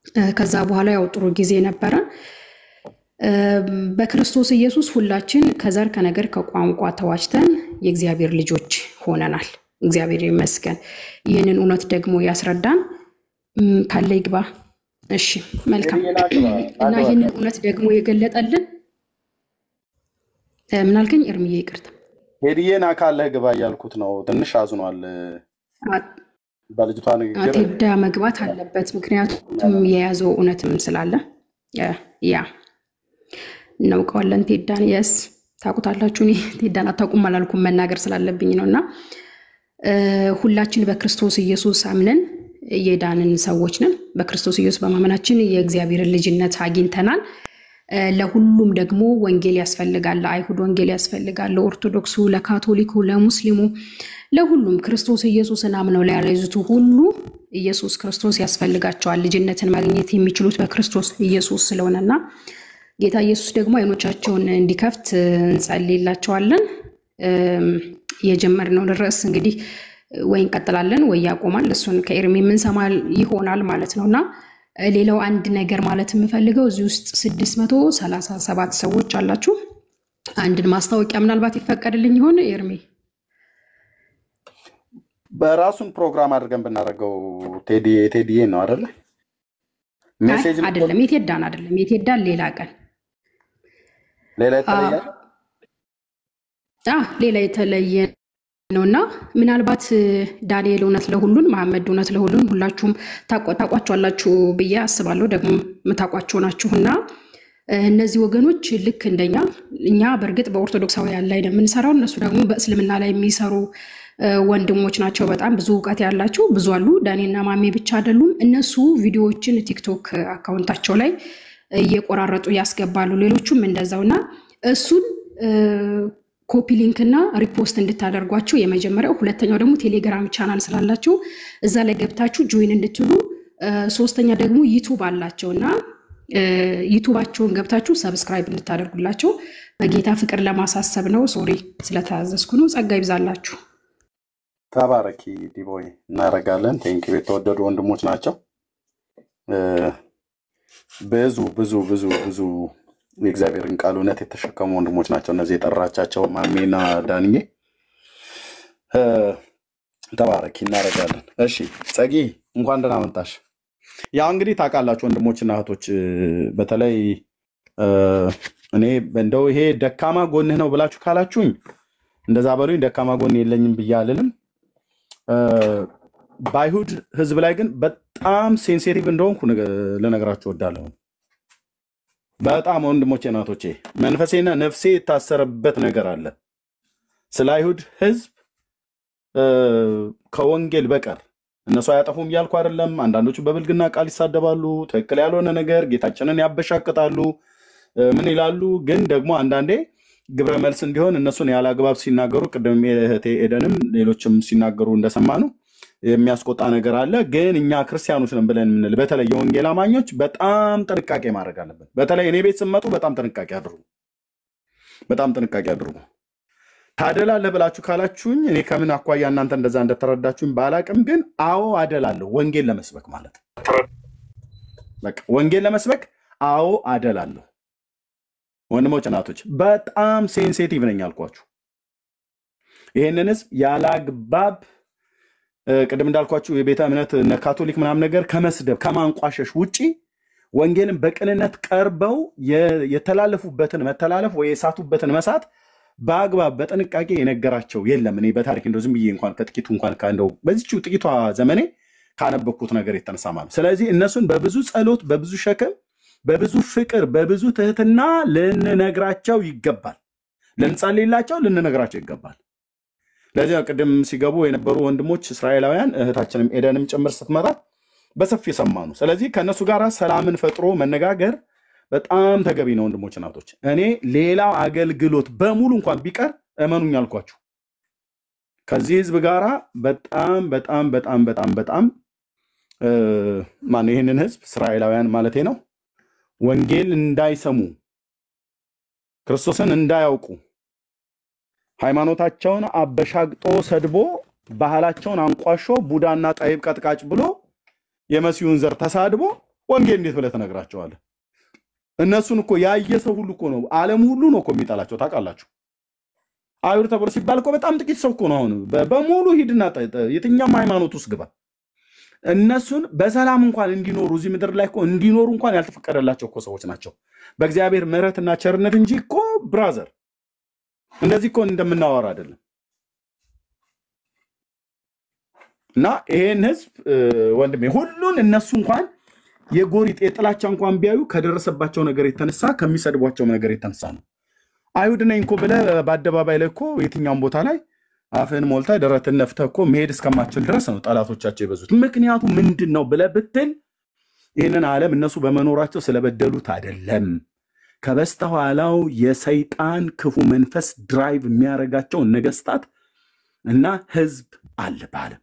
እ፣ ከዛ በኋላ ያው ጥሩ ጊዜ ነበረ። እ፣ በክርስቶስ ኢየሱስ ሁላችን ከዘር ከነገር ከቋንቋ ተዋጅተን የእግዚአብሔር ልጆች ሆነናል። እግዚአብሔር ይመስገን። ይህንን እውነት ደግሞ ያስረዳን እም፣ ካለ ይግባ። እሺ መልካም። ቴዲዬን አግባ እና ይህንን አግባታለሁ። እውነት ደግሞ የገለጠልን እ፣ ምን አልከኝ? እርምዬ ይቅርታ። ቴዲዬን አካለህ ግባ እያልኩት ነው። ትንሽ አዝኗል አ- በልጅቷ ንግግር። ቴዳ መግባት አለበት፣ ምክንያቱም የያዘው እውነትም ስላለ እ፣ ያ እናውቀዋለን። ቴዳን የስ ታውቁታላችሁ። እኔ ቴዳን አታውቁም አላልኩም፣ መናገር ስላለብኝ ነው። እና እ፣ ሁላችን በክርስቶስ ኢየሱስ አምነን የዳንን ሰዎች ነን። በክርስቶስ ኢየሱስ በማመናችን የእግዚአብሔርን ልጅነት አግኝተናል። እ፣ ለሁሉም ደግሞ ወንጌል ያስፈልጋል። ለአይሁድ ወንጌል ያስፈልጋል፣ ለኦርቶዶክሱ፣ ለካቶሊኩ፣ ለሙስሊሙ፣ ለሁሉም ክርስቶስ ኢየሱስን አምነው ለያለዙቱ ሁሉ ኢየሱስ ክርስቶስ ያስፈልጋቸዋል። ልጅነትን ማግኘት የሚችሉት በክርስቶስ ኢየሱስ ስለሆነና ጌታ ኢየሱስ ደግሞ አይኖቻቸውን እንዲከፍት እንጸልይላቸዋለን። እም፣ የጀመርነውን ርዕስ እንግዲህ ወይ እንቀጥላለን ወይ ያቆማል። እሱን ከኤርሚ የምንሰማ ይሆናል ማለት ነው እና ሌላው አንድ ነገር ማለት የምፈልገው እዚህ ውስጥ ስድስት መቶ ሰላሳ ሰባት ሰዎች አላችሁ። አንድን ማስታወቂያ ምናልባት ይፈቀድልኝ ይሆን ኤርሚ? በራሱን ፕሮግራም አድርገን ብናደርገው ቴዲ የቴዲዬ ነው አይደለ? አይ ሜሴጅ አይደለም፣ የቴዳን አይደለም፣ የቴዳን ሌላ ቀን ሌላ አ የተለየ አ፣ ሌላ የተለየ ነው እና ምናልባት እ፣ ዳንኤል እውነት ለሁሉን መሐመድ እውነት ለሁሉን ሁላችሁም ታቋ- ታቋቸዋላችሁ ብዬ አስባለሁ። ደግሞ የምታቋቸው ናችሁና እ፣ እነዚህ ወገኖች ልክ እንደኛ እኛ በእርግጥ በኦርቶዶክሳውያን ላይ ነው የምንሰራው፣ እነሱ ደግሞ በእስልምና ላይ የሚሰሩ እ፣ ወንድሞች ናቸው። በጣም ብዙ እውቀት ያላቸው ብዙ አሉ። ዳኔና ማሜ ብቻ አይደሉም። እነሱ ቪዲዮዎችን ቲክቶክ አካውንታቸው ላይ እየቆራረጡ ያስገባሉ። ሌሎቹም እንደዛው እና እሱን ኮፒ ሊንክ እና ሪፖስት እንድታደርጓቸው የመጀመሪያው። ሁለተኛው ደግሞ ቴሌግራም ቻናል ስላላቸው እዛ ላይ ገብታችሁ ጆይን እንድትሉ፣ እ፣ ሶስተኛ ደግሞ ዩቱብ አላቸው እና እ፣ ዩቱባቸውን ገብታችሁ ሰብስክራይብ እንድታደርጉላቸው በጌታ ፍቅር ለማሳሰብ ነው። ሶሪ ስለተያዘዝኩ ነው። ጸጋ ይብዛላችሁ። ተባረኪ ዲቦይ፣ እናደርጋለን። ቴንኪ የተወደዱ ወንድሞች ናቸው። እ፣ ብዙ ብዙ ብዙ ብዙ የእግዚአብሔርን ቃል እውነት የተሸከሙ ወንድሞች ናቸው እነዚህ የጠራቻቸው ማሜና ዳንዬ። እ፣ ተባረኪ፣ እናደርጋለን። እሺ ጸጊ፣ እንኳን ደህና መጣሽ። ያው እንግዲህ ታውቃላችሁ ወንድሞችና እህቶች እ፣ በተለይ እ፣ እኔ እንደው ይሄ ደካማ ጎንህ ነው ብላችሁ ካላችሁኝ እንደዛ በሉኝ። ደካማ ጎን የለኝም ብዬ አልልም። እ፣ በአይሁድ ሕዝብ ላይ ግን በጣም ሴንሲቲቭ እንደሆንኩ ንገ- ልነግራችሁ እወዳለሁ። በጣም ወንድሞቼ እናቶቼ፣ መንፈሴና ነፍሴ የታሰረበት ነገር አለ ስለ አይሁድ ሕዝብ እ፣ ከወንጌል በቀር እነሱ አያጠፉም እያልኩ አይደለም። አንዳንዶቹ በብልግና ቃል ይሳደባሉ፣ ትክክል ያልሆነ ነገር ጌታችንን ያበሻቅጣሉ፣ እ፣ ምን ይላሉ። ግን ደግሞ አንዳንዴ ግብረ መልስ እንዲሆን እነሱን ያለ አግባብ ሲናገሩ ቅድም እህቴ ኤደንም ሌሎችም ሲናገሩ እንደሰማ ነው የሚያስቆጣ ነገር አለ። ግን እኛ ክርስቲያኖች ነን ብለን የምንል በተለይ የወንጌል አማኞች በጣም ጥንቃቄ ማድረግ አለብን። በተለይ እኔ ቤት ስመጡ በጣም ጥንቃቄ አድርጉ፣ በጣም ጥንቃቄ አድርጉ። ታደላለህ ብላችሁ ካላችሁኝ እኔ ከምን አኳያ እናንተ እንደዛ እንደተረዳችሁኝ ባላቅም፣ ግን አዎ አደላለሁ። ወንጌል ለመስበክ ማለት ነው። በቃ ወንጌል ለመስበክ አዎ አደላለሁ። ወንድሞች እናቶች፣ በጣም ሴንሲቲቭ ነኝ አልኳችሁ። ይህንን ህዝብ ያለ አግባብ እ፣ ቅድም እንዳልኳችሁ የቤተ እምነት እነ ካቶሊክ ምናምን ነገር ከመስደብ ከማንቋሸሽ ውጪ ወንጌልን በቅንነት ቀርበው የ- የተላለፉበትን መተላለፍ ወይ የሳቱበትን መሳት በአግባብ በጥንቃቄ የነገራቸው የለም። እኔ በታሪክ እንደው ዝም ብዬ እንኳን ከጥቂቱ እንኳን እንደው በዚች ጥቂቷ ዘመኔ ካነበብኩት ነገር የተነሳ ማለት ነው። ስለዚህ እነሱን በብዙ ጸሎት፣ በብዙ ሸክም፣ በብዙ ፍቅር፣ በብዙ ትህትና ልንነግራቸው ይገባል። ልንጸልይላቸው፣ ልንነግራቸው ይገባል። ለዚህ ነው ቅድም ሲገቡ የነበሩ ወንድሞች እስራኤላውያን እህታችንም ኤደንም ጭምር ስትመጣ በሰፊ የሰማ ነው። ስለዚህ ከእነሱ ጋር ሰላምን ፈጥሮ መነጋገር በጣም ተገቢ ነው። ወንድሞች እናቶች፣ እኔ ሌላው አገልግሎት በሙሉ እንኳን ቢቀር እመኑኝ አልኳችሁ ከዚህ ህዝብ ጋራ በጣም በጣም በጣም በጣም በጣም እ፣ ማነው ይህንን ህዝብ እስራኤላውያን ማለቴ ነው ወንጌል እንዳይሰሙ ክርስቶስን እንዳያውቁ ሃይማኖታቸውን አበሻግጦ ሰድቦ ባህላቸውን አንቋሾ ቡዳና ጠይብ ቀጥቃጭ ብሎ የመሲሁን ዘር ተሳድቦ ወንጌል እንዴት ብለህ ትነግራቸዋለህ? እነሱን እኮ ያየ ሰው ሁሉ እኮ ነው ዓለም ሁሉ ነው እኮ የሚጠላቸው ታውቃላችሁ። አይሁድ ተብሎ ሲባል እኮ በጣም ጥቂት ሰው እኮ ነው። አሁን በ- በሙሉ ሂድና ጠ- ጠ- የትኛውም ሃይማኖት ውስጥ ግባ። እነሱን በሰላም እንኳን እንዲኖሩ እዚህ ምድር ላይ እኮ እንዲኖሩ እንኳን ያልተፈቀደላቸው እኮ ሰዎች ናቸው በእግዚአብሔር ምሕረትና ቸርነት እንጂ እኮ ብራዘር እንደዚህ እኮ እንደምናወራ አይደለም። እና ይሄን ህዝብ እ፣ ወንድሜ ሁሉን እነሱ እንኳን የጎሪጥ የጥላቻ እንኳን ቢያዩ ከደረሰባቸው ነገር የተነሳ ከሚሰድቧቸው ነገር የተነሳ ነው። አይሁድ ነኝ እኮ ብለህ በአደባባይ ላይ እኮ የትኛውም ቦታ ላይ አፍህን ሞልተህ ደረትን ነፍተህ እኮ መሄድ እስከማችል ድረስ ነው ጠላቶቻቸው የበዙት። ምክንያቱ ምንድን ነው ብለህ ብትል ይህንን ዓለም እነሱ በመኖራቸው ስለበደሉት አይደለም። ከበስተኋላው የሰይጣን ክፉ መንፈስ ድራይቭ የሚያደርጋቸው ነገስታት እና ህዝብ አለ በዓለም።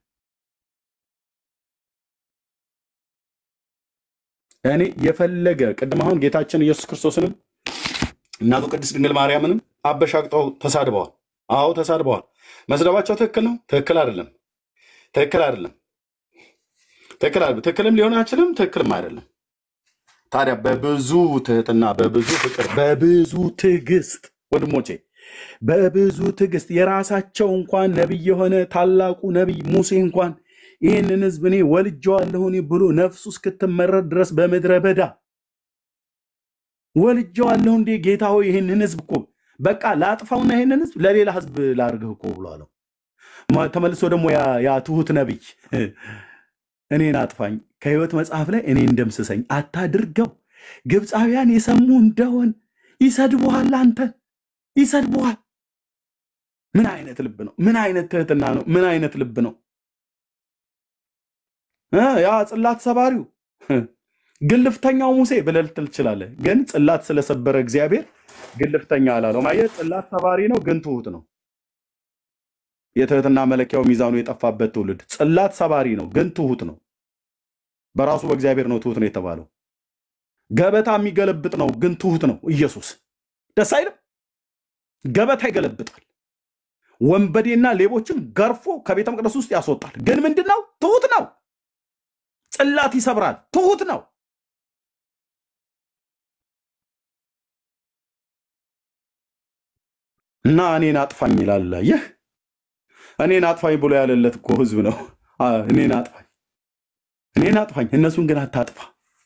እኔ የፈለገ ቅድም አሁን ጌታችን ኢየሱስ ክርስቶስንም እናቱ ቅድስት ድንግል ማርያምንም አበሻቅጠው ተሳድበዋል። አዎ ተሳድበዋል። መስደባቸው ትክክል ነው? ትክክል አይደለም። ትክክል አይደለም። ትክክል አይደለም። ትክክልም ሊሆን አይችልም። ትክክልም አይደለም። ታዲያ በብዙ ትህትና፣ በብዙ ፍቅር፣ በብዙ ትዕግስት ወንድሞቼ፣ በብዙ ትዕግስት የራሳቸው እንኳን ነቢይ የሆነ ታላቁ ነቢይ ሙሴ እንኳን ይህንን ህዝብ እኔ ወልጄዋለሁ እኔ ብሎ ነፍሱ እስክትመረር ድረስ በምድረ በዳ ወልጄዋለሁ እንዴ ጌታ ሆይ ይህንን ህዝብ እኮ በቃ ላጥፋውና ይህንን ህዝብ ለሌላ ህዝብ ላድርግህ እኮ ብሎ አለው። ማ- ተመልሶ ደግሞ ያ ያ ትሁት ነቢይ እኔን አጥፋኝ ከህይወት መጽሐፍ ላይ እኔን ደምስሰኝ አታድርገው። ግብፃውያን የሰሙ እንደሆን ይሰድቡሃል፣ አንተን ይሰድቡሃል። ምን አይነት ልብ ነው? ምን አይነት ትህትና ነው? ምን አይነት ልብ ነው? እ ያ ጽላት ሰባሪው ግልፍተኛው ሙሴ ብለህ ልትል ትችላለህ። ግን ጽላት ስለሰበረ እግዚአብሔር ግልፍተኛ አላለውም። አየህ፣ ጽላት ሰባሪ ነው፣ ግን ትሁት ነው። የትህትና መለኪያው ሚዛኑ የጠፋበት ትውልድ ጽላት ሰባሪ ነው፣ ግን ትሁት ነው። በራሱ በእግዚአብሔር ነው ትሁት ነው የተባለው። ገበታ የሚገለብጥ ነው፣ ግን ትሁት ነው። ኢየሱስ ደስ አይልም? ገበታ ይገለብጣል። ወንበዴና ሌቦችን ገርፎ ከቤተ መቅደስ ውስጥ ያስወጣል። ግን ምንድን ነው? ትሁት ነው። ጽላት ይሰብራል፣ ትሁት ነው። እና እኔን አጥፋኝ ይላል። ይህ እኔን አጥፋኝ ብሎ ያለለት እኮ ህዝብ ነው። አ፣ እኔን አጥፋኝ፣ እኔን አጥፋኝ፣ እነሱን ግን አታጥፋ።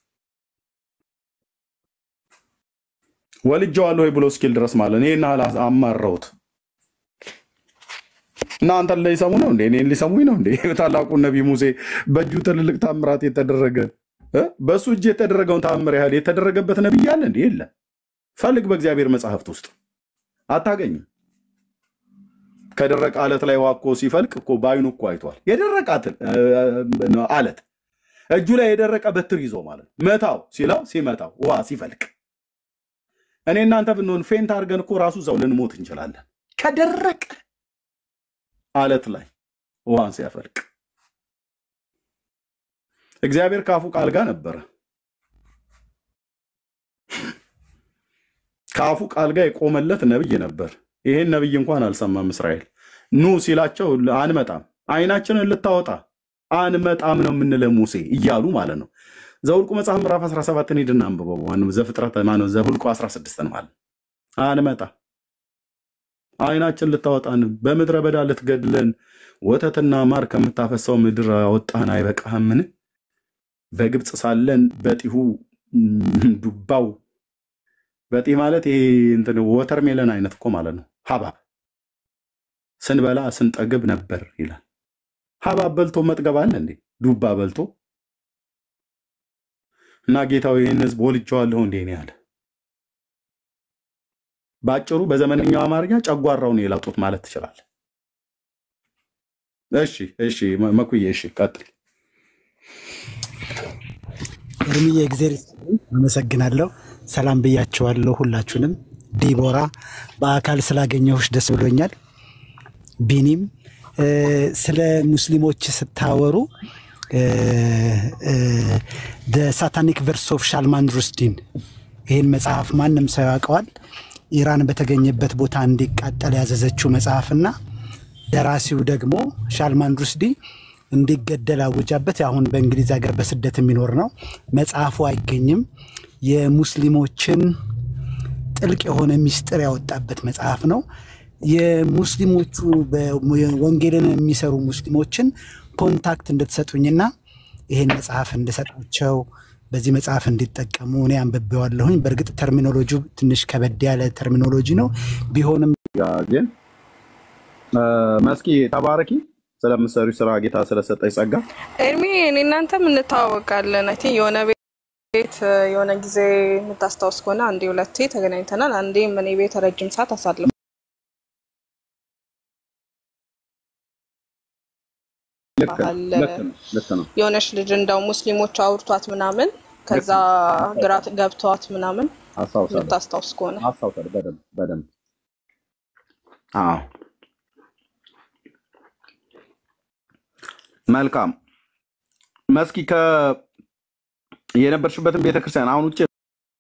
ወልጄዋለሁ ወይ ብሎ እስኪል ድረስ ማለት እኔና አማረውት እና አንተን ሊሰሙ ነው እንዴ? እኔን ሊሰሙኝ ነው እንዴ? ታላቁ ነቢይ ሙሴ በእጁ ትልልቅ ታምራት የተደረገ እ? በእሱ እጅ የተደረገውን ታምር ያህል የተደረገበት ነቢይ አለ እንዴ? የለም። ፈልግ በእግዚአብሔር መጽሐፍት ውስጥ አታገኝም። ከደረቀ አለት ላይ ውሃ እኮ ሲፈልቅ እኮ በአይኑ እኮ አይቷል። የደረቀ አትል- እ- አለት እጁ ላይ የደረቀ በትር ይዞ ማለት ነው። መታው ሲለው ሲመታው ውሃ ሲፈልቅ እኔ እናንተ ብንሆን ፌንት አድርገን እኮ ራሱ እዛው ልንሞት እንችላለን። ከደረቀ አለት ላይ ውሃን ሲያፈልቅ እግዚአብሔር ከአፉ ቃል ጋር ነበረ። ከአፉ ቃል ጋር የቆመለት ነብይ ነበር። ይሄን ነብይ እንኳን አልሰማም እስራኤል። ኑ ሲላቸው አንመጣም፣ አይናችንን ልታወጣ አንመጣም ነው የምንለው ሙሴ እያሉ ማለት ነው። ዘውልቁ መጽሐፍ ምዕራፍ 17ን ሂድና አንብበው። ማነው ዘፍጥረት ማነው ዘሁልቁ 16ን ማለት አንመጣ አይናችን ልታወጣን በምድረ በዳ ልትገድለን ወተትና ማር ከምታፈሰው ምድር አወጣን አይበቃህምን? በግብፅ ሳለን በጢሁ ም፣ ዱባው በጢ ማለት ይሄ እንትን ወተር ሜለን አይነት እኮ ማለት ነው። ሀባብ ስንበላ ስንጠግብ ነበር ይላል። ሀባብ በልቶ መጥገብ አለ እንዴ? ዱባ በልቶ እና ጌታው ይህን ህዝብ ወልጄዋለሁ እንዴ ነው ያለ። በአጭሩ በዘመነኛው አማርኛ ጨጓራውን የላጡት ማለት ትችላለህ። እሺ እሺ መ- መኩዬ እሺ ቀጥል። እርምዬ እግዜር ይስጥልኝ። አመሰግናለሁ። ሰላም ብያቸዋለሁ ሁላችሁንም። ዲቦራ በአካል ስላገኘሁሽ ደስ ብሎኛል። ቢኒም እ፣ ስለ ሙስሊሞች ስታወሩ ሳታኒክ ቨርስ ኦፍ ሻልማን ሩስዲን ይህን መጽሐፍ ማንም ሰው ያውቀዋል። ኢራን በተገኘበት ቦታ እንዲቃጠል ያዘዘችው መጽሐፍና ደራሲው ደግሞ ሻልማን ሩስዲ እንዲገደል አውጃበት። አሁን በእንግሊዝ ሀገር በስደት የሚኖር ነው። መጽሐፉ አይገኝም። የሙስሊሞችን ጥልቅ የሆነ ሚስጥር ያወጣበት መጽሐፍ ነው። የሙስሊሞቹ ወንጌልን የሚሰሩ ሙስሊሞችን ኮንታክት እንድትሰጡኝና ይሄን መጽሐፍ እንድሰጣቸው በዚህ መጽሐፍ እንዲጠቀሙ እኔ አንብቤዋለሁኝ። በእርግጥ ተርሚኖሎጂ ትንሽ ከበድ ያለ ተርሚኖሎጂ ነው ቢሆንም ግን መስኪ ተባረኪ ስለምሰሩ ስራ ጌታ ስለሰጠኝ ጸጋ ኤርሚ እኔ እናንተም እንተዋወቃለን። አይ ቲንክ የሆነ ቤት የሆነ ጊዜ የምታስታውስ ከሆነ አንዴ ሁለቴ ተገናኝተናል። አንዴም እኔ ቤት ረጅም ሰዓት አሳልፍ ልክ ነው፣ ልክ ነው፣ ልክ ነው። የሆነች ልጅ እንደው ሙስሊሞች አውርቷት ምናምን ከዛ ግራ ገብቷት ምናምን አስታውሳለሁ የምታስታውስ ከሆነ አስታውሳለሁ በደንብ በደንብ አዎ መልካም መስኪ ከ የነበርሽበትን ቤተክርስቲያን አሁን ውጭ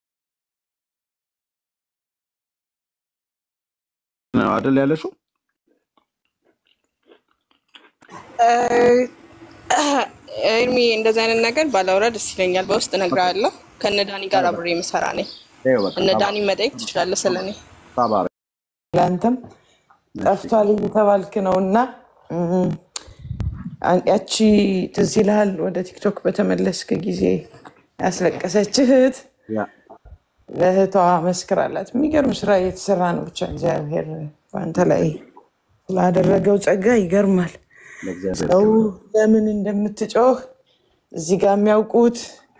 ነው አይደል ያለሽው? ኤርሚ እንደዚህ አይነት ነገር ባላውራ ደስ ይለኛል። በውስጥ እነግርሃለሁ። ከእነ ዳኒ ጋር አብሬ የምሰራ ነኝ። ይኸው በቃ እነ ዳኒ መጠየቅ ትችላለህ ስለ እኔ። ተባረክ። ለአንተም ጠፍቷል እየተባልክ ነው እና እም፣ ያቺ ትዝ ይልሃል ወደ ቲክቶክ በተመለስክ ጊዜ ያስለቀሰች እህት ያ ለእህቷ መስክራላት። የሚገርም ስራ እየተሰራ ነው። ብቻ እግዚአብሔር በአንተ ላይ ስላደረገው ጸጋ ይገርማል። ለእግዚአብሔር ሰው ለምን እንደምትጮህ እዚህ ጋር የሚያውቁት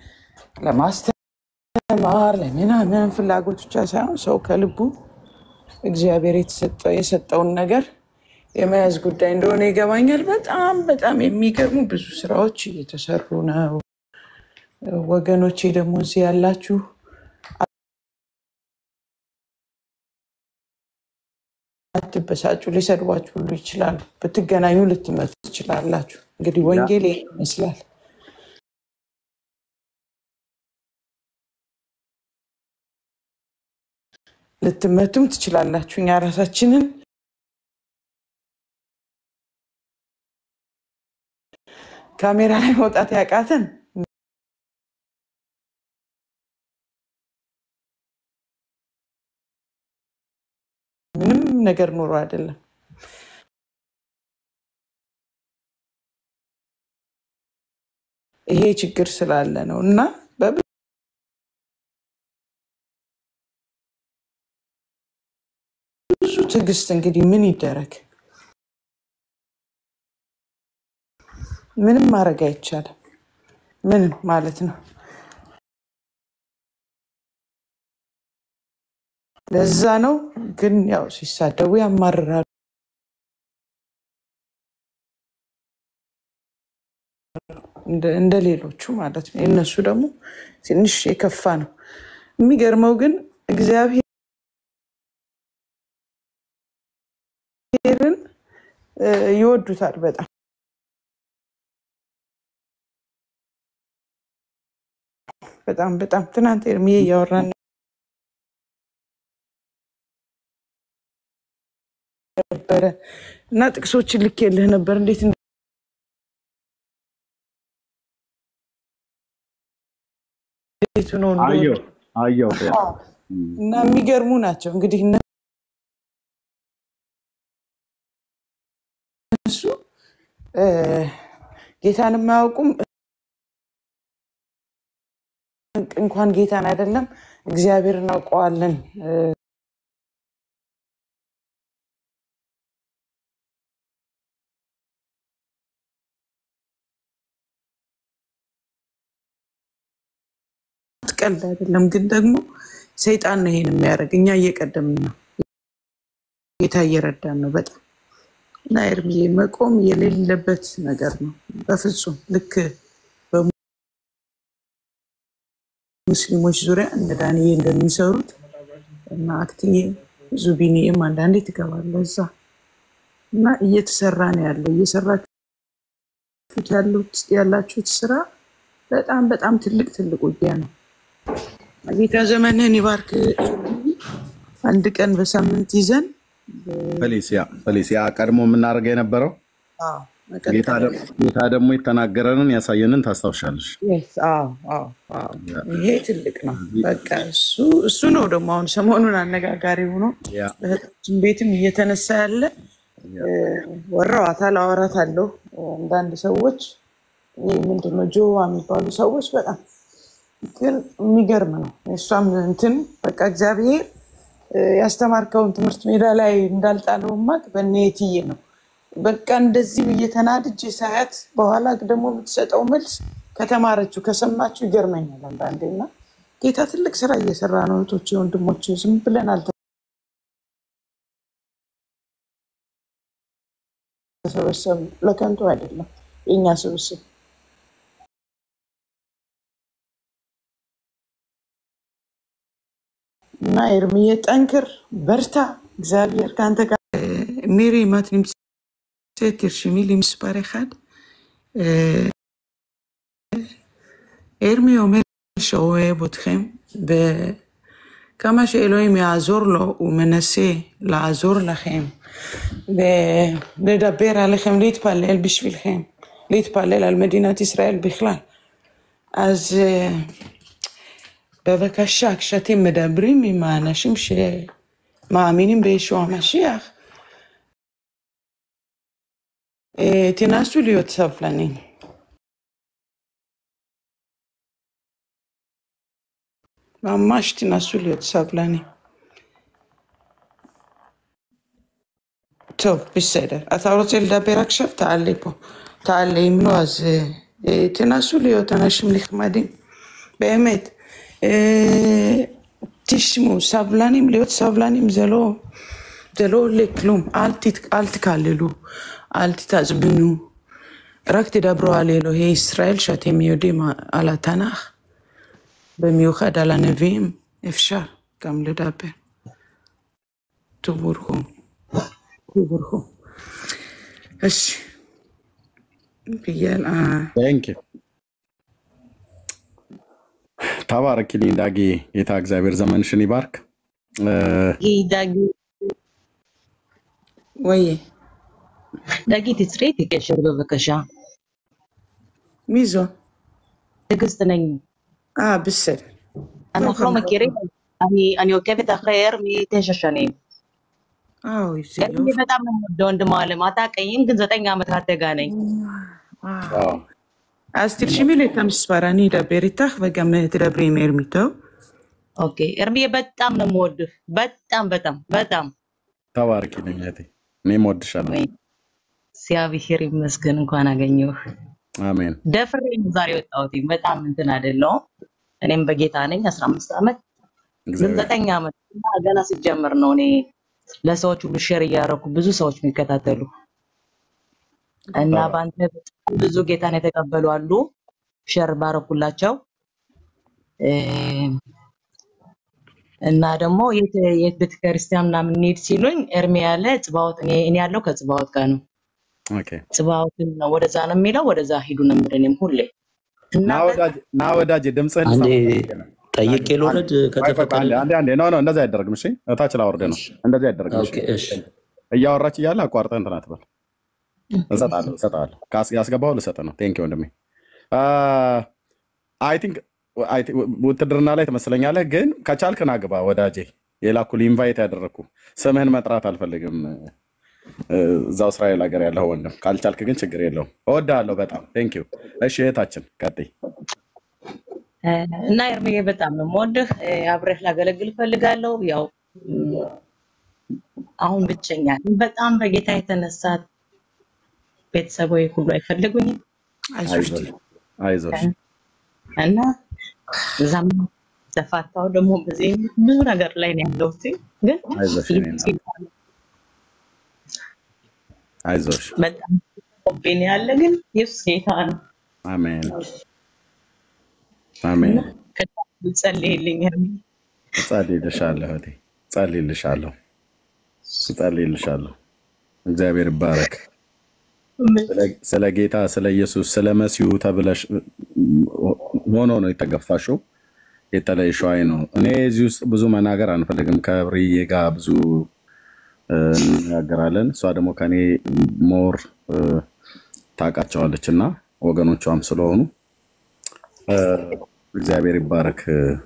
ለማስተማር ለምናምን ፍላጎት ብቻ ሳይሆን ሰው ከልቡ እግዚአብሔር የተሰጠ- የሰጠውን ነገር የመያዝ ጉዳይ እንደሆነ ይገባኛል። በጣም በጣም የሚገርሙ ብዙ ስራዎች እየተሰሩ ነው። ወገኖቼ ደግሞ እዚህ ያላችሁ አትበሳጩ። ሊሰድቧችሁ ሁሉ ይችላሉ። ብትገናኙ ልትመቱ ትችላላችሁ። እንግዲህ ወንጌል ይሄን ይመስላል። ልትመቱም ትችላላችሁ። እኛ ራሳችንን ካሜራ ላይ መውጣት ያቃተን ምንም ነገር ኑሮ አይደለም። ይሄ ችግር ስላለ ነው እና በብዙ ትዕግስት እንግዲህ ምን ይደረግ፣ ምንም ማድረግ አይቻልም። ምንም ማለት ነው። ለዛ ነው ግን ያው ሲሳደቡ ያማርራሉ። እንደ- እንደ ሌሎቹ ማለት ነው። የእነሱ ደግሞ ትንሽ የከፋ ነው። የሚገርመው ግን እግዚአብሔርን እ፣ ይወዱታል በጣም በጣም በጣም ትናንት ኤርሚዬ እያወራን ነበረ እና ጥቅሶችን ልኬልህ ነበር እንዴት እንዴት ሆኖ አየሁ እንደወጡ አየሁ እና የሚገርሙ ናቸው። እንግዲህ እነሱ እ፣ ጌታን የማያውቁም እንኳን ጌታን አይደለም እግዚአብሔር እናውቀዋለን እ፣ ቀልድ አይደለም። ግን ደግሞ ሰይጣን ነው ይሄን የሚያደርግ። እኛ እየቀደምን ነው፣ ጌታ እየረዳን ነው በጣም እና ኤርሚዬ መቆም የሌለበት ነገር ነው በፍጹም ልክ በሙስሊሞች ዙሪያ እነ ዳንዬ እንደሚሰሩት እና አክትዬ ዙቢኒዬም አንዳንዴ ትገባለህ እዛ እና እየተሰራ ነው ያለው እየሰራችሁት ያሉት ያላችሁት ስራ በጣም በጣም ትልቅ ትልቅ ውጊያ ነው። ጌታ ዘመንህን ይባርክ። አንድ ቀን በሳምንት ይዘን ፌሊሲያ ፌሊሲያ ቀድሞ የምናደርገው የነበረው አዎ፣ መቀጠል ጌታ ደ- ያለብን። ጌታ ደግሞ የተናገረንን ያሳየንን ታስታውሻለች። Yes፣ አዎ፣ አዎ፣ አዎ። ይሄ ትልቅ ነው። በቃ እሱ እሱ ነው ደግሞ አሁን ሰሞኑን አነጋጋሪ ሆኖ ያ በእህታችን ቤትም እየተነሳ ያለ እ፣ ወረዋታል፣ አወራታለሁ። አንዳንድ ሰዎች ይህ ምንድን ነው ጆዋ የሚባሉ ሰዎች በጣም ግን የሚገርም ነው። የእሷም እንትን በቃ እግዚአብሔር እ፣ ያስተማርከውን ትምህርት ሜዳ ላይ እንዳልጣለው ማቅ በእነ የትዬ ነው። በቃ እንደዚህ ብዬ ተናድጄ ሳያት በኋላ ደግሞ የምትሰጠው መልስ ከተማረችው ከሰማችው ይገርመኛል አንዳንዴ እና ጌታ ትልቅ ስራ እየሰራ ነው። እህቶቼ ወንድሞቼ፣ ዝም ብለን አልተሰበሰብም። ለከንቱ አይደለም የእኛ ስብስብ። እና ኤርምዬ ጠንክር፣ በርታ፣ እግዚአብሔር ከአንተ ጋር מירי, אם את נמצאת, תרשמי לי מספר אחד. אה, הרמי אומר שהוא אוהב אתכם, וכמה שאלוהים יעזור לו, הוא מנסה לעזור לכם, ולדבר עליכם, להתפלל בשבילכם, להתפלל על מדינת ישראל בכלל. אז אה, בבקשה, כשאתם מדברים עם האנשים שמאמינים בישוע המשיח, אה, תנסו להיות סבלנים. ממש תנסו להיות סבלנים. טוב, בסדר. אתה רוצה לדבר עכשיו? תעלה פה. תעלה, אם לא, אז אה, אה, תנסו להיות אנשים נחמדים. באמת. אה, תשמעו, סבלנים, להיות סבלנים זה לא, זה לא עולה כלום. אל, תת, אל תקללו, אל תתעצבנו. רק תדברו על אלוהי ישראל שאתם יודעים על התנ"ך, במיוחד על הנביאים, אפשר גם לדבר. תבורכו, תבורכו. እሺ ብያል ቴንክ ዩ ተባረኪልኝ ዳጊ። ጌታ እግዚአብሔር ዘመንሽን ይባርክ። እ፣ ዳጊ ወይ ዳጊ ትስሬ ትቀሽር በበከሻ ሚዞ ትዕግስት ነኝ አ ብስል אנחנו לא מכירים אני אני עוקבת אחרי הרמי תשע שנים አዎ ይዜ הרמי በጣም ነው የምወደው ወንድም አለም አታውቀኝም ግን ዘጠኝ ዓመት ካደጋ ነኝ ዋው אז תרשמי לי את המספר, אני אדבר איתך וגם תדברי עם ארמיטו. ኦኬ ኤርሚዬ በጣም ነው የምወድህ በጣም በጣም በጣም ተባረኪልኝ እህቴ። እኔም ወድሻለሁ። ወይ እግዚአብሔር ይመስገን እንኳን አገኘሁህ አሜን። ደፍሬ ነው ዛሬ ወጣሁት በጣም እንትን አይደለሁም እኔም በጌታ ነኝ አስራ አምስት ዓመት ግን እግዚአብሔር ዘጠኝ ዓመት እና ገና ሲጀምር ነው እኔ ለሰዎች ሁሉ ሼር እያደረኩ ብዙ ሰዎች የሚከታተሉ እና ተባረክ። በአንተ በጣም ብዙ ጌታን የተቀበሉ አሉ። ሼር ባረኩላቸው እ፣ እና ደግሞ የት የት ቤተክርስቲያን ምናምን እንሂድ ሲሉኝ ኤርሚ ያለ ጽባዖት እኔ እኔ ያለው ከጽባዖት ጋር ነው። ኦኬ ጽባዖትን ነው ወደዛ ነው የሚለው ወደዛ ሂዱ ነው የምልህ እኔም ሁሌ እና ና ወዳጅ ና ወዳጅ ድምፅህን አንዴ ልሰማ ፈልጌ ነው። ጠይቄ ልውረድ ቆይ ቆይ ቆይ፣ አንዴ ከተፈቀደ? አንዴ አንዴ ኖ ኖ እንደዚህ አይደረግም። እሺ እታች ላወርድ ነው። እሺ፣ እንደዚህ አይደረግም። እሺ ኦኬ፣ እሺ፣ እያወራች እያለ አቋርጠህ እንትን አትበል። እሰጥሃለሁ እሰጥሃለሁ። ካስ- ያስገባኸው ልሰጥህ ነው። ቴንክ ወንድሜ። አይ ቲንክ ውትድርና ላይ ትመስለኛለህ፣ ግን ከቻልክ ና ግባ ወዳጄ። የላኩልህ ኢንቫይት ያደረግኩ ስምህን መጥራት አልፈልግም። እ፣ እዛው እስራኤል ሀገር ያለው ወንድም፣ ካልቻልክ ግን ችግር የለውም። እወድሃለሁ በጣም ቴንክ ዩ። እሺ እህታችን ቀጥይ። እ፣ እና ኤርሚዬ በጣም ነው የምወድህ። እ፣ አብሬህ ላገለግል እፈልጋለሁ። ያው እም፣ አሁን ብቸኛ ነኝ። በጣም በጌታ የተነሳ ቤተሰቦች ሁሉ አይፈልጉኝም አይዞሽ አይዞሽ አይዞሽ። እና እዛም ተፋታው ደግሞ በዚህ ብዙ ነገር ላይ ነው ያለሁት። ግን አይዞሽ የኔ እናት አይዞሽ። በጣም ኮምፔኒ ያለ ግን ኢየሱስ ጌታ ነው። አሜን አሜን። ጸልይልኝ ኤርሚ። እጸልይልሻለሁ እህቴ፣ እጸልይልሻለሁ፣ እጸልይልሻለሁ። እግዚአብሔር ይባረክ። ስለ- ስለ ጌታ ስለ ኢየሱስ ስለ መሲሁ ተብለሽ ሆኖ ነው የተገፋሽው የተለየሽው። አይ ነው እኔ እዚህ ውስጥ ብዙ መናገር አንፈልግም። ከብርዬ ጋር ብዙ እ፣ እንነጋገራለን። እሷ ደግሞ ከኔ ሞር እ፣ ታውቃቸዋለች እና ወገኖቿም ስለሆኑ እ፣ እግዚአብሔር ይባረክ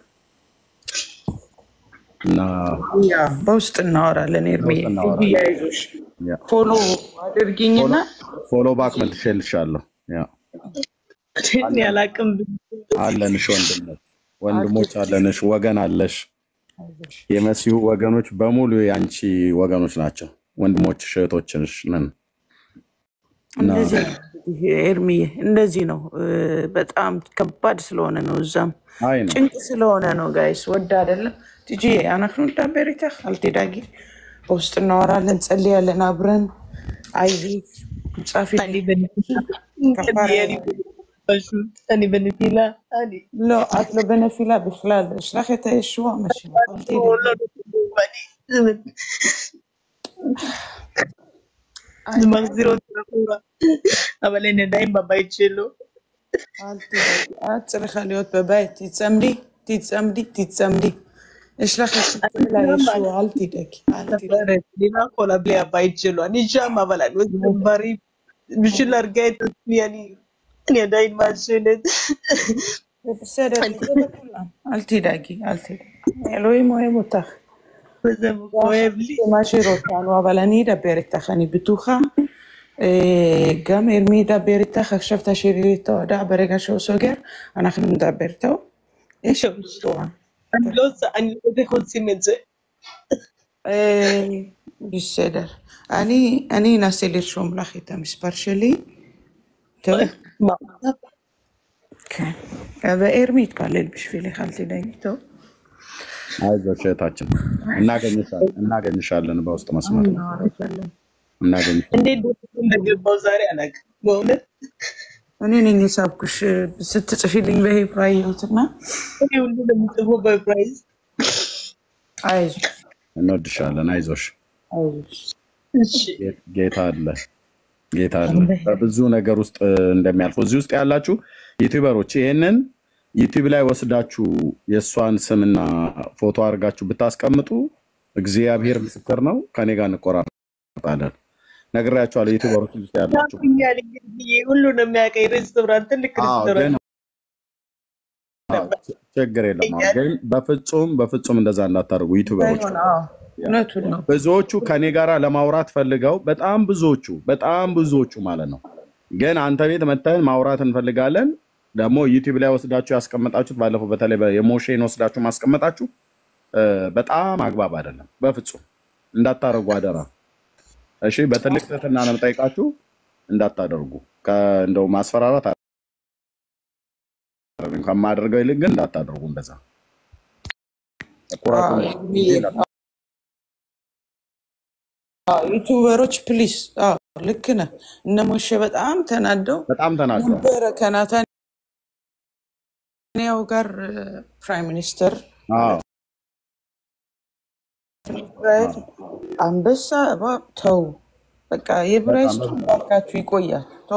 እና ያ በውስጥ እናወራለን። ኤርሜ በውስጥ እናወራለን። ያይዞሽ ያ፣ ፎሎ አድርጊኝና ፎሎ ባክ መልሼልሻለሁ። ያ እኔ አላቅም። አለንሽ ወንድነት ወንድሞች አለንሽ፣ ወገን አለሽ። የመሲሁ ወገኖች በሙሉ የአንቺ ወገኖች ናቸው። ወንድሞችሽ እህቶችሽ ነን እና እንደዚህ ነው እንግዲህ ኤርሚዬ፣ እንደዚህ ነው እ፣ በጣም ከባድ ስለሆነ ነው፣ እዛም አይ ነው ጭንቅ ስለሆነ ነው። ጋይስ ወድ አይደለም ትጂ አናክኑ ዳቤሪታ አልቴዳጊ በውስጥ እናወራለን፣ ጸልያለን አብረን አይዚ ጻፊ እኔ በነፊላ ከፋራ እኔ በነፊላ እኔ ሎ አትሎ በነፊላ ብክላል እሽላክ የተየሽዋ መሽ ዝማዝሮ ተረፉራ አበላይ ነዳይም ባባይችሉ צריכה להיות בבית, תצמדי, תצמדי, תצמדי. יש לך את שתלה ישוע, אל תדאגי, אל תדאגי. דינה כל בלי הבית שלו אני שם אבל אני עושה דברים בשביל להרגיע את עצמי אני אני עדיין מעשנת זה בסדר, זה לכולם. אל תדאגי, אל תדאגי. אלוהים אוהב אותך. וזה כואב לי זה מה שרוצנו, אבל אני אדבר איתך, אני בטוחה. אה, גם ארמי ידבר איתך, עכשיו תשאירי לי את ההודעה ברגע שהוא סוגר, אנחנו נדבר איתו. יש בשורה. אני לא עושה אני לא יודעת איך עושים את זה אה, בסדר. אני אני אנסה לרשום לך את המספר שלי. טוב? מה כן. וארמי יתפלל בשבילך, אל תדאגי, טוב? አይዞሽ እህታችን እናገኝሻለን እናገኝሻለን በውስጥ መስመር እናወራለን። እናገኝሻለን እንዴት ደስ እንደገባው ዛሬ አላውቅም በእውነት እኔ ነኝ የሳብኩሽ ስትጽፊልኝ በሄብራ አየሁትና እኔ ሁሉ ነው የምጽፈው በፕራይዝ አይዞሽ እንወድሻለን አይዞሽ አይዞሽ እሺ ጌ- ጌታ አለ ጌታ አለ በብዙ ነገር ውስጥ እንደሚያልፉ እዚህ ውስጥ ያላችሁ ዩቲዩበሮች ይህንን ዩቲዩብ ላይ ወስዳችሁ የእሷን ስምና ፎቶ አድርጋችሁ ብታስቀምጡ እግዚአብሔር ምስክር ነው ከኔ ጋር እንቆራረጣለን ነግሬያችኋለሁ ዩቲዩበሮች እዚህ ውስጥ ያላችሁ ያቁኛል እንግዲህ ሁሉ ነው የሚያውቀኝ ሬስቶራንት ትልቅ አዎ ሬስቶራንት ግን አዎ፣ ች- ችግር የለም አዎ። ግን በፍጹም በፍጹም እንደዛ እንዳታደርጉ ዩቲዩበሮች ባይሆን አዎ እውነቱን ነው ብዙዎቹ ከኔ ጋር ለማውራት ፈልገው በጣም ብዙዎቹ በጣም ብዙዎቹ ማለት ነው። ግን አንተ ቤት መተን ማውራት እንፈልጋለን። ደግሞ ዩቲዩብ ላይ ወስዳችሁ ያስቀመጣችሁት ባለፈው በተለይ በ- የሞሼን ወስዳችሁ ማስቀመጣችሁ እ፣ በጣም አግባብ አይደለም። በፍጹም እንዳታደርጉ አደራ። እሺ፣ በትልቅ ትህትና ነው የምጠይቃችሁ፣ እንዳታደርጉ። ከ- እንደው ማስፈራራት አይደለም፣ ከማደርገው ይልቅ ግን እንዳታደርጉ እንደዛ ኩራቱ አዎ፣ ኤርሚዬ፣ አዎ፣ ዩቱበሮች ፕሊስ አዎ ልክ ነህ እነ ሞሼ በጣም ተናደው በጣም ተናግረዋል። ነበረ ከናታንያው ጋር ፕራይም ሚኒስተር አዎ እስራኤል አንበሳ እባብ ተው በቃ የብራይስቱ ባካችሁ ይቆያል ተው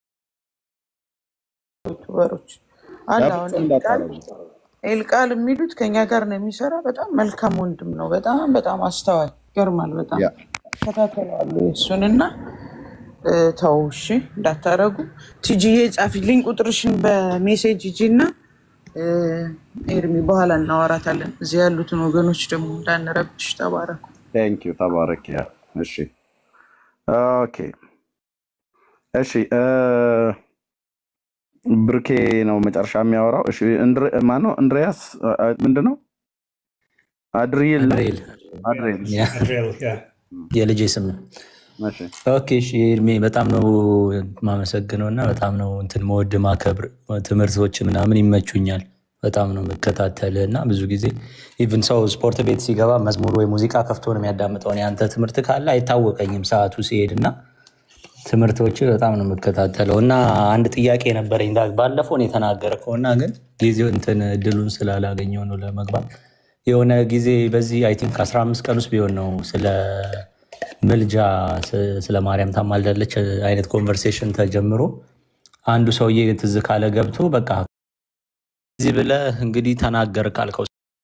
ዩቱበሮች አለ አሁን በፍጹም ኤልቃል እንዳታደርጉ። ኤልቃል የሚሉት ከኛ ጋር ነው የሚሰራ በጣም መልካም ወንድም ነው በጣም በጣም አስተዋይ ይገርማል በጣም ያ ከታተለዋለሁ የእሱንና እ፣ ተው እሺ እንዳታረጉ ቲጂዬ ጻፊልኝ ቁጥርሽን በሜሴጅ ሂጂ እና እ፣ ኤርሚ በኋላ እናወራታለን እዚህ ያሉትን ወገኖች ደግሞ እንዳንረብሽ ተባረኩ ቴንክ ዩ ተባረክ። ያ እሺ ኦኬ እሺ እ፣ ብርኬ ነው መጨረሻ የሚያወራው። እሺ እንድር- ማነው እንድሪያስ እ፣ ምንድን ነው አድሪል ነው? አድሬል አድሪል እሺ፣ ያ የልጄ ስም ነው። እሺ ኦኬ እሺ ኤርሜ በጣም ነው የማመሰግነው እና በጣም ነው እንትን መወድ ማከብር ትምህርቶች ምናምን ይመቹኛል። በጣም ነው የምከታተል እና ብዙ ጊዜ ኢቭን ሰው ስፖርት ቤት ሲገባ መዝሙር ወይ ሙዚቃ ከፍቶ ነው የሚያዳምጠው። እኔ አንተ ትምህርት ካለ አይታወቀኝም ሰዓቱ ሲሄድ እና ትምህርቶች በጣም ነው የምከታተለው እና አንድ ጥያቄ ነበረኝ ዳ- ባለፈው ነው የተናገርከው እና ግን ጊዜው እንትን እድሉን ስላላገኘው ነው ለመግባት የሆነ ጊዜ በዚህ አይ ቲንክ 15 ቀን ውስጥ ቢሆን ነው ስለ ምልጃ ስ- ስለ ማርያም ታማልዳለች አይነት ኮንቨርሴሽን ተጀምሮ አንዱ ሰውዬ ትዝ ካለ ገብቶ በቃ እዚህ ብለህ እንግዲህ ተናገር ካልከው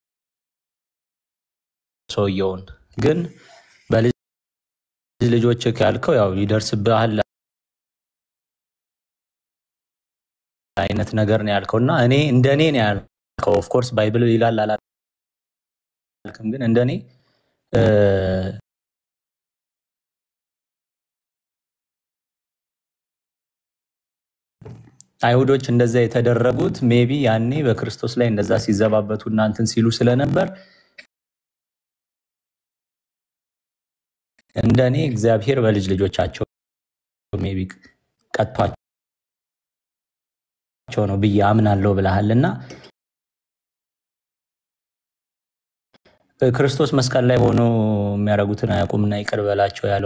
ሰውየውን ግን በልጅ ልጆች ያልከው ያው ይደርስብሃል አይነት ነገር ነው ያልከው እና እኔ እንደ እኔ ነው ያልከው። ኦፍኮርስ ባይብል ይላል አላልክም፣ ግን እንደ እኔ እ፣ አይሁዶች እንደዛ የተደረጉት ሜቢ ያኔ በክርስቶስ ላይ እንደዛ ሲዘባበቱ እና እንትን ሲሉ ስለነበር እንደ እኔ እግዚአብሔር በልጅ ልጆቻቸው ሜቢ ቀጥቷቸው ነው ብዬ አምናለሁ ብለሃል እና ክርስቶስ መስቀል ላይ ሆኖ የሚያደርጉትን አያውቁምና ይቅር በላቸው ያለው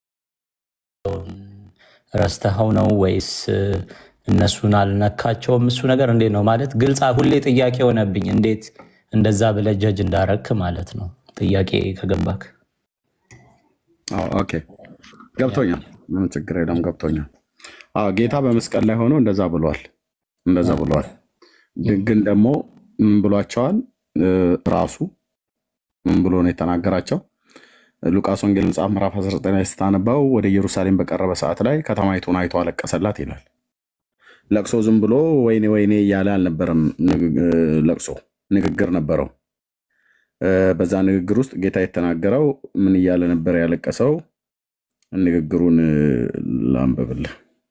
ረስተኸው ነው ወይስ እነሱን አልነካቸውም? እሱ ነገር እንዴት ነው ማለት ግልጽ፣ ሁሌ ጥያቄ ሆነብኝ። እንዴት እንደዛ ብለህ ጀጅ እንዳረክ ማለት ነው። ጥያቄ ከገባክ አዎ፣ ኦኬ ገብቶኛል። ምንም ችግር የለም ገብቶኛል። አዎ ጌታ በመስቀል ላይ ሆኖ እንደዛ ብሏል፣ እንደዛ ብሏል። ግን ደግሞ ምን ብሏቸዋል? እ፣ ራሱ ምን ብሎ ነው የተናገራቸው? ሉቃስ ወንጌል መጽሐፍ ምዕራፍ 19 ላይ ስታነባው ወደ ኢየሩሳሌም በቀረበ ሰዓት ላይ ከተማይቱን አይቶ አለቀሰላት ይላል። ለቅሶ ዝም ብሎ ወይኔ ወይኔ እያለ አልነበረም። ንግ- እ፣ ለቅሶ ንግግር ነበረው። እ፣ በዛ ንግግር ውስጥ ጌታ የተናገረው ምን እያለ ነበር ያለቀሰው? ንግግሩን እ፣ ላንብብልህ።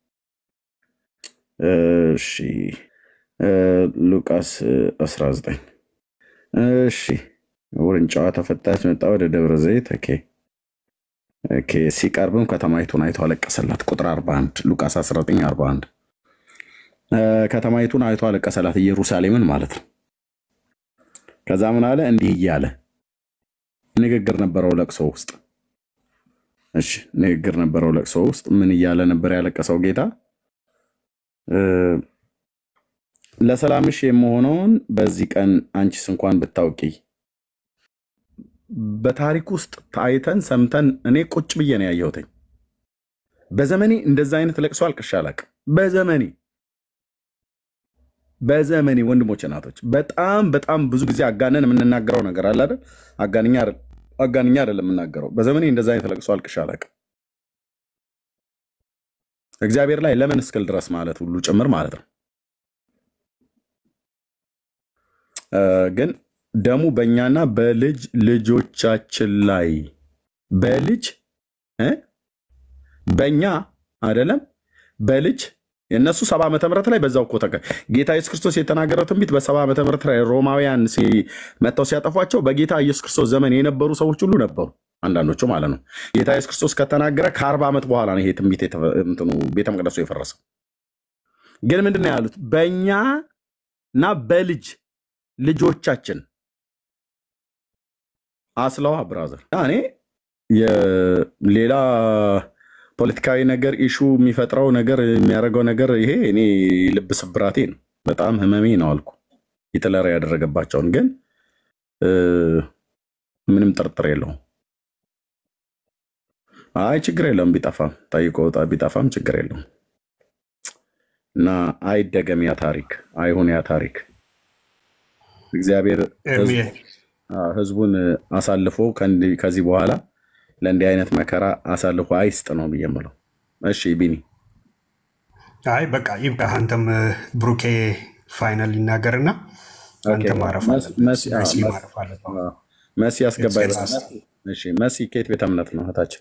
እሺ እ፣ ሉቃስ እ፣ 19 እሺ ውርንጫዋ ተፈታች፣ መጣ ወደ ደብረ ዘይት። ኦኬ ኦኬ። ሲቀርብም ከተማይቱን አይቶ አለቀሰላት። ቁጥር 41 ሉቃስ 19 41 እ፣ ከተማይቱን አይቶ አለቀሰላት፣ ኢየሩሳሌምን ማለት ነው። ከዛ ምን አለ? እንዲህ እያለ ንግግር ነበረው ለቅሶ ውስጥ። እሺ ንግግር ነበረው ለቅሶ ውስጥ ምን እያለ ነበር ያለቀሰው ጌታ? እ፣ ለሰላምሽ የምሆነውን በዚህ ቀን አንቺስ እንኳን ብታውቂ በታሪክ ውስጥ ታይተን ሰምተን እኔ ቁጭ ብዬ ነው ያየሁትኝ። በዘመኔ እንደዛ አይነት ለቅሶ አልቅሼ አላውቅም። በዘመኔ በዘመኔ ወንድሞች እናቶች፣ በጣም በጣም ብዙ ጊዜ አጋነን የምንናገረው ነገር አለ አይደል? አጋንኛ አይደል? አጋንኛ አይደለም የምናገረው። በዘመኔ እንደዛ አይነት ለቅሶ አልቅሼ አላውቅም። እግዚአብሔር ላይ ለምን እስክል ድረስ ማለት ሁሉ ጭምር ማለት ነው። እ፣ ግን ደሙ በእኛና በልጅ ልጆቻችን ላይ በልጅ እ በእኛ አይደለም በልጅ የእነሱ ሰባ ዓመተ ምህረት ላይ በዛው እኮ ተቀ ጌታ ኢየሱስ ክርስቶስ የተናገረው ትንቢት በሰባ ዓመተ ምህረት ላይ ሮማውያን ሲ- መጥተው ሲያጠፏቸው በጌታ ኢየሱስ ክርስቶስ ዘመን የነበሩ ሰዎች ሁሉ ነበሩ። አንዳንዶቹ ማለት ነው። ጌታ ኢየሱስ ክርስቶስ ከተናገረ ከአርባ ዓመት በኋላ ነው ይሄ ትንቢት የተፈ- እንትኑ ቤተ መቅደሱ የፈረሰው። ግን ምንድን ነው ያሉት? በእኛ እና በልጅ ልጆቻችን አስለዋ ብራዘር እኔ የሌላ ፖለቲካዊ ነገር ኢሹ የሚፈጥረው ነገር የሚያደርገው ነገር ይሄ እኔ ልብ ስብራቴ ነው፣ በጣም ህመሜ ነው አልኩ። ሂትለር ያደረገባቸውን ግን እ፣ ምንም ጥርጥር የለውም። አይ ችግር የለውም ቢጠፋም ጠይቆ ወጣ ቢጠፋም ችግር የለውም እና አይደገም ያ ታሪክ አይሁን ያ ታሪክ እግዚአብሔር ኤርሚዬ ህዝቡ- አዎ፣ ህዝቡን አሳልፎ ከእንዲህ- ከዚህ በኋላ ለእንዲህ አይነት መከራ አሳልፎ አይስጥ ነው ብዬ የምለው። እሺ ቢኒ አይ በቃ ይብቃ። አንተም ብሩኬ ፋይናል ይናገርና ኦኬ፣ አንተ ማረፍ መስ- አለበት፣ መሲ አዎ፣ መሲ መስ- ማረፍ አለበት። አዎ፣ መሲ አስገባይ It's በል። last. እሺ መሲ ከየት ቤተ እምነት ነው እህታችን?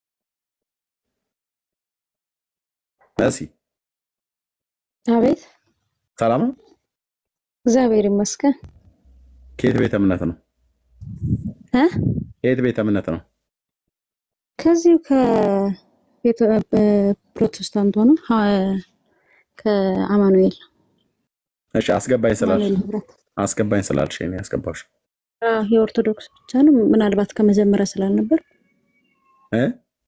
መሲ አቤት ሰላም ነው? እግዚአብሔር ይመስገን ከየት ቤተ እምነት ነው? እ ከየት ቤተ እምነት ነው? ከዚሁ ከቤተ ፕሮቴስታንት ሆኖ ሀ- ከአማኑኤል እሺ አስገባኝ ስላልሽ አማኑኤል ህብረት አስገባኝ ስላልሽ እኔ ያስገባሽ አ፣ የኦርቶዶክስ ብቻ ነው። ምናልባት ከመጀመሪያ ስላልነበር እ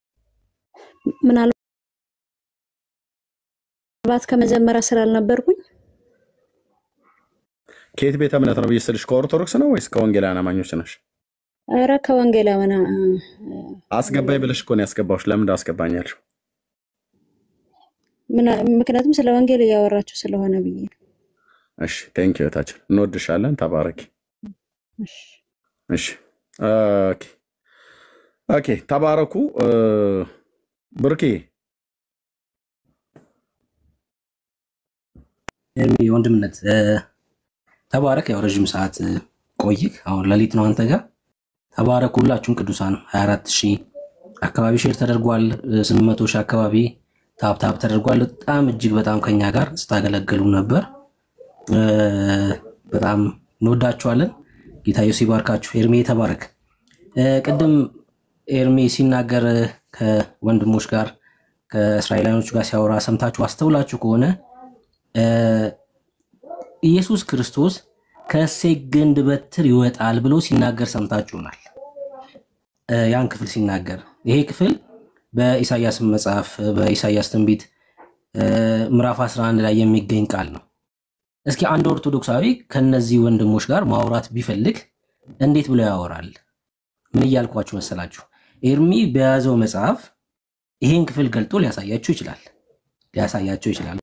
ምናልባት ከመጀመሪያ ስላልነበርኩኝ ከየት ቤተ እምነት ነው ብዬ ስልሽ ከኦርቶዶክስ ነው ወይስ ከወንጌላውያን አማኞች ነሽ? ኧረ ከወንጌላውያን አ፣ አስገባኝ ብለሽ እኮ ነው ያስገባሁሽ። ለምን አስገባኝ ያልሽው? ምና- ምክንያቱም ስለ ወንጌል እያወራችሁ ስለሆነ ብዬ ነው። እሺ ቴንክ ዩ እህታችን፣ እንወድሻለን። ተባረኪ። እሺ። እሺ ኦኬ ኦኬ፣ ተባረኩ። እ፣ ብርኬ ኤርሚ ወንድምነት እ፣ ተባረክ። ያው ረዥም ሰዓት እ፣ ቆይክ። አሁን ሌሊት ነው አንተ ጋር። ተባረክ ሁላችሁም ቅዱሳን 24 ሺህ አካባቢ ሼር ተደርጓል። እ፣ 800 ሺህ አካባቢ ታፕ ታፕ ተደርጓል። በጣም እጅግ በጣም ከኛ ጋር ስታገለግሉ ነበር። እ፣ በጣም እንወዳችኋለን። ጌታ ኢየሱስ ይባርካችሁ። ኤርሚ ተባረክ። እ፣ ቅድም ኤርሚ ሲናገር እ፣ ከወንድሞች ጋር ከእስራኤላውያኖች ጋር ሲያወራ ሰምታችሁ አስተውላችሁ ከሆነ እ፣ ኢየሱስ ክርስቶስ ከእሴይ ግንድ በትር ይወጣል ብሎ ሲናገር ሰምታችሁናል። እ፣ ያን ክፍል ሲናገር ይሄ ክፍል በኢሳያስ መጽሐፍ በኢሳያስ ትንቢት እ፣ ምዕራፍ 11 ላይ የሚገኝ ቃል ነው። እስኪ አንድ ኦርቶዶክሳዊ ከነዚህ ወንድሞች ጋር ማውራት ቢፈልግ እንዴት ብሎ ያወራል? ምን እያልኳችሁ መሰላችሁ? ኤርሚ በያዘው መጽሐፍ ይሄን ክፍል ገልጦ ሊያሳያችሁ ይችላል ሊያሳያችሁ ይችላል።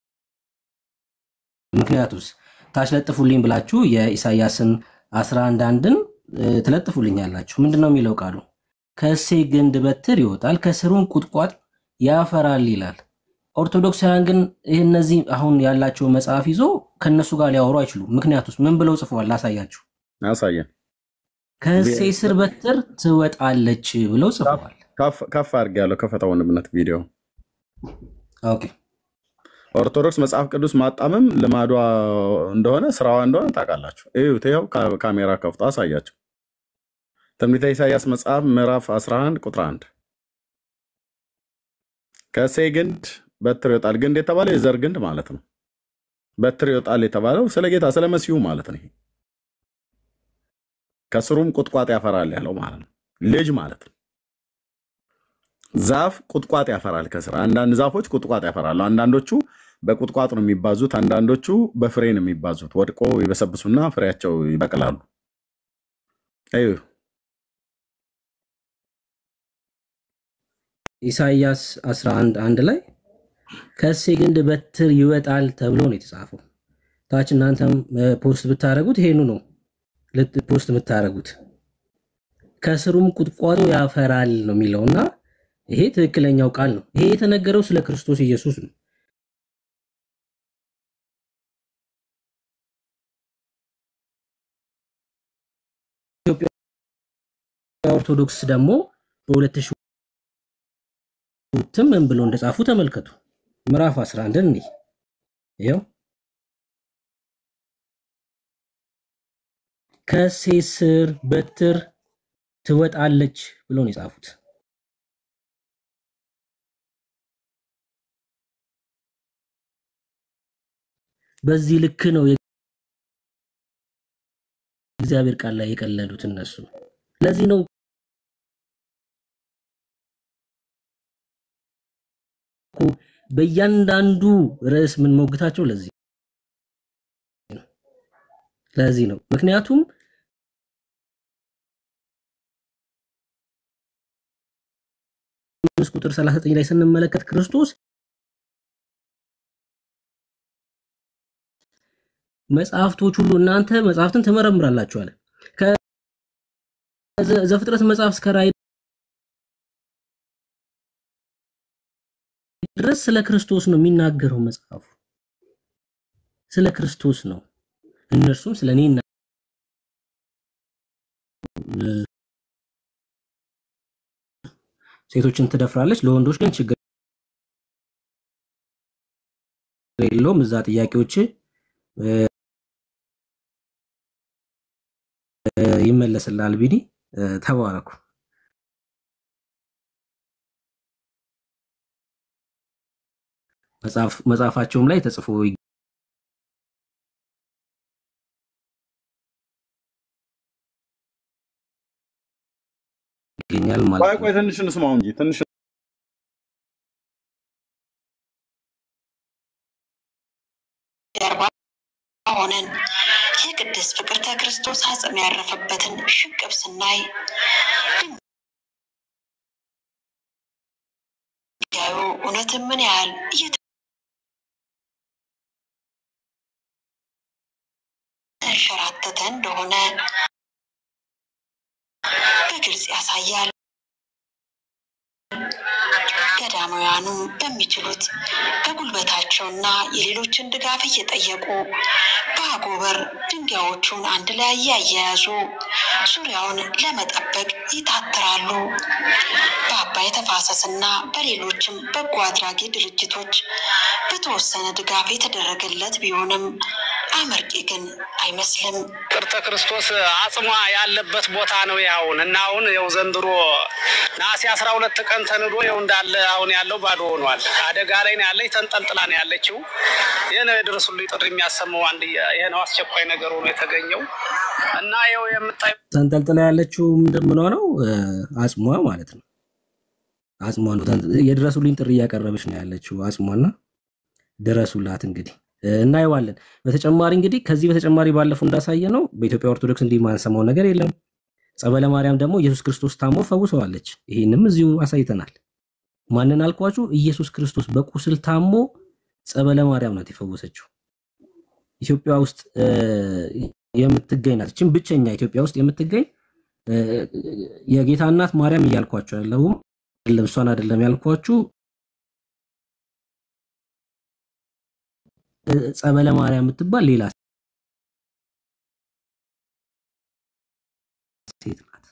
ምክንያቱስ ታች ለጥፉልኝ ብላችሁ የኢሳያስን 11 አንድን እ፣ ትለጥፉልኛላችሁ። ምንድን ነው የሚለው ቃሉ? ከእሴይ ግንድ በትር ይወጣል ከስሩም ቁጥቋጥ ያፈራል ይላል። ኦርቶዶክሳውያን ግን ይህ እነዚህ አሁን ያላቸው መጽሐፍ ይዞ ከእነሱ ጋር ሊያወሩ አይችሉም። ምክንያቱስ ምን ብለው ጽፈዋል? ላሳያችሁ። አሳየን። ከእሴይ ስር በትር ትወጣለች ብለው ጽፈዋል። ከፍ አድርግ ያለው ከፈታ ወንድምነት ቪዲዮ ኦኬ ኦርቶዶክስ መጽሐፍ ቅዱስ ማጣመም ልማዷ እንደሆነ ስራዋ እንደሆነ ታውቃላችሁ። እዩት፣ ይኸው ካ- ካሜራ ከፍቶ አሳያቸው። ትንቢተ ኢሳያስ መጽሐፍ ምዕራፍ 11 ቁጥር 1 ከእሴይ ግንድ በትር ይወጣል። ግንድ የተባለው የዘር ግንድ ማለት ነው። በትር ይወጣል የተባለው ስለ ጌታ ስለ መሲሁ ማለት ነው። ይሄ ከስሩም ቁጥቋጥ ያፈራል ያለው ማለት ነው። ልጅ ማለት ነው። ዛፍ ቁጥቋጥ ያፈራል ከስር። አንዳንድ ዛፎች ቁጥቋጥ ያፈራሉ። አንዳንዶቹ በቁጥቋጥ ነው የሚባዙት፣ አንዳንዶቹ በፍሬ ነው የሚባዙት። ወድቆ ይበሰብሱና ፍሬያቸው ይበቅላሉ። እዩ ኢሳይያስ 11 አንድ ላይ ከእሴይ ግንድ በትር ይወጣል ተብሎ ነው የተጻፈው። ታች እናንተም እ፣ ፖስት ብታደረጉት ይሄኑ ነው ልት ፖስት የምታደረጉት። ከስሩም ቁጥቋጦ ያፈራል ነው የሚለው እና ይሄ ትክክለኛው ቃል ነው። ይሄ የተነገረው ስለ ክርስቶስ ኢየሱስ ነው። ኢትዮጵያ ኦርቶዶክስ ደግሞ በሁለት ሺህ ሁለትም ምን ብሎ እንደጻፉ ተመልከቱ። ምዕራፍ 11 እንይ ይኸው ከእሴይ ስር በትር ትወጣለች ብሎ ነው የጻፉት። በዚህ ልክ ነው የእግዚአብሔር ቃል ላይ የቀለዱት እነሱ። ለዚህ ነው እኮ በእያንዳንዱ ርዕስ ምን ሞግታቸው ለዚህ ነው። ለዚህ ነው ምክንያቱም አምስት ቁጥር 39 ላይ ስንመለከት ክርስቶስ መጽሐፍቶች ሁሉ እናንተ መጽሐፍትን ትመረምራላችሁ አለ። ከዘፍጥረት መጽሐፍ እስከ ራእይ ድረስ ስለ ክርስቶስ ነው የሚናገረው መጽሐፉ። ስለ ክርስቶስ ነው። እነርሱም ስለ እኔ ይና- ሴቶችን ትደፍራለች፣ ለወንዶች ግን ችግር የለውም። እዛ ጥያቄዎች እ፣ እ፣ ይመለስልሃል። ቢኒ እ፣ ተባረኩ። መጽሐፍ መጽሐፋቸውም ላይ ተጽፎ ይገኛል ማለት ቆይ ነው። ቆይ ትንሽ እንስማው እንጂ ትንሽ ጀርባ ሆነን የቅድስት ፍቅርተ ክርስቶስ አጽም ያረፈበትን ሽቅብ ስናይ ድንጋዩ እውነትም ምን ያህል እየተንሸራተተ እንደሆነ በግልጽ ያሳያል። ገዳማውያኑ በሚችሉት በጉልበታቸውና የሌሎችን ድጋፍ እየጠየቁ በአጎበር ድንጋዮቹን አንድ ላይ እያያያዙ ዙሪያውን ለመጠበቅ ይታትራሉ። በአባይ ተፋሰስና በሌሎችም በጎ አድራጊ ድርጅቶች በተወሰነ ድጋፍ የተደረገለት ቢሆንም አመርቂ ግን አይመስልም። ቅርተ ክርስቶስ አጽሟ ያለበት ቦታ ነው። ይኸውን እና አሁን ያው ዘንድሮ ነሐሴ አስራ ሁለት ቀን ተንዶ ያው እንዳለ አሁን ያለው ባዶ ሆኗል። አደጋ ላይ ነው ያለች፣ ተንጠልጥላ ነው ያለችው። ይህ ነው የድረሱልኝ ጥሪ የሚያሰማው አንድ ይህ ነው አስቸኳይ ነገር ሆኖ የተገኘው እና ያው የምታይ ተንጠልጥላ ያለችው ምንድን ምን ሆነው አጽሟ ማለት ነው። አጽሟ ነው ተንጠ- የድረሱልኝ ጥሪ እያቀረበች ነው ያለችው አጽሟና ድረሱላት እንግዲህ እናየዋለን። በተጨማሪ እንግዲህ ከዚህ በተጨማሪ ባለፈው እንዳሳየ ነው በኢትዮጵያ ኦርቶዶክስ እንዲህ ማንሰማው ነገር የለም። ጸበለ ማርያም ደግሞ ኢየሱስ ክርስቶስ ታሞ ፈውሰዋለች። ይህንም እዚሁ አሳይተናል። ማንን አልኳችሁ? ኢየሱስ ክርስቶስ በቁስል ታሞ ጸበለ ማርያም ናት የፈወሰችው። ኢትዮጵያ ውስጥ እ፣ የምትገኝ ናት። ይህችም ብቸኛ ኢትዮጵያ ውስጥ የምትገኝ እ፣ የጌታ እናት ማርያም እያልኳችሁ ያለሁም አይደለም፣ እሷን አይደለም ያልኳችሁ እ፣ ጸበለ ማርያም የምትባል ሌላ ሴት ናት።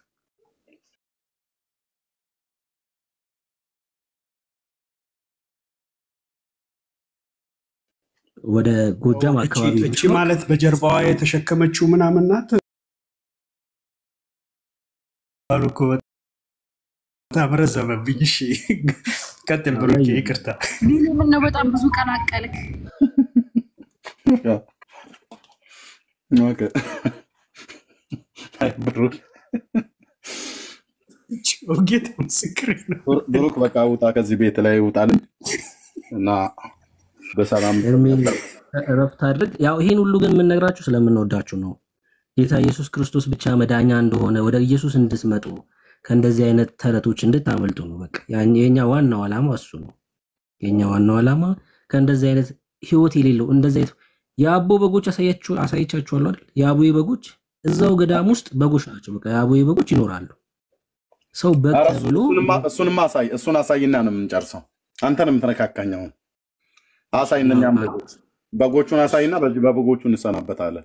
ወደ ጎጃም እቺ አካባቢ እቺ ማለት በጀርባዋ የተሸከመችው ምናምን ናት አሉ እኮ በጣም ረዘመብኝ። እሺ ቀጥል ብሩኬ፣ ይቅርታ። ቢኒ ምነው በጣም ብዙ ቀላቀልክ? ኦኬ። አይ ብሩክ ጌታ ምስክር ነው። ብሩ- ብሩክ በቃ ውጣ፣ ከዚህ ቤት ላይ ውጣልኝ እና በሰላም ኤርሜን እረፍት አድርግ። ያው ይሄን ሁሉ ግን የምንነግራችሁ ስለምንወዳችሁ ነው። ጌታ ኢየሱስ ክርስቶስ ብቻ መዳኛ እንደሆነ ወደ ኢየሱስ እንድትመጡ ከእንደዚህ አይነት ተረቶች እንድታመልጡ ነው። በቃ ያን- የኛ ዋናው ዓላማ እሱ ነው። የኛ ዋናው ዓላማ ከእንደዚህ አይነት ህይወት የሌለው እንደዚህ አይነት የአቦ በጎች አሳያችሁ አሳይቻችኋለሁ አይደል? የአቦዬ በጎች እዛው ገዳም ውስጥ በጎች ናቸው። በቃ የአቦዬ በጎች ይኖራሉ። ሰው በግ ኧረ እሱ- ተብሎ እሱንማ- እሱንማ አሳይ እሱን አሳይና ነው የምንጨርሰው። አንተን የምትነካካኝ አሁን አሳይ። እነኛም በጎች በጎቹን አሳይና በዚህ በበጎቹ እንሰናበታለን።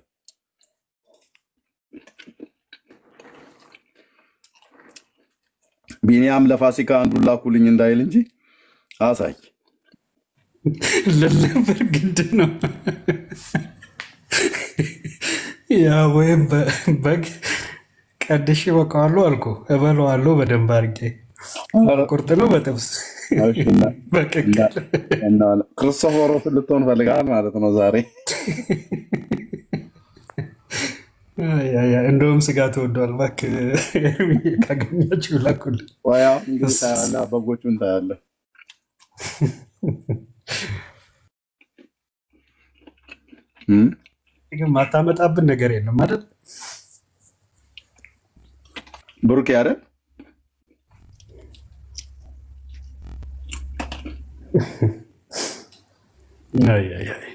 ቢኒያም ለፋሲካ አንዱን ላኩልኝ እንዳይል እንጂ አሳይ። ለነበር ግድ ነው ያ ወይም በ- በግ ቀድሼ በቃዋለሁ አልኩ እበለዋለሁ በደንብ አድርጌ ቁርጥ ነው በጥብስ እሺ፣ እና- በቅቅል እና ክርስቶፎሮስ ልትሆን ፈልጋል ማለት ነው ዛሬ። አይ፣ አይ፣ አይ፣ እንደውም ስጋ ተወዷል። እባክህ ኤርሚዬ ካገኛችሁ ላኩልኝ። ወያ እንግዲህ ታያለህ፣ በጎቹን ታያለህ። እም? ግን ማታመጣብን ነገር የለም አይደል? ብሩኬ አይደል? አይ፣ አይ፣ አይ።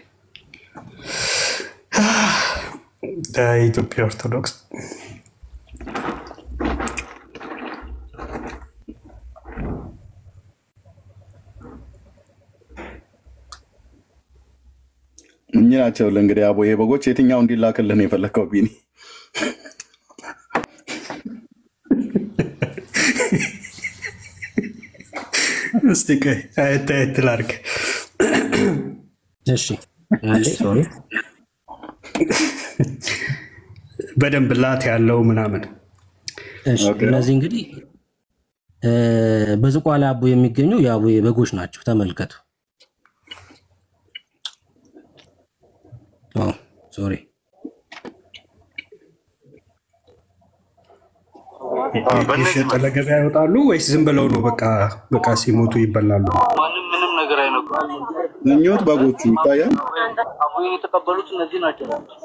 የኢትዮጵያ ኦርቶዶክስ እኚህ ናቸው እንግዲህ አቦዬ በጎች። የትኛው እንዲላክልህ ነው የፈለግከው ቢኒ? እስቲ ቆይ አየት አየት ላድርግ። እሺ አንዴ ሶሪ በደንብ ላት ያለው ምናምን እሺ እነዚህ እንግዲህ እ፣ በዝቋላ አቦ የሚገኙ የአቦዬ በጎች ናቸው። ተመልከቱ። ኦ ሶሪ የሸጠ ለገበያ ይወጣሉ ወይስ ዝም ብለው ነው በቃ በቃ ሲሞቱ ይበላሉ? ማንም ምንም ነገር አይነኩም። እኚሁት በጎቹ ይታያል። አቡዬን የተቀበሉት እነዚህ ናቸው።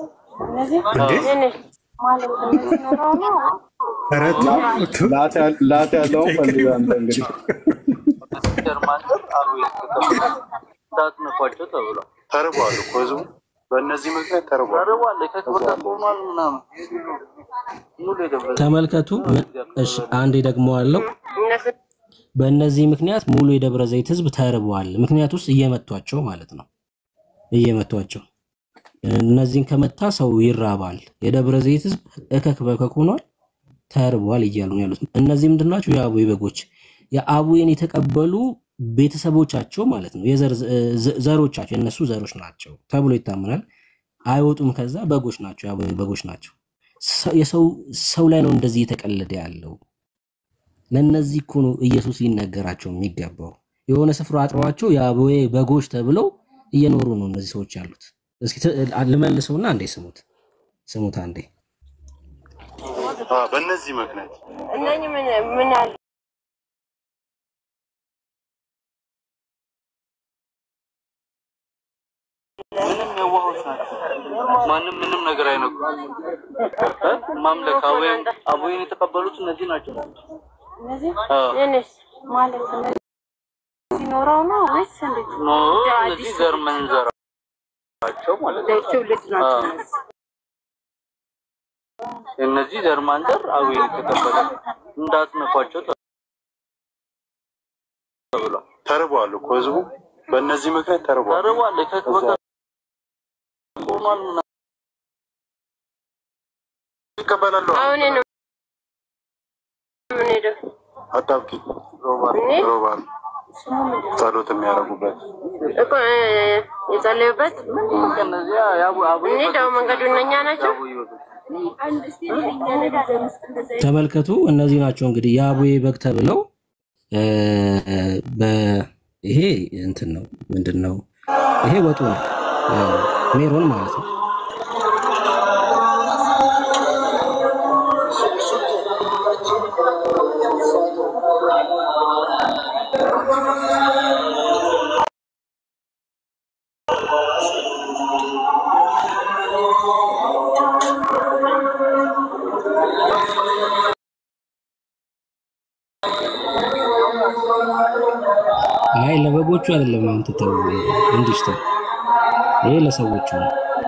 ኧረ ተው። ላት ያ- ላት ያለውን ፈልገህ አንተ እንግዲህ ቤተክርስቲያን ማንበር አቡዬ የተቀበሉት እንዳትነኳቸው ተብሏል። ተርቧል እኮ ህዝቡ በእነዚህ ምክንያት ተርቧል። ተርቧል። ከክብር ጋር ሆኗል ምናምን ሙሉ የደብረ ተመልከቱ። እሺ አንዴ ደግሞ አለው በእነዚህ ምክንያት ሙሉ የደብረ ዘይት ህዝብ ተርቧል። ምክንያት ውስጥ እየመቷቸው ማለት ነው እየመቷቸው እነዚህን ከመታ ሰው ይራባል። የደብረ ዘይት ህዝብ እከክ በከክ ሆኗል፣ ተርቧል እያሉ ነው ያሉት። እነዚህ ምንድን ናቸው? የአቡዬ በጎች የአቡዬን የተቀበሉ ቤተሰቦቻቸው ማለት ነው። የዘር ዘ- ዘሮቻቸው የእነሱ ዘሮች ናቸው ተብሎ ይታመናል። አይወጡም። ከዛ በጎች ናቸው፣ የአቡዬ በጎች ናቸው። ሰ- የሰው ሰው ላይ ነው እንደዚህ እየተቀለደ ያለው። ለእነዚህ እኮ ነው ኢየሱስ ሊነገራቸው የሚገባው። የሆነ ስፍራ አጥረዋቸው የአቡዬ በጎች ተብለው እየኖሩ ነው እነዚህ ሰዎች ያሉት። እስኪ ት- ልመልሰውና አንዴ ስሙት ስሙት አንዴ አ፣ በእነዚህ ምክንያት እነኝህ ምን ምን አለ ምንም የዋሆች ናቸው። ማንም ምንም ነገር አይነግሩም። እ? ማምለክ አቡዬን አቡዬን የተቀበሉት እነዚህ ናቸው። እነዚህ አዎ። የኔስ ማለት እነዚህ ሲኖረው ነው ወይስ እንዴት? ኖ ያው እነዚህ አዲስ ዘር መንዘራቸው ማለት ነው። ትውልድ ናቸው አዎ። እነዚህ። የእነዚህ ዘር ማንዘር አቡዬን የተቀበለ እንዳትነኳቸው ተብሏል። ተርቧል እኮ ህዝቡ በእነዚህ ምክንያት ተርቧል። ተርቧል። ከክ በከክ ሆኗል ምናምን ይቀበላሉ። አሁን ነው ምን ሄደው አጣብቂ ሮባል እኔ? ሮባል ስሙ ምንድን ነው? ጸሎት የሚያደርጉበት እኮ እ፣ የጸለዩበት እነዚያ የአቡ- አቡዬ እኔ ደግሞ መንገዱ እነኛ ናቸው። አቡዬ በጎች ተመልከቱ። እነዚህ ናቸው እንግዲህ የአቡዬ በግ ተብለው እ፣ በ- ይሄ እንትን ነው ምንድን ነው ይሄ ወጡ ነው እ፣ ሜሮን ማለት ነው። አይ ለበጎቹ አይደለም። አንተ ተው እንዲሽ ተው። ይሄ ለሰዎቹ ነው።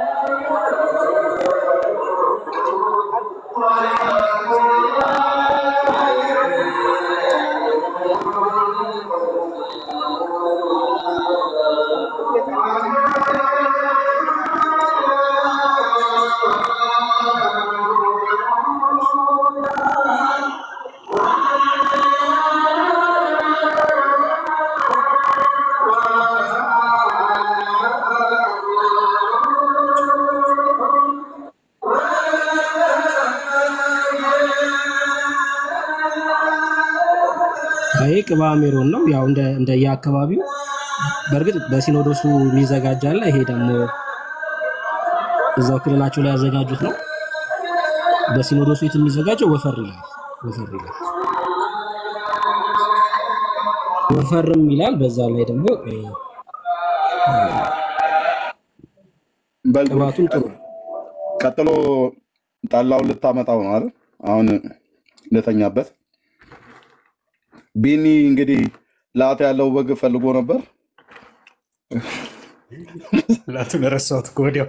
ይሄ ቅባ ሜሮን ነው። ያው እንደ እንደ የአካባቢው በእርግጥ በሲኖዶሱ የሚዘጋጅ አለ። ይሄ ደግሞ እዛው ክልላቸው ላይ ያዘጋጁት ነው። በሲኖዶሱ የት የሚዘጋጀው ወፈር ይላል። ወፈር ይላል። ወፈርም ይላል። በዛ ላይ ደግሞ እ፣ ቅባቱም ጥሩ ነው። ቀጥሎ ጠላውን ልታመጣው ነው አይደል? አሁን ልተኛበት። ቢኒ እንግዲህ ላት ያለው በግ ፈልጎ ነበር። ላቱን ረሳሁት እኮ ወዲያው።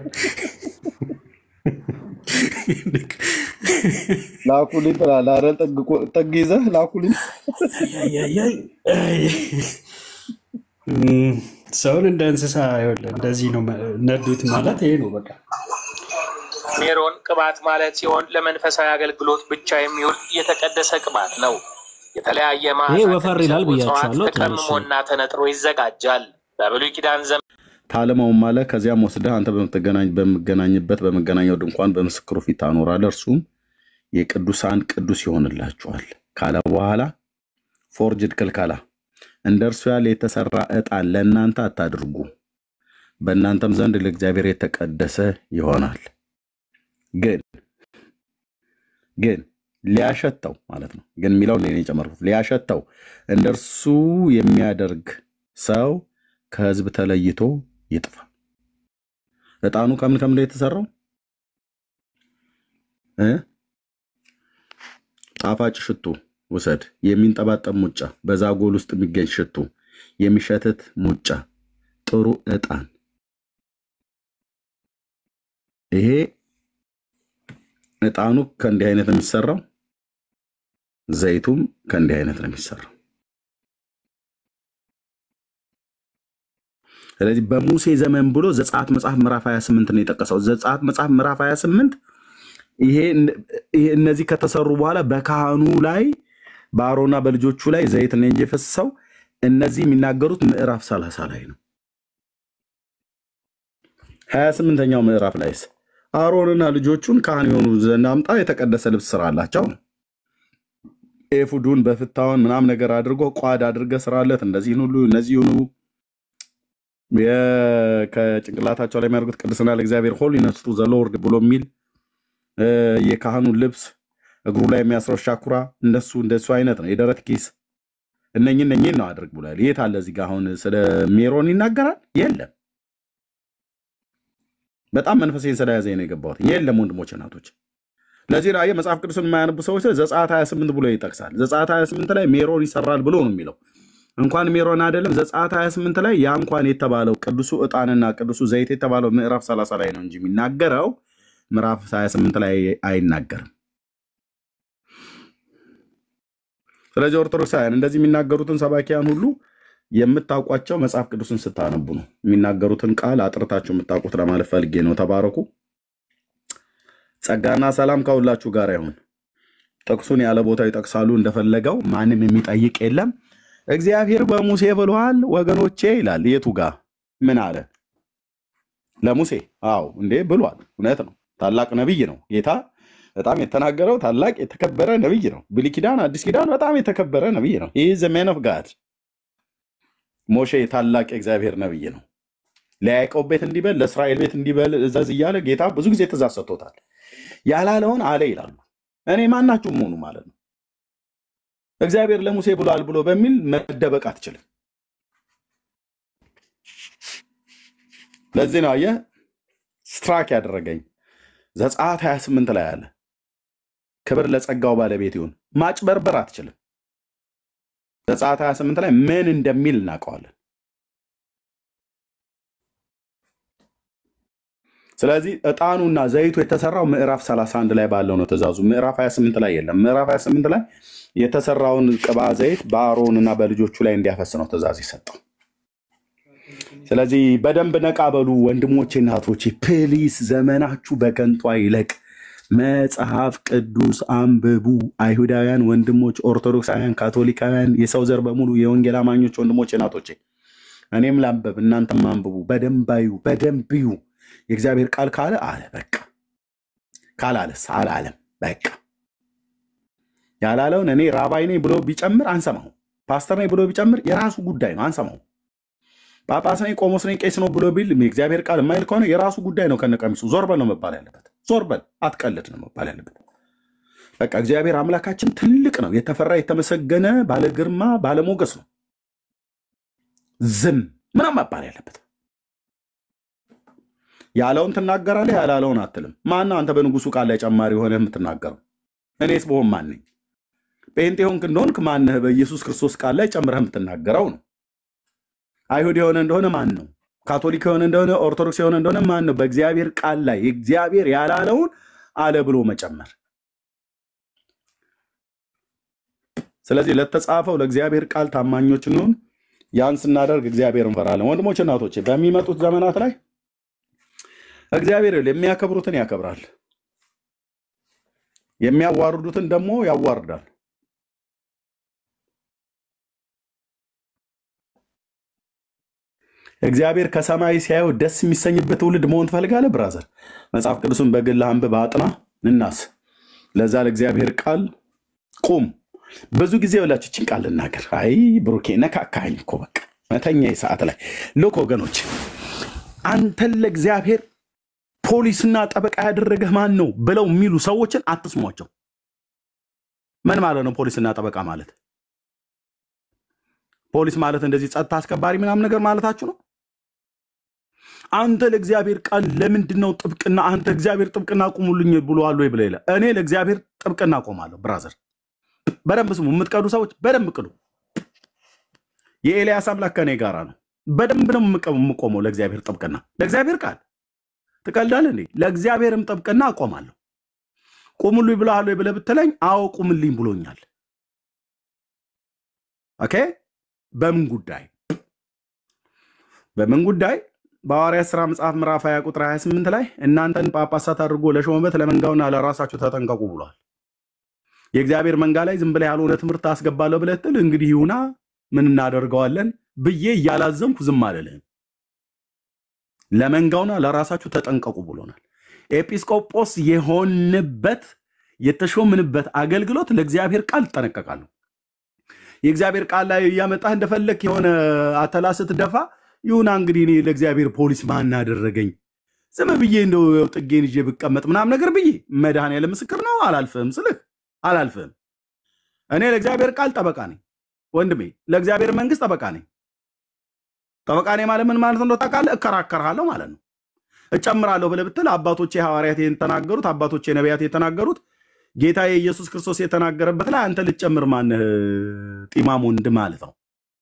ላኩልኝ ትላለህ አይደል? ጥግ ቆ- ጥግ ይዘህ ላኩልኝ። እም፣ ሰውን እንደ እንስሳ ይኸውልህ፣ እንደዚህ ነው መ- ነዱት ማለት ይሄ ነው በቃ። ሜሮን ቅባት ማለት ሲሆን ለመንፈሳዊ አገልግሎት ብቻ የሚውል የተቀደሰ ቅባት ነው። የተለያየ ይሄ መዓዛ ወፈር ይላል ከሚሰጡ እጽዋት ብያቸዋለሁ። ትንሽ ተቀምሞና ተነጥሮ ይዘጋጃል። በብሉይ ኪዳን ዘመን ታለመውም አለ። ከዚያም ወስደህ አንተ በምትገናኝ በምገናኝበት በመገናኛው ድንኳን በምስክሩ ፊት ታኖራለህ። እርሱም የቅዱሳን ቅዱስ ይሆንላችኋል ካለ በኋላ ፎርጅድ ክልከላ፣ እንደ እርሱ ያለ የተሰራ ዕጣን ለእናንተ አታድርጉ፣ በእናንተም ዘንድ ለእግዚአብሔር የተቀደሰ ይሆናል። ግን ግን ሊያሸተው ማለት ነው። ግን የሚለውን ሌላ የጨመርኩት ሊያሸተው እንደ እርሱ የሚያደርግ ሰው ከሕዝብ ተለይቶ ይጥፋ። ዕጣኑ ከምን ከምን ላይ የተሰራው እ? ጣፋጭ ሽቱ ውሰድ፣ የሚንጠባጠብ ሙጫ፣ በዛጎል ውስጥ የሚገኝ ሽቱ፣ የሚሸትት ሙጫ፣ ጥሩ ዕጣን። ይሄ ዕጣኑ ከእንዲህ አይነት ነው የሚሰራው። ዘይቱም ከእንዲህ አይነት ነው የሚሰራው። ስለዚህ በሙሴ ዘመን ብሎ ዘጸአት መጽሐፍ ምዕራፍ 28 ነው የጠቀሰው። ዘጸአት መጽሐፍ ምዕራፍ 28 ይሄ ይሄ እነዚህ ከተሰሩ በኋላ በካህኑ ላይ በአሮና በልጆቹ ላይ ዘይት ነው እንጂ የፈሰሰው እነዚህ የሚናገሩት ምዕራፍ 30 ላይ ነው። 28ኛው ምዕራፍ ላይስ አሮንና ልጆቹን ካህን የሆኑ ዘንድ አምጣ የተቀደሰ ልብስ ስራላቸው ነው። ኤፉዱን በፍታውን ምናም ነገር አድርጎ ቋድ አድርገ ስራለት። እንደዚህን ሁሉ እነዚህ ሁኑ የ- ከጭንቅላታቸው ላይ የሚያደርጉት ቅድስና ለእግዚአብሔር ሆሊነስ ቱ ዘ ሎርድ ብሎ የሚል እ፣ የካህኑን ልብስ እግሩ ላይ የሚያስረው ሻኩራ እንደሱ እንደሱ አይነት ነው። የደረት ኪስ እነኝ እነኝን ነው አድርግ ብሏል። የት አለ እዚህ ጋር አሁን ስለ ሜሮን ይናገራል? የለም። በጣም መንፈሴን ስለያዘኝ ነው የገባሁት። የለም ወንድሞች እናቶች። ለዚህ ነው አየህ መጽሐፍ ቅዱስን የማያነቡ ሰዎች ዘጸአት 28 ብሎ ይጠቅሳል። ዘጸአት 28 ላይ ሜሮን ይሰራል ብሎ ነው የሚለው። እንኳን ሜሮን አይደለም ዘጸአት 28 ላይ ያ እንኳን የተባለው ቅዱሱ ዕጣንና ቅዱሱ ዘይት የተባለው ምዕራፍ 30 ላይ ነው እንጂ የሚናገረው ምዕራፍ 28 ላይ አይናገርም። ስለዚህ ኦርቶዶክሳውያን እንደዚህ የሚናገሩትን ሰባኪያን ሁሉ የምታውቋቸው መጽሐፍ ቅዱስን ስታነቡ ነው። የሚናገሩትን ቃል አጥርታችሁ የምታውቁት ለማለት ፈልጌ ነው። ተባረኩ። ጸጋና ሰላም ከሁላችሁ ጋር ይሁን። ጥቅሱን ያለ ቦታው ይጠቅሳሉ እንደፈለገው፣ ማንም የሚጠይቅ የለም። እግዚአብሔር በሙሴ ብሏል ወገኖቼ ይላል። የቱ ጋር ምን አለ? ለሙሴ አዎ እንዴ ብሏል። እውነት ነው። ታላቅ ነቢይ ነው ጌታ በጣም የተናገረው ታላቅ የተከበረ ነቢይ ነው። ብሉይ ኪዳን፣ አዲስ ኪዳን በጣም የተከበረ ነቢይ ነው። ይህ ዘ ሜን ኦፍ ጋድ ሞሼ ታላቅ የእግዚአብሔር ነቢይ ነው። ለያዕቆብ ቤት እንዲበል ለእስራኤል ቤት እንዲበል እዘዝ እያለ ጌታ ብዙ ጊዜ ትእዛዝ ሰጥቶታል። ያላለውን አለ ይላሉ። እኔ ማናችሁም ሆኑ ማለት ነው። እግዚአብሔር ለሙሴ ብሏል ብሎ በሚል መደበቅ አትችልም። ለዚህ ነው አየህ ስትራክ ያደረገኝ ዘጸአት 28 ላይ አለ ክብር ለጸጋው ባለቤት ይሁን። ማጭበርበር አትችልም። ዘጸአት 28 ላይ ምን እንደሚል እናውቀዋለን። ስለዚህ ዕጣኑና ዘይቱ የተሰራው ምዕራፍ 31 ላይ ባለው ነው ትእዛዙ። ምዕራፍ 28 ላይ የለም። ምዕራፍ 28 ላይ የተሰራውን ቅባ ዘይት በአሮንና በልጆቹ ላይ እንዲያፈስ ነው ትእዛዝ የሰጠው። ስለዚህ በደንብ ነቃ በሉ ወንድሞቼ፣ እናቶቼ ፕሊስ፣ ዘመናችሁ በከንቱ አይለቅ። መጽሐፍ ቅዱስ አንብቡ። አይሁዳውያን ወንድሞች፣ ኦርቶዶክሳውያን፣ ካቶሊካውያን፣ የሰው ዘር በሙሉ የወንጌል አማኞች ወንድሞቼ፣ እናቶቼ እኔም ላንበብ እናንተም አንብቡ። በደንብ አዩ፣ በደንብ እዩ። የእግዚአብሔር ቃል ካለ አለ በቃ፣ ካላለስ አላለም በቃ። ያላለውን እኔ ራባይ ነኝ ብሎ ቢጨምር አንሰማው። ፓስተር ነኝ ብሎ ቢጨምር የራሱ ጉዳይ ነው፣ አንሰማው። ጳጳስ ነኝ ቆሞስ ነኝ ቄስ ነው ብሎ ቢል የእግዚአብሔር ቃል የማይል ከሆነ የራሱ ጉዳይ ነው። ከነቀሚሱ ዞር በል ነው መባል ያለበት። ዞር በል አትቀልድ ነው መባል ያለበት። በቃ እግዚአብሔር አምላካችን ትልቅ ነው፣ የተፈራ የተመሰገነ ባለ ግርማ ባለ ሞገስ ነው። ዝም ምናም መባል ያለበት። ያለውን ትናገራለህ፣ ያላለውን አትልም። ማነው አንተ በንጉሱ ቃል ላይ ጨማሪ የሆነ የምትናገረው? እኔስ በሆን ማን ነኝ? ጴንጤ ሆንክ እንደሆንክ ማነህ በኢየሱስ ክርስቶስ ቃል ላይ ጨምረህ የምትናገረው ነው። አይሁድ የሆነ እንደሆነ ማን ነው? ካቶሊክ የሆነ እንደሆነ ኦርቶዶክስ የሆነ እንደሆነ ማን ነው? በእግዚአብሔር ቃል ላይ እግዚአብሔር ያላለውን አለ ብሎ መጨመር። ስለዚህ ለተጻፈው ለእግዚአብሔር ቃል ታማኞች እንሆን። ያን ስናደርግ እግዚአብሔር እንፈራለን። ወንድሞች እናቶቼ፣ በሚመጡት ዘመናት ላይ እግዚአብሔር ይኸውልህ የሚያከብሩትን ያከብራል፣ የሚያዋርዱትን ደግሞ ያዋርዳል። እግዚአብሔር ከሰማይ ሲያየው ደስ የሚሰኝበት ትውልድ መሆን ትፈልጋለህ? ብራዘር መጽሐፍ ቅዱስን በግል አንብብ፣ አጥና፣ እናስ ለዛ ለእግዚአብሔር ቃል ቁም። ብዙ ጊዜ ብላችሁ ችን ቃል ልናገር። አይ ብሩኬ ነካካኝ እኮ በቃ መተኛ ሰዓት ላይ ልክ ወገኖች፣ አንተን ለእግዚአብሔር ፖሊስና ጠበቃ ያደረገህ ማን ነው ብለው የሚሉ ሰዎችን አትስሟቸው። ምን ማለት ነው ፖሊስና ጠበቃ ማለት? ፖሊስ ማለት እንደዚህ ጸጥታ አስከባሪ ምናምን ነገር ማለታችሁ ነው? አንተ ለእግዚአብሔር ቃል ለምንድን ነው ጥብቅና? አንተ እግዚአብሔር ጥብቅና ቁሙልኝ ብሎዋል ወይ ብለህ ይላል። እኔ ለእግዚአብሔር ጥብቅና ቆማለሁ። ብራዘር በደንብ ስሙ። የምትቀዱ ሰዎች በደንብ ቅዱ። የኤልያስ አምላክ ከኔ ጋራ ነው። በደንብ ነው የምቆመው ለእግዚአብሔር ጥብቅና፣ ለእግዚአብሔር ቃል ትቀልዳለህ እንዴ? ለእግዚአብሔርም ጥብቅና እቆማለሁ። ቁሙልኝ ብለሃል ወይ ብለህ ብትለኝ፣ አዎ ቁምልኝ ብሎኛል። ኦኬ በምን ጉዳይ? በምን ጉዳይ? በሐዋርያት ሥራ መጽሐፍ ምዕራፍ 20 ቁጥር 28 ላይ እናንተን ጳጳሳት አድርጎ ለሾመበት ለመንጋውና ለራሳችሁ ተጠንቀቁ ብሏል። የእግዚአብሔር መንጋ ላይ ዝም ብለህ ያልሆነ ትምህርት አስገባለሁ ብለህ ትል እንግዲህ ይሁና ምን እናደርገዋለን ብዬ እያላዘንኩ ዝም አልልህም። ለመንጋውና ለራሳችሁ ተጠንቀቁ ብሎናል። ኤጲስቆጶስ የሆንበት የተሾምንበት አገልግሎት ለእግዚአብሔር ቃል እጠነቀቃለሁ። የእግዚአብሔር ቃል ላይ እያመጣህ እንደፈለክ የሆነ አተላ ስትደፋ ይሁና እንግዲህ እኔ ለእግዚአብሔር ፖሊስ ማን አደረገኝ ዝም ብዬ እንደው ጥጌን ይዤ ብቀመጥ ምናምን ነገር ብዬ መድኃኔዓለም ምስክር ነው አላልፍህም ስልህ አላልፍህም። እኔ ለእግዚአብሔር ቃል ጠበቃ ነኝ ወንድሜ፣ ለእግዚአብሔር መንግስት ጠበቃ ነኝ። ጠበቃ ነኝ ማለት ምን ማለት እንደው ታውቃለህ? እከራከርሃለሁ ማለት ነው። እጨምራለሁ ብለህ ብትል አባቶቼ ሐዋርያት የተናገሩት አባቶቼ ነቢያት የተናገሩት ጌታ ኢየሱስ ክርስቶስ የተናገረበት ላይ አንተ ልትጨምር ማነህ? ጢማም ወንድ ማለት ነው።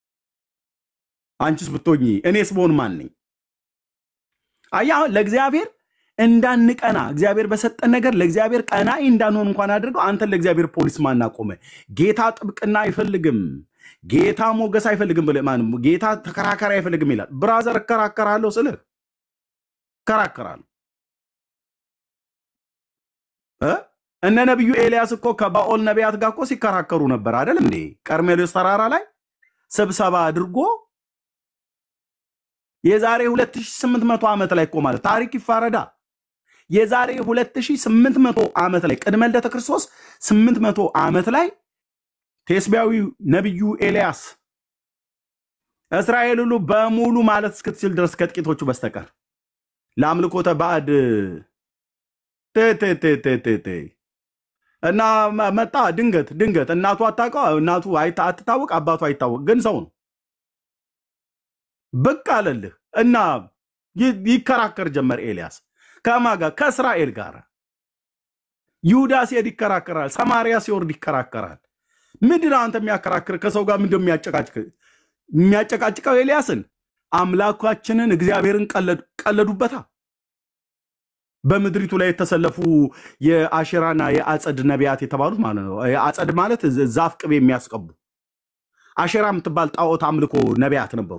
አንቺስ ብትሆኚ እኔስ ብሆን ማን ነኝ? አየህ፣ አሁን ለእግዚአብሔር እንዳንቀና እግዚአብሔር በሰጠን ነገር ለእግዚአብሔር ቀናኢ እንዳንሆን እንኳን አድርገው አንተን ለእግዚአብሔር ፖሊስ ማን አቆመ? ጌታ ጥብቅና አይፈልግም፣ ጌታ ሞገስ አይፈልግም ብለህ ማንም ጌታ ተከራካሪ አይፈልግም ይላል። ብራዘር እከራከራለሁ ስልህ እከራከራለሁ እ እነ ነቢዩ ኤልያስ እኮ ከባኦል ነቢያት ጋር እኮ ሲከራከሩ ነበር አይደል እንዴ? ቀርሜሎስ ተራራ ላይ ስብሰባ አድርጎ የዛሬ 2800 ዓመት ላይ እኮ ማለት ታሪክ ይፋረዳ። የዛሬ 2800 ዓመት ላይ ቅድመ ልደተ ክርስቶስ 800 ዓመት ላይ ቴስቢያዊው ነቢዩ ኤልያስ እስራኤል ሁሉ በሙሉ ማለት እስክትችል ድረስ ከጥቂቶቹ በስተቀር ለአምልኮተ ባዕድ ቴ ቴ ቴ ቴ ቴ ቴ እና መ- መጣ ድንገት ድንገት እናቱ አታውቀው እናቱ አይታ- አትታወቅ አባቱ አይታወቅ ግን ሰው ነው ብቅ አለልህ እና ይ- ይከራከር ጀመር ኤልያስ ከማ ጋር ከእስራኤል ጋር ይሁዳ ሲሄድ ይከራከራል ሰማርያ ሲወርድ ይከራከራል ምንድን ነው አንተ የሚያከራክር ከሰው ጋር ምንድን ነው የሚያጨቃጭቅ የሚያጨቃጭቀው ኤልያስን አምላካችንን እግዚአብሔርን ቀለዱ- ቀለዱበታ በምድሪቱ ላይ የተሰለፉ የአሽራና የአጸድ ነቢያት የተባሉት ማለት ነው። የአጸድ ማለት ዝ- ዛፍ ቅቤ የሚያስቀቡ አሽራ የምትባል ጣዖት አምልኮ ነቢያት ነበሩ።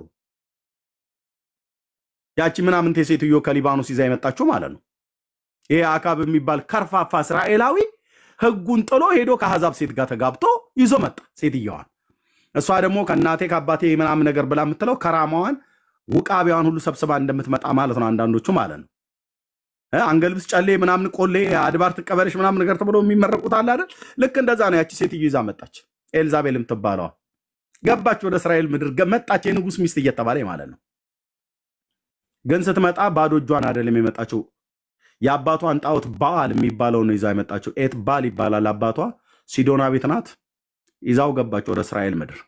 ያቺ ምናምንቴ ሴትዮ ከሊባኖስ ይዛ የመጣችው ማለት ነው። ይሄ አካብ የሚባል ከርፋፋ እስራኤላዊ ሕጉን ጥሎ ሄዶ ከአሕዛብ ሴት ጋር ተጋብቶ ይዞ መጣ ሴትየዋን። እሷ ደግሞ ከእናቴ ከአባቴ ምናምን ነገር ብላ የምትለው ከራማዋን ውቃቢዋን ሁሉ ሰብስባ እንደምትመጣ ማለት ነው። አንዳንዶቹ ማለት ነው እ አንገልብስ ጨሌ ምናምን ቆሌ አድባር ትቀበለሽ ምናምን ነገር ተብሎ የሚመረቁት አለ አይደል? ልክ እንደዛ ነው። ያቺ ሴትዮ ይዛ መጣች። ኤልዛቤል የምትባለዋ ገባች ወደ እስራኤል ምድር ገ- መጣች። የንጉሥ ሚስት እየተባለ ማለት ነው። ግን ስትመጣ ባዶ እጇን አይደለም የመጣችው። የአባቷን ጣዖት ባል የሚባለው ነው ይዛ የመጣችው። ኤት ባል ይባላል አባቷ። ሲዶና ቤት ናት። ይዛው ገባች ወደ እስራኤል ምድር።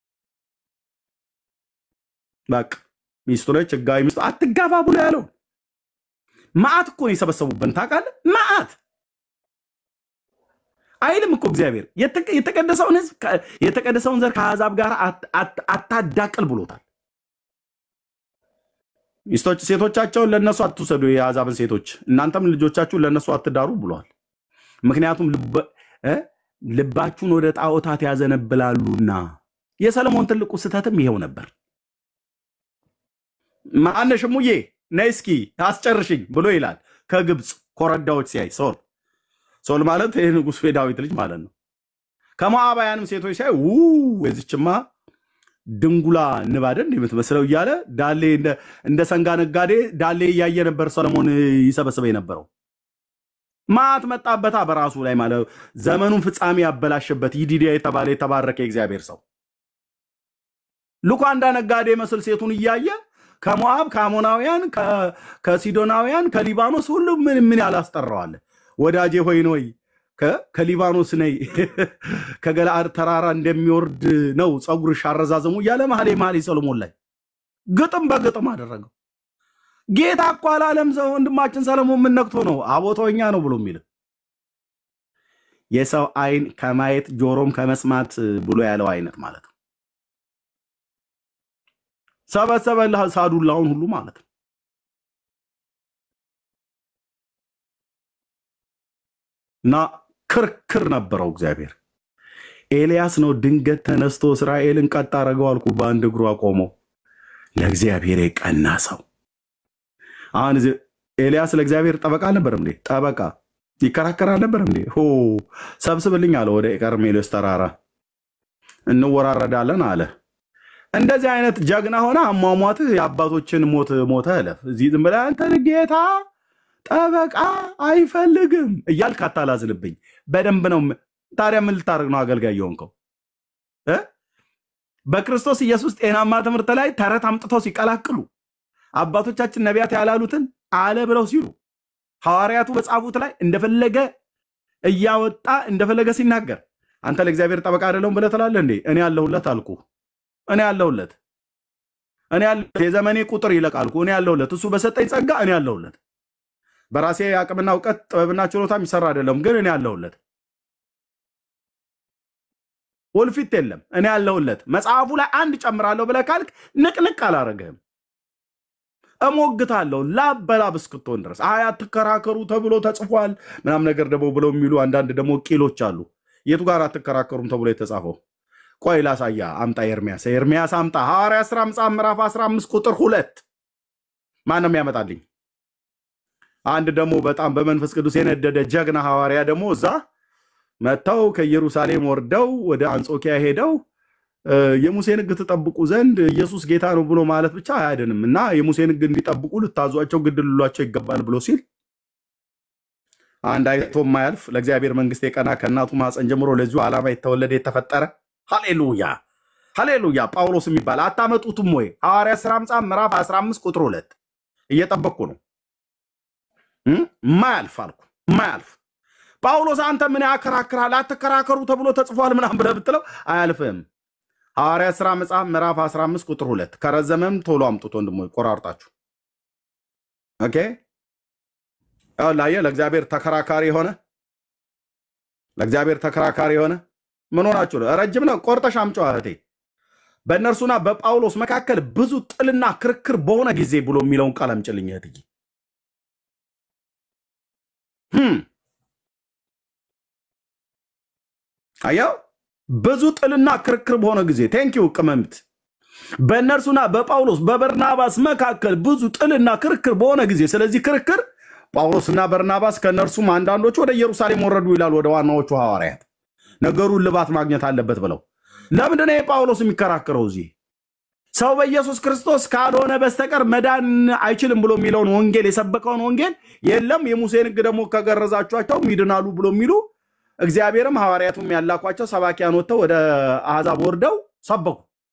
በቃ ሚስቱ ነች፣ ህጋዊ ሚስቱ። አትጋባ ብሎ ያለው መዓት እኮ ነው የሰበሰቡብን ታውቃለህ? መዓት አይልም እኮ እግዚአብሔር የተቀ- የተቀደሰውን ህዝብ ከ- የተቀደሰውን ዘር ከአሕዛብ ጋር አት- አት- አታዳቅል ብሎታል። ሚስቶች ሴቶቻቸውን ለእነሱ አትውሰዱ፣ የአሕዛብን ሴቶች እናንተም ልጆቻችሁን ለእነሱ አትዳሩ ብሏል። ምክንያቱም ልበ- እ? ልባችሁን ወደ ጣዖታት ያዘነብላሉና። የሰለሞን ትልቁ ስህተትም ይሄው ነበር። ማነሽ ሙዬ ነይ እስኪ አስጨርሽኝ ብሎ ይላል ከግብፅ ኮረዳዎች ሲያይ ሶል ሶል ማለት ይህ ንጉሥ የዳዊት ልጅ ማለት ነው። ከሞዓባውያንም ሴቶች ሲያይ ው የዚችማ ድንጉላ ንባደን የምትመስለው እያለ ዳሌ እንደ እንደ ሰንጋ ነጋዴ ዳሌ እያየ ነበር ሰለሞን ይሰበስበ የነበረው። ማት መጣበታ በራሱ ላይ ማለት ዘመኑን ፍጻሜ ያበላሸበት ይዲዲያ የተባለ የተባረከ የእግዚአብሔር ሰው ሉካንዳ ነጋዴ መስል ሴቱን እያየ ከሞዓብ ከአሞናውያን ከ- ከሲዶናውያን ከሊባኖስ ሁሉ ምን ምን ያላስጠራዋለ ወዳጄ ሆይ ነይ ከ- ከሊባኖስ ነይ ከገለአድ ተራራ እንደሚወርድ ነው ፀጉርሽ አረዛዘሙ እያለ መኃልየ መኃልይ ሰሎሞን ላይ ግጥም በግጥም አደረገው። ጌታ እኮ አላለም ሰው ወንድማችን ሰለሞን ምን ነክቶ ነው አቦተወኛ ነው ብሎ የሚል የሰው አይን ከማየት ጆሮም ከመስማት ብሎ ያለው አይነት ማለት ነው። ሰበሰበልህ ሳዱላውን ሁሉ ማለት ነው። እና ክርክር ነበረው እግዚአብሔር። ኤልያስ ነው ድንገት ተነስቶ እስራኤልን ቀጥ አደረገው አልኩ። በአንድ እግሩ አቆመው። ለእግዚአብሔር የቀና ሰው። አሁን እዚህ ኤልያስ ለእግዚአብሔር ጠበቃ አልነበረም እንዴ? ጠበቃ ይከራከር አልነበረም እንዴ? ሆ ሰብስብልኝ አለ ወደ ቀርሜሎስ ተራራ እንወራረዳለን አለ። እንደዚህ አይነት ጀግና ሆነ አሟሟትህ የአባቶችን ሞት ሞተ እለፍ። እዚህ ዝም ብለህ አንተን ጌታ ጠበቃ አይፈልግም እያልክ አታላዝንብኝ። በደንብ ነው። ም- ታዲያ ምን ልታደርግ ነው አገልጋይ የሆንከው እ? በክርስቶስ ኢየሱስ ጤናማ ትምህርት ላይ ተረት አምጥተው ሲቀላቅሉ አባቶቻችን ነቢያት ያላሉትን አለ ብለው ሲሉ ሐዋርያቱ በጻፉት ላይ እንደፈለገ እያወጣ እንደፈለገ ሲናገር አንተ ለእግዚአብሔር ጠበቃ አይደለሁም ብለህ ትላለህ እንዴ? እኔ ያለሁለት አልኩ። እኔ ያለሁለት እኔ ያለሁለት የዘመኔ ቁጥር ይለቅ አልኩ። እኔ ያለሁለት እሱ በሰጠኝ ጸጋ እኔ ያለሁለት በራሴ አቅምና እውቀት ጥበብና ችሎታ የሚሰራ አይደለም፣ ግን እኔ ያለሁለት ወልፊት የለም። እኔ ያለሁለት መጽሐፉ ላይ አንድ ጨምራለሁ ብለህ ካልክ ንቅንቅ አላረግህም። እሞግታለሁ ላብ በላብ እስክትሆን ድረስ አይ አትከራከሩ ተብሎ ተጽፏል ምናም ነገር ደግሞ ብለው የሚሉ አንዳንድ ደግሞ ቂሎች አሉ። የቱ ጋር አትከራከሩም ተብሎ የተጻፈው? ቆይ ላሳያ። አምጣ ኤርሚያስ፣ ኤርሚያስ አምጣ። ሐዋርያ ሥራ መጽሐፍ ምዕራፍ 15 ቁጥር ሁለት ማን ነው የሚያመጣልኝ? አንድ ደግሞ በጣም በመንፈስ ቅዱስ የነደደ ጀግና ሐዋርያ ደግሞ እዛ መጥተው ከኢየሩሳሌም ወርደው ወደ አንጾኪያ ሄደው እ፣ የሙሴን ሕግ ትጠብቁ ዘንድ ኢየሱስ ጌታ ነው ብሎ ማለት ብቻ አያድንም እና የሙሴን ሕግ እንዲጠብቁ ልታዟቸው ግድ ልሏቸው ይገባል ብሎ ሲል አንድ አይቶ የማያልፍ ለእግዚአብሔር መንግስት የቀና ከእናቱ ማፀን ጀምሮ ለዚሁ ዓላማ የተወለደ የተፈጠረ ሃሌሉያ ሃሌሉያ ጳውሎስ የሚባል አታመጡትም ወይ? ሐዋርያ ሥራ መጽሐፍ ምዕራፍ 15 ቁጥር ሁለት እየጠበቅኩ ነው። እም? ማያልፍ አልኩ ማያልፍ ጳውሎስ አንተ ምን ያከራክራል? አትከራከሩ ተብሎ ተጽፏል ምናምን ብለህ ብትለው አያልፍም። ሐዋርያ ሥራ መጽሐፍ ምዕራፍ 15 ቁጥር ሁለት ከረዘመም ቶሎ አምጡት ወንድሞች ቆራርጣችሁ። ኦኬ ያው ላየ ለእግዚአብሔር ተከራካሪ የሆነ ለእግዚአብሔር ተከራካሪ የሆነ ምን ሆናችሁ ነው? ረጅም ነው። ቆርጠሽ አምጪው እህቴ። በእነርሱና በጳውሎስ መካከል ብዙ ጥልና ክርክር በሆነ ጊዜ ብሎ የሚለውን ቃል አምጪልኝ እህትዬ። ህም አያው ብዙ ጥልና ክርክር በሆነ ጊዜ ቴንኪው ቅመምት በእነርሱና በጳውሎስ በበርናባስ መካከል ብዙ ጥልና ክርክር በሆነ ጊዜ ስለዚህ ክርክር ጳውሎስና በርናባስ ከእነርሱም አንዳንዶቹ ወደ ኢየሩሳሌም ወረዱ ይላል ወደ ዋናዎቹ ሐዋርያት ነገሩን ልባት ማግኘት አለበት ብለው ለምንድን ነው የጳውሎስ የሚከራከረው እዚህ ሰው በኢየሱስ ክርስቶስ ካልሆነ በስተቀር መዳን አይችልም ብሎ የሚለውን ወንጌል የሰበከውን ወንጌል የለም የሙሴን ሕግ ደግሞ ከገረዛችኋቸው ይድናሉ ብሎ የሚሉ እግዚአብሔርም ሐዋርያቱም ያላኳቸው ሰባኪያን ወጥተው ወደ አሕዛብ ወርደው ሰበኩ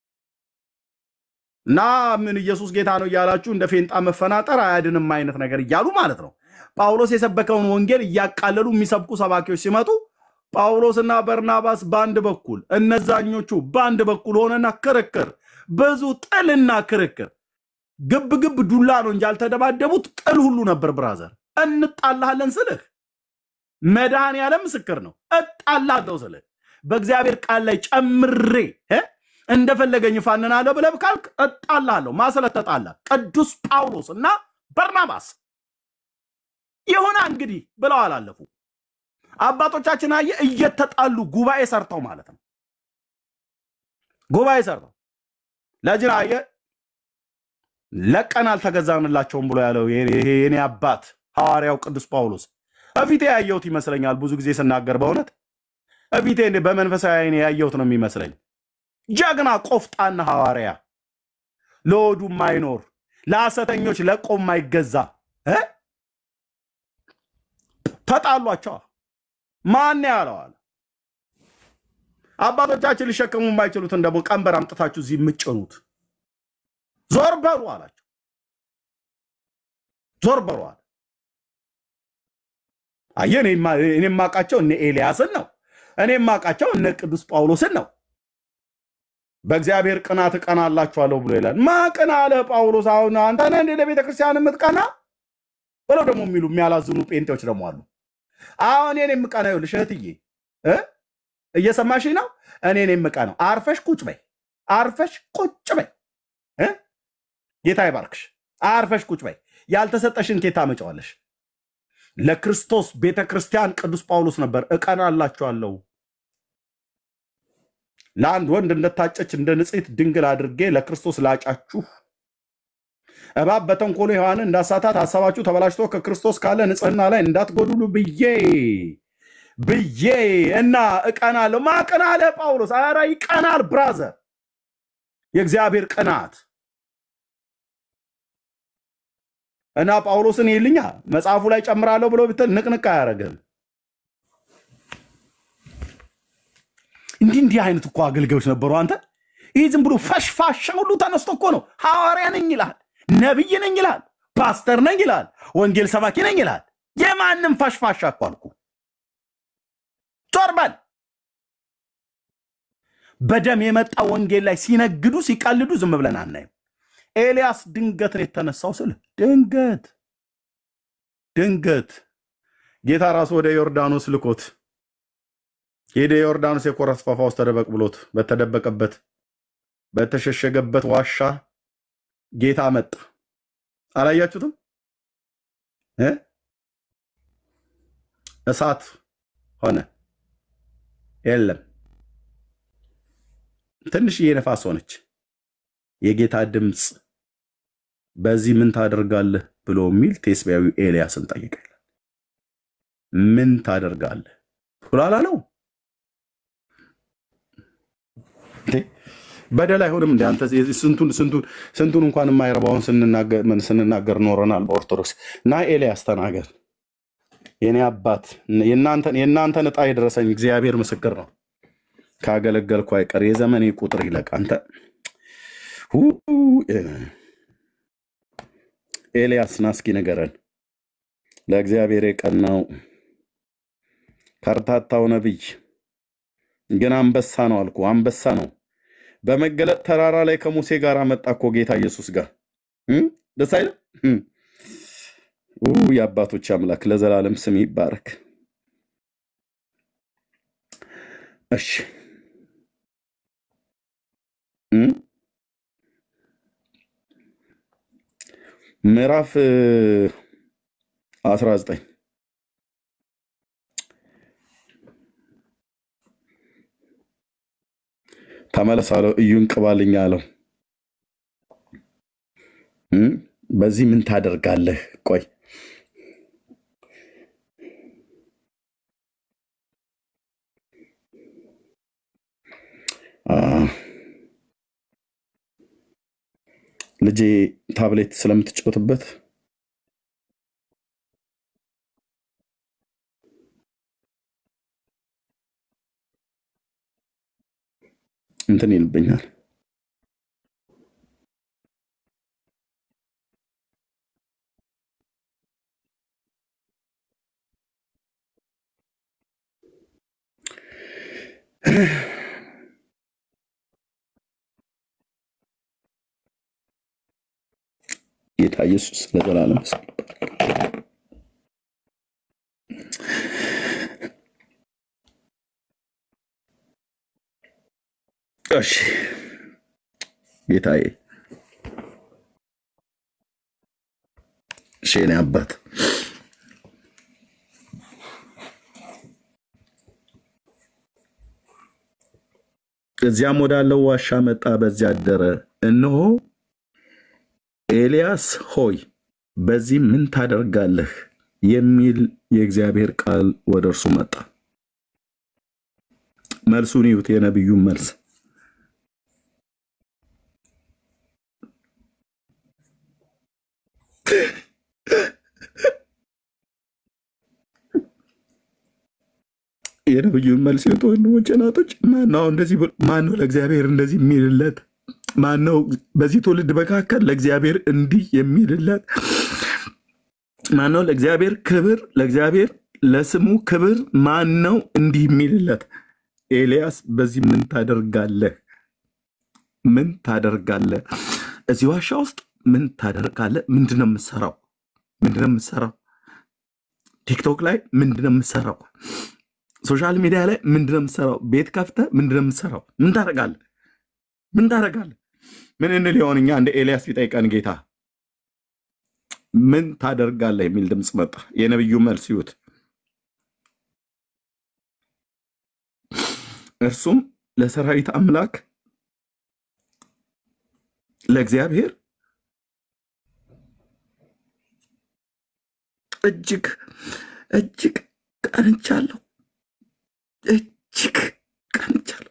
እና ምን ኢየሱስ ጌታ ነው እያላችሁ እንደ ፌንጣ መፈናጠር አያድንም አይነት ነገር እያሉ ማለት ነው። ጳውሎስ የሰበከውን ወንጌል እያቃለሉ የሚሰብኩ ሰባኪዎች ሲመጡ ጳውሎስና በርናባስ በአንድ በኩል እነዛኞቹ በአንድ በኩል ሆነና ክርክር፣ ብዙ ጥልና ክርክር፣ ግብ ግብ ዱላ ነው እንጂ ያልተደባደቡት ጥል ሁሉ ነበር። ብራዘር እንጣላለን ስልህ መድኃኔ ዓለም ምስክር ነው። እጣላለሁ ስልህ በእግዚአብሔር ቃል ላይ ጨምሬ እ እንደፈለገኝ እፋንናለሁ ብለህ ካልክ እጣላለሁ። ማስለት ተጣላ ቅዱስ ጳውሎስ እና በርናባስ ይሁና እንግዲህ ብለው አላለፉ። አባቶቻችን አየ እየተጣሉ ጉባኤ ሰርተው ማለት ነው። ጉባኤ ሰርተው ለጅን አየ ለቀን አልተገዛንላቸውም ብሎ ያለው ይሄ የኔ አባት ሐዋርያው ቅዱስ ጳውሎስ እፊቴ ያየሁት ይመስለኛል። ብዙ ጊዜ ስናገር በእውነት እፊቴ እንደ በመንፈሳዊ ዓይኔ ያየሁት ነው የሚመስለኝ። ጀግና ቆፍጣና ሐዋርያ ለወዱ ማይኖር ለሐሰተኞች ለቆ ማይገዛ እ ተጣሏቸዋ። ማን ያለዋል? አባቶቻችን ሊሸከሙ የማይችሉትን ደግሞ ቀንበር አምጥታችሁ እዚህ የምጭኑት ዞር በሉ አላቸው። ዞር በሉ አለ። አየህ፣ እኔ የማውቃቸው እነ ኤልያስን ነው። እኔ የማውቃቸው እነ ቅዱስ ጳውሎስን ነው። በእግዚአብሔር ቅናት እቀናላችኋለሁ ብሎ ይላል። ማቅና አለ ጳውሎስ። አሁን አንተ ነህ እንደ ለቤተ ክርስቲያን የምትቀና ብለው ደግሞ የሚሉ የሚያላዝኑ ጴንጤዎች ደግሞ አሉ። አሁን እኔን የምቀና ይኸውልሽ እህትዬ እ እየሰማሽ ነው። እኔን የምቀናው አርፈሽ ቁጭ በይ፣ አርፈሽ ቁጭ በይ እ ጌታ ይባርክሽ። አርፈሽ ቁጭ በይ። ያልተሰጠሽን ኬታ መጫዋለሽ። ለክርስቶስ ቤተ ክርስቲያን ቅዱስ ጳውሎስ ነበር እቀናላችኋለሁ ለአንድ ወንድ እንደታጨች እንደ ንጽሕት ድንግል አድርጌ ለክርስቶስ ላጫችሁ እባብ በተንኮሉ ሔዋንን እንዳሳታት ሀሳባችሁ ተበላሽቶ ከክርስቶስ ካለ ንጽሕና ላይ እንዳትጎድሉ ብዬ ብዬ እና እቀናለሁ። ማቅን አለ ጳውሎስ። ኧረ ይቀናል ብራዘር፣ የእግዚአብሔር ቅናት እና ጳውሎስን ይልኛ መጽሐፉ ላይ ጨምራለሁ ብሎ ብትል ንቅንቅ አያደርግም። እንዲህ እንዲህ አይነት እኮ አገልጋዮች ነበሩ። አንተ ይህ ዝም ብሎ ፈሽፋሻ ሁሉ ተነስቶ እኮ ነው ሐዋርያ ነኝ ይላል፣ ነቢይ ነኝ ይላል፣ ፓስተር ነኝ ይላል፣ ወንጌል ሰባኪ ነኝ ይላል። የማንም ፈሽፋሻ እኮ አልኩ። ዞር በል። በደም የመጣ ወንጌል ላይ ሲነግዱ ሲቀልዱ ዝም ብለን አናይም። ኤልያስ ድንገት ነው የተነሳው ስል ድንገት ድንገት ጌታ ራሱ ወደ ዮርዳኖስ ልኮት ሄደ። ዮርዳኖስ የኮረስ ፋፋ ውስጥ ተደበቅ ብሎት በተደበቀበት በተሸሸገበት ዋሻ ጌታ መጣ። አላያችሁትም? እ? እሳት ሆነ። የለም ትንሽዬ ነፋስ ሆነች። የጌታ ድምፅ በዚህ ምን ታደርጋለህ ብሎ የሚል ቴስቢያዊ ኤልያስን ጠየቀ። ምን ታደርጋለህ ብሎ አላለው። እንዴ በደል አይሆንም እንደ አንተ ስንቱን ስንቱን ስንቱን እንኳን የማይረባውን ስንናገር ስንናገር ኖረናል በኦርቶዶክስ እና ኤልያስ ተናገር የኔ አባት የእናንተን የእናንተን ዕጣ የደረሰኝ እግዚአብሔር ምስክር ነው። ካገለገልኩ አይቀር የዘመኔ ቁጥር ይለቅ። አንተ ሁ ኤልያስ ና እስኪ ንገረን። ለእግዚአብሔር የቀናው ከርታታው ነቢይ ግን አንበሳ ነው አልኩ። አንበሳ ነው። በመገለጥ ተራራ ላይ ከሙሴ ጋር መጣ እኮ ጌታ ኢየሱስ ጋር እ? ደስ አይልም? እ። ኡ የአባቶች አምላክ ለዘላለም ስም ይባረክ። እሺ እ? ምዕራፍ አስራ ዘጠኝ ተመለስ አለው። እዩን ቅባልኝ አለው። እ? በዚህ ምን ታደርጋለህ? ቆይ አ፣ ልጄ ታብሌት ስለምትጫወትበት እንትን ይልብኛል። ጌታ ኢየሱስ ለዘላለም ስም ይባረክ። እሺ ጌታዬ፣ እሺ የኔ አባት እዚያም ወዳለው ዋሻ መጣ፣ በዚያ አደረ። እነሆ ኤልያስ ሆይ በዚህ ምን ታደርጋለህ? የሚል የእግዚአብሔር ቃል ወደ እርሱ መጣ። መልሱን ይዩት፣ የነቢዩን መልስ የነቢዩን መልስ ይዩት ወንድሞቼ፣ እናቶች። ማነው አሁን እንደዚህ ብሎ- ማነው ለእግዚአብሔር እንደዚህ የሚልለት? ማነው በዚህ ትውልድ መካከል ለእግዚአብሔር እንዲህ የሚልለት? ማነው ለእግዚአብሔር ክብር ለእግዚአብሔር ለስሙ ክብር ማነው እንዲህ የሚልለት? ኤልያስ በዚህ ምን ታደርጋለህ? ምን ታደርጋለህ? እዚህ ዋሻ ውስጥ ምን ታደርጋለህ? ምንድነው የምትሰራው? ምንድነው የምትሰራው? ቲክቶክ ላይ ምንድነው የምትሰራው? ሶሻል ሚዲያ ላይ ምንድነው የምትሰራው? ቤት ከፍተህ ምንድነው የምትሰራው? ምን ታደርጋለህ? ምን ታደርጋለህ? ምን እንል ይሆን እኛ እንደ ኤልያስ ቢጠይቀን ጌታ ምን ታደርጋለህ የሚል ድምፅ መጣ። የነቢዩ መልስ ይዩት። እርሱም ለሰራዊት አምላክ ለእግዚአብሔር እጅግ እጅግ ቀንቻለሁ፣ እጅግ ቀንቻለሁ።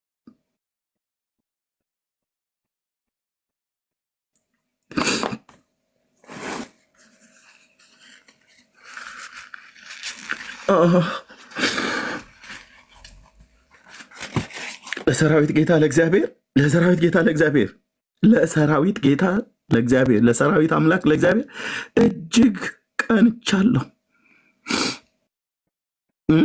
አህ፣ ለሰራዊት ጌታ ለእግዚአብሔር ለሰራዊት ጌታ ለእግዚአብሔር ለሰራዊት ጌታ ለእግዚአብሔር ለሰራዊት አምላክ ለእግዚአብሔር እጅግ ቀንቻለሁ። እ?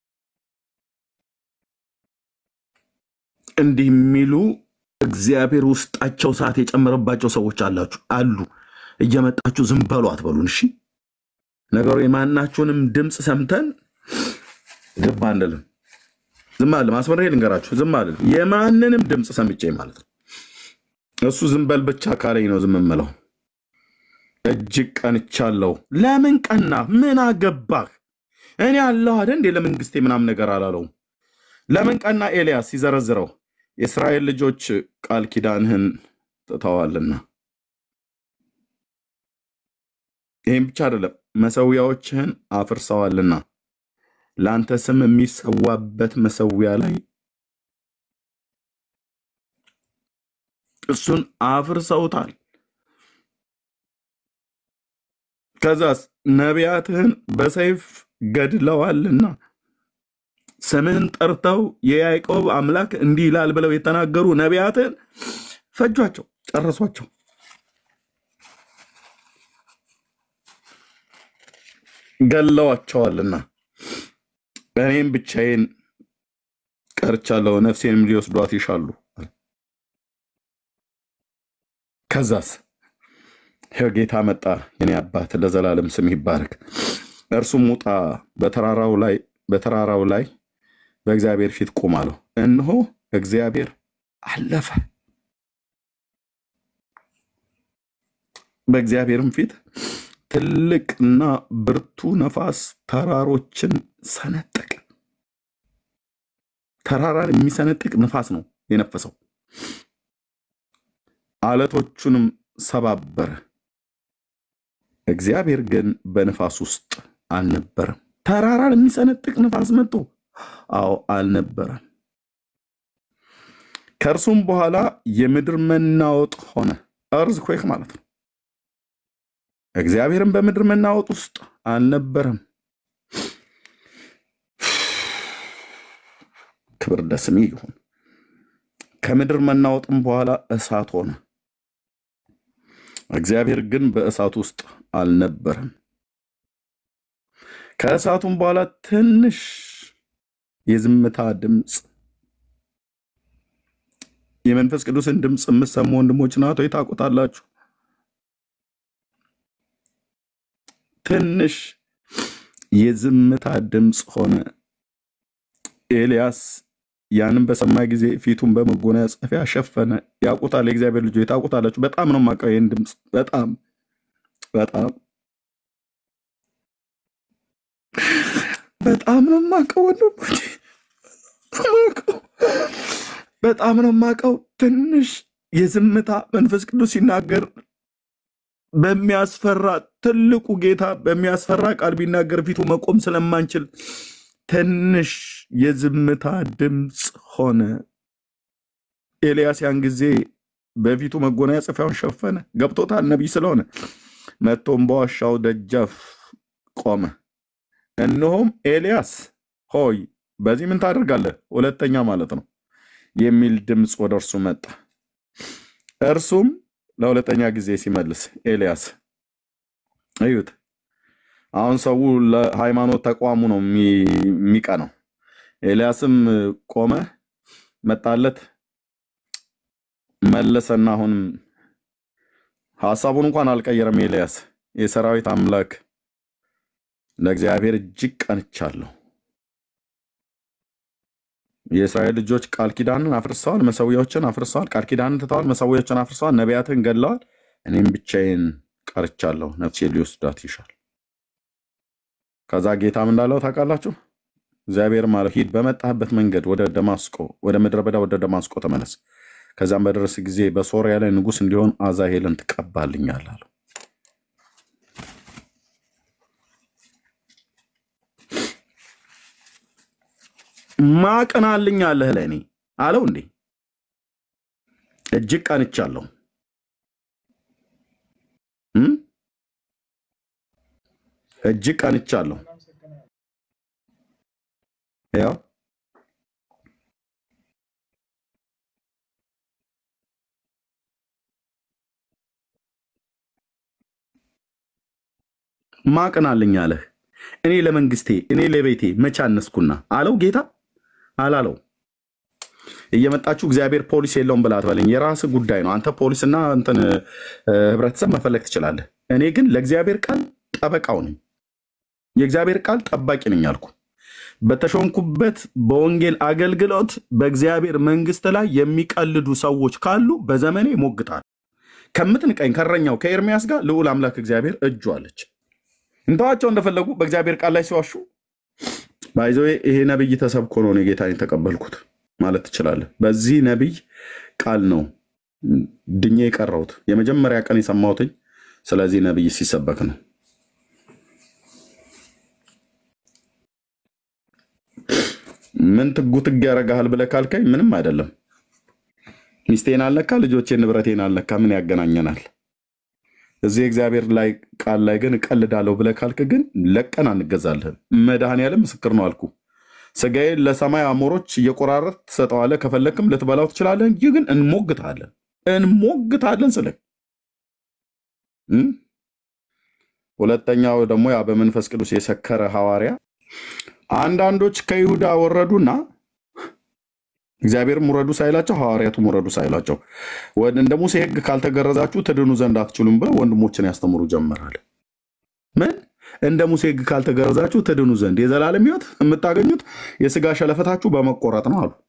እንዲህ የሚሉ እግዚአብሔር ውስጣቸው ሰዓት የጨመረባቸው ሰዎች አላችሁ አሉ። እየመጣችሁ ዝም በሉ አትበሉን። እሺ ነገሩ የማናችሁንም ድምፅ ሰምተን ዝም አንልም። ዝም አለ ማስመር ልንገራችሁ፣ ዝም አልልም። የማንንም ድምፅ ሰምቼ ማለት ነው። እሱ ዝም በል ብቻ ካለኝ ነው ዝም የምለው። እጅግ ቀንቻለሁ። ለምን ቀና? ምን አገባህ? እኔ አለሁ አይደል እንዴ ለመንግስቴ ምናምን ነገር አላለውም። ለምን ቀና? ኤልያስ ሲዘረዝረው የእስራኤል ልጆች ቃል ኪዳንህን ትተዋልና፣ ይህም ብቻ አይደለም መሰዊያዎችህን አፍርሰዋልና ለአንተ ስም የሚሰዋበት መሰዊያ ላይ እሱን አፍርሰውታል። ከዛስ ነቢያትህን በሰይፍ ገድለዋልና ስምህን ጠርተው የያዕቆብ አምላክ እንዲህ ይላል ብለው የተናገሩ ነቢያትህን ፈጇቸው፣ ጨረሷቸው። ገለዋቸዋልና እኔም ብቻዬን ቀርቻለሁ፣ ነፍሴንም ሊወስዷት ይሻሉ። ከዛስ ይኸው ጌታ መጣ። የኔ አባት ለዘላለም ስም ይባረክ። እርሱም ውጣ፣ በተራራው ላይ በተራራው ላይ በእግዚአብሔር ፊት ቁም አለው። እነሆ እግዚአብሔር አለፈ። በእግዚአብሔርም ፊት ትልቅና ብርቱ ነፋስ ተራሮችን ሰነጠቀ። ተራራን የሚሰነጥቅ ነፋስ ነው የነፈሰው። አለቶቹንም ሰባበረ። እግዚአብሔር ግን በንፋስ ውስጥ አልነበረም። ተራራን የሚሰነጥቅ ነፋስ መጥቶ፣ አዎ አልነበረም። ከእርሱም በኋላ የምድር መናወጥ ሆነ። እርዝ ኩዌክ ማለት ነው። እግዚአብሔርም በምድር መናወጥ ውስጥ አልነበረም። ክብር ለስሙ ይሁን። ከምድር መናወጥም በኋላ እሳት ሆነ። እግዚአብሔር ግን በእሳት ውስጥ አልነበረም። ከእሳቱም በኋላ ትንሽ የዝምታ ድምፅ፣ የመንፈስ ቅዱስን ድምፅ የምትሰሙ ወንድሞች ናቶ ታውቁታላችሁ። ትንሽ የዝምታ ድምፅ ሆነ። ኤልያስ ያንን በሰማ ጊዜ ፊቱን በመጎናጸፊያ ሸፈነ። ያውቁታል፣ የእግዚአብሔር ልጆች ታውቁታላችሁ። በጣም ነው የማውቀው ይህን ድምፅ በጣም በጣም በጣም ነው የማውቀው ወንድሞቼ፣ የማውቀው በጣም ነው የማውቀው። ትንሽ የዝምታ መንፈስ ቅዱስ ሲናገር በሚያስፈራ ትልቁ ጌታ በሚያስፈራ ቃል ቢናገር ፊቱ መቆም ስለማንችል ትንሽ የዝምታ ድምፅ ሆነ። ኤልያስ ያን ጊዜ በፊቱ መጎናጸፊያውን ሸፈነ። ገብቶታል፣ ነቢይ ስለሆነ። መጥቶም በዋሻው ደጃፍ ቆመ። እነሆም ኤልያስ ሆይ በዚህ ምን ታደርጋለህ? ሁለተኛ ማለት ነው የሚል ድምፅ ወደ እርሱ መጣ። እርሱም ለሁለተኛ ጊዜ ሲመልስ ኤልያስ እዩት። አሁን ሰው ለሃይማኖት ተቋሙ ነው የሚ- የሚቀናው። ኤልያስም ቆመ፣ መጣለት፣ መለሰና አሁንም ሀሳቡን እንኳን አልቀየረም። ኤልያስ የሰራዊት አምላክ ለእግዚአብሔር እጅግ ቀንቻለሁ። የእስራኤል ልጆች ቃል ኪዳንን አፍርሰዋል፣ መሰዊያዎችን አፍርሰዋል፣ ቃል ኪዳንን ትተዋል፣ መሰዊያዎችን አፍርሰዋል፣ ነቢያትን ገድለዋል። እኔም ብቻዬን ቀርቻለሁ፣ ነፍሴ ሊወስዳት ይሻል። ከዛ ጌታም እንዳለው ታውቃላችሁ። እግዚአብሔር ማለት ሂድ፣ በመጣህበት መንገድ ወደ ደማስቆ ወደ ምድረ በዳ ወደ ደማስቆ ተመለስ። ከዛም በደረስ ጊዜ በሶርያ ላይ ንጉሥ እንዲሆን አዛሄልን ትቀባልኛል አለው። ማቀናልኝ አለህ ለእኔ አለው እንዴ እጅግ ቀንቻለሁ እም? እጅግ ቀንቻለሁ ያው ማቀናልኝ አለህ እኔ ለመንግስቴ እኔ ለቤቴ መቼ አነስኩና አለው ጌታ አላለው እየመጣችሁ እግዚአብሔር ፖሊስ የለውም ብላ አትበለኝ የራስ ጉዳይ ነው አንተ ፖሊስና እንትን እ፣ ህብረተሰብ መፈለግ ትችላለህ እኔ ግን ለእግዚአብሔር ቃል ጠበቃው ነኝ የእግዚአብሔር ቃል ጠባቂ ነኝ አልኩ በተሾምኩበት በወንጌል አገልግሎት በእግዚአብሔር መንግስት ላይ የሚቀልዱ ሰዎች ካሉ በዘመኔ ሞግታል ከምትንቀኝ ከረኛው ከኤርሚያስ ጋር ልዑል አምላክ እግዚአብሔር እጁ አለች እንተዋቸው እንደፈለጉ በእግዚአብሔር ቃል ላይ ሲዋሹ ባይዘ ይሄ ነብይ ተሰብኮ ነው እኔ ጌታን የተቀበልኩት ማለት ትችላለህ። በዚህ ነቢይ ቃል ነው ድኜ የቀረሁት የመጀመሪያ ቀን የሰማሁትኝ ስለዚህ ነቢይ ሲሰበክ ነው። ምን ትጉ ትግ ያረጋሃል ብለህ ካልከኝ ምንም አይደለም። ሚስቴን አልነካ፣ ልጆቼን፣ ንብረቴን አልነካ። ምን ያገናኘናል? እዚህ እግዚአብሔር ላይ ቃል ላይ ግን እቀልዳለሁ ብለህ ካልክ ግን ለቀን አንገዛልህም። መድኃኔዓለም ምስክር ነው አልኩ። ስጋዬን ለሰማይ አሞሮች እየቆራረጥ ትሰጠዋለህ፣ ከፈለክም ልትበላው ትችላለህ እንጂ ግን እንሞግታለን እንሞግታለን ስልህ እም? ሁለተኛው ደግሞ ያ በመንፈስ ቅዱስ የሰከረ ሐዋርያ አንዳንዶች ከይሁዳ ወረዱና እግዚአብሔርም ውረዱ ሳይላቸው ሐዋርያቱም ውረዱ ሳይላቸው ወደ እንደ ሙሴ ሕግ ካልተገረዛችሁ ትድኑ ዘንድ አትችሉም ብለው ወንድሞችን ያስተምሩ ጀመራል። ምን እንደ ሙሴ ሕግ ካልተገረዛችሁ ትድኑ ዘንድ የዘላለም ሕይወት የምታገኙት የስጋ ሸለፈታችሁ በመቆረጥ ነው አሉ።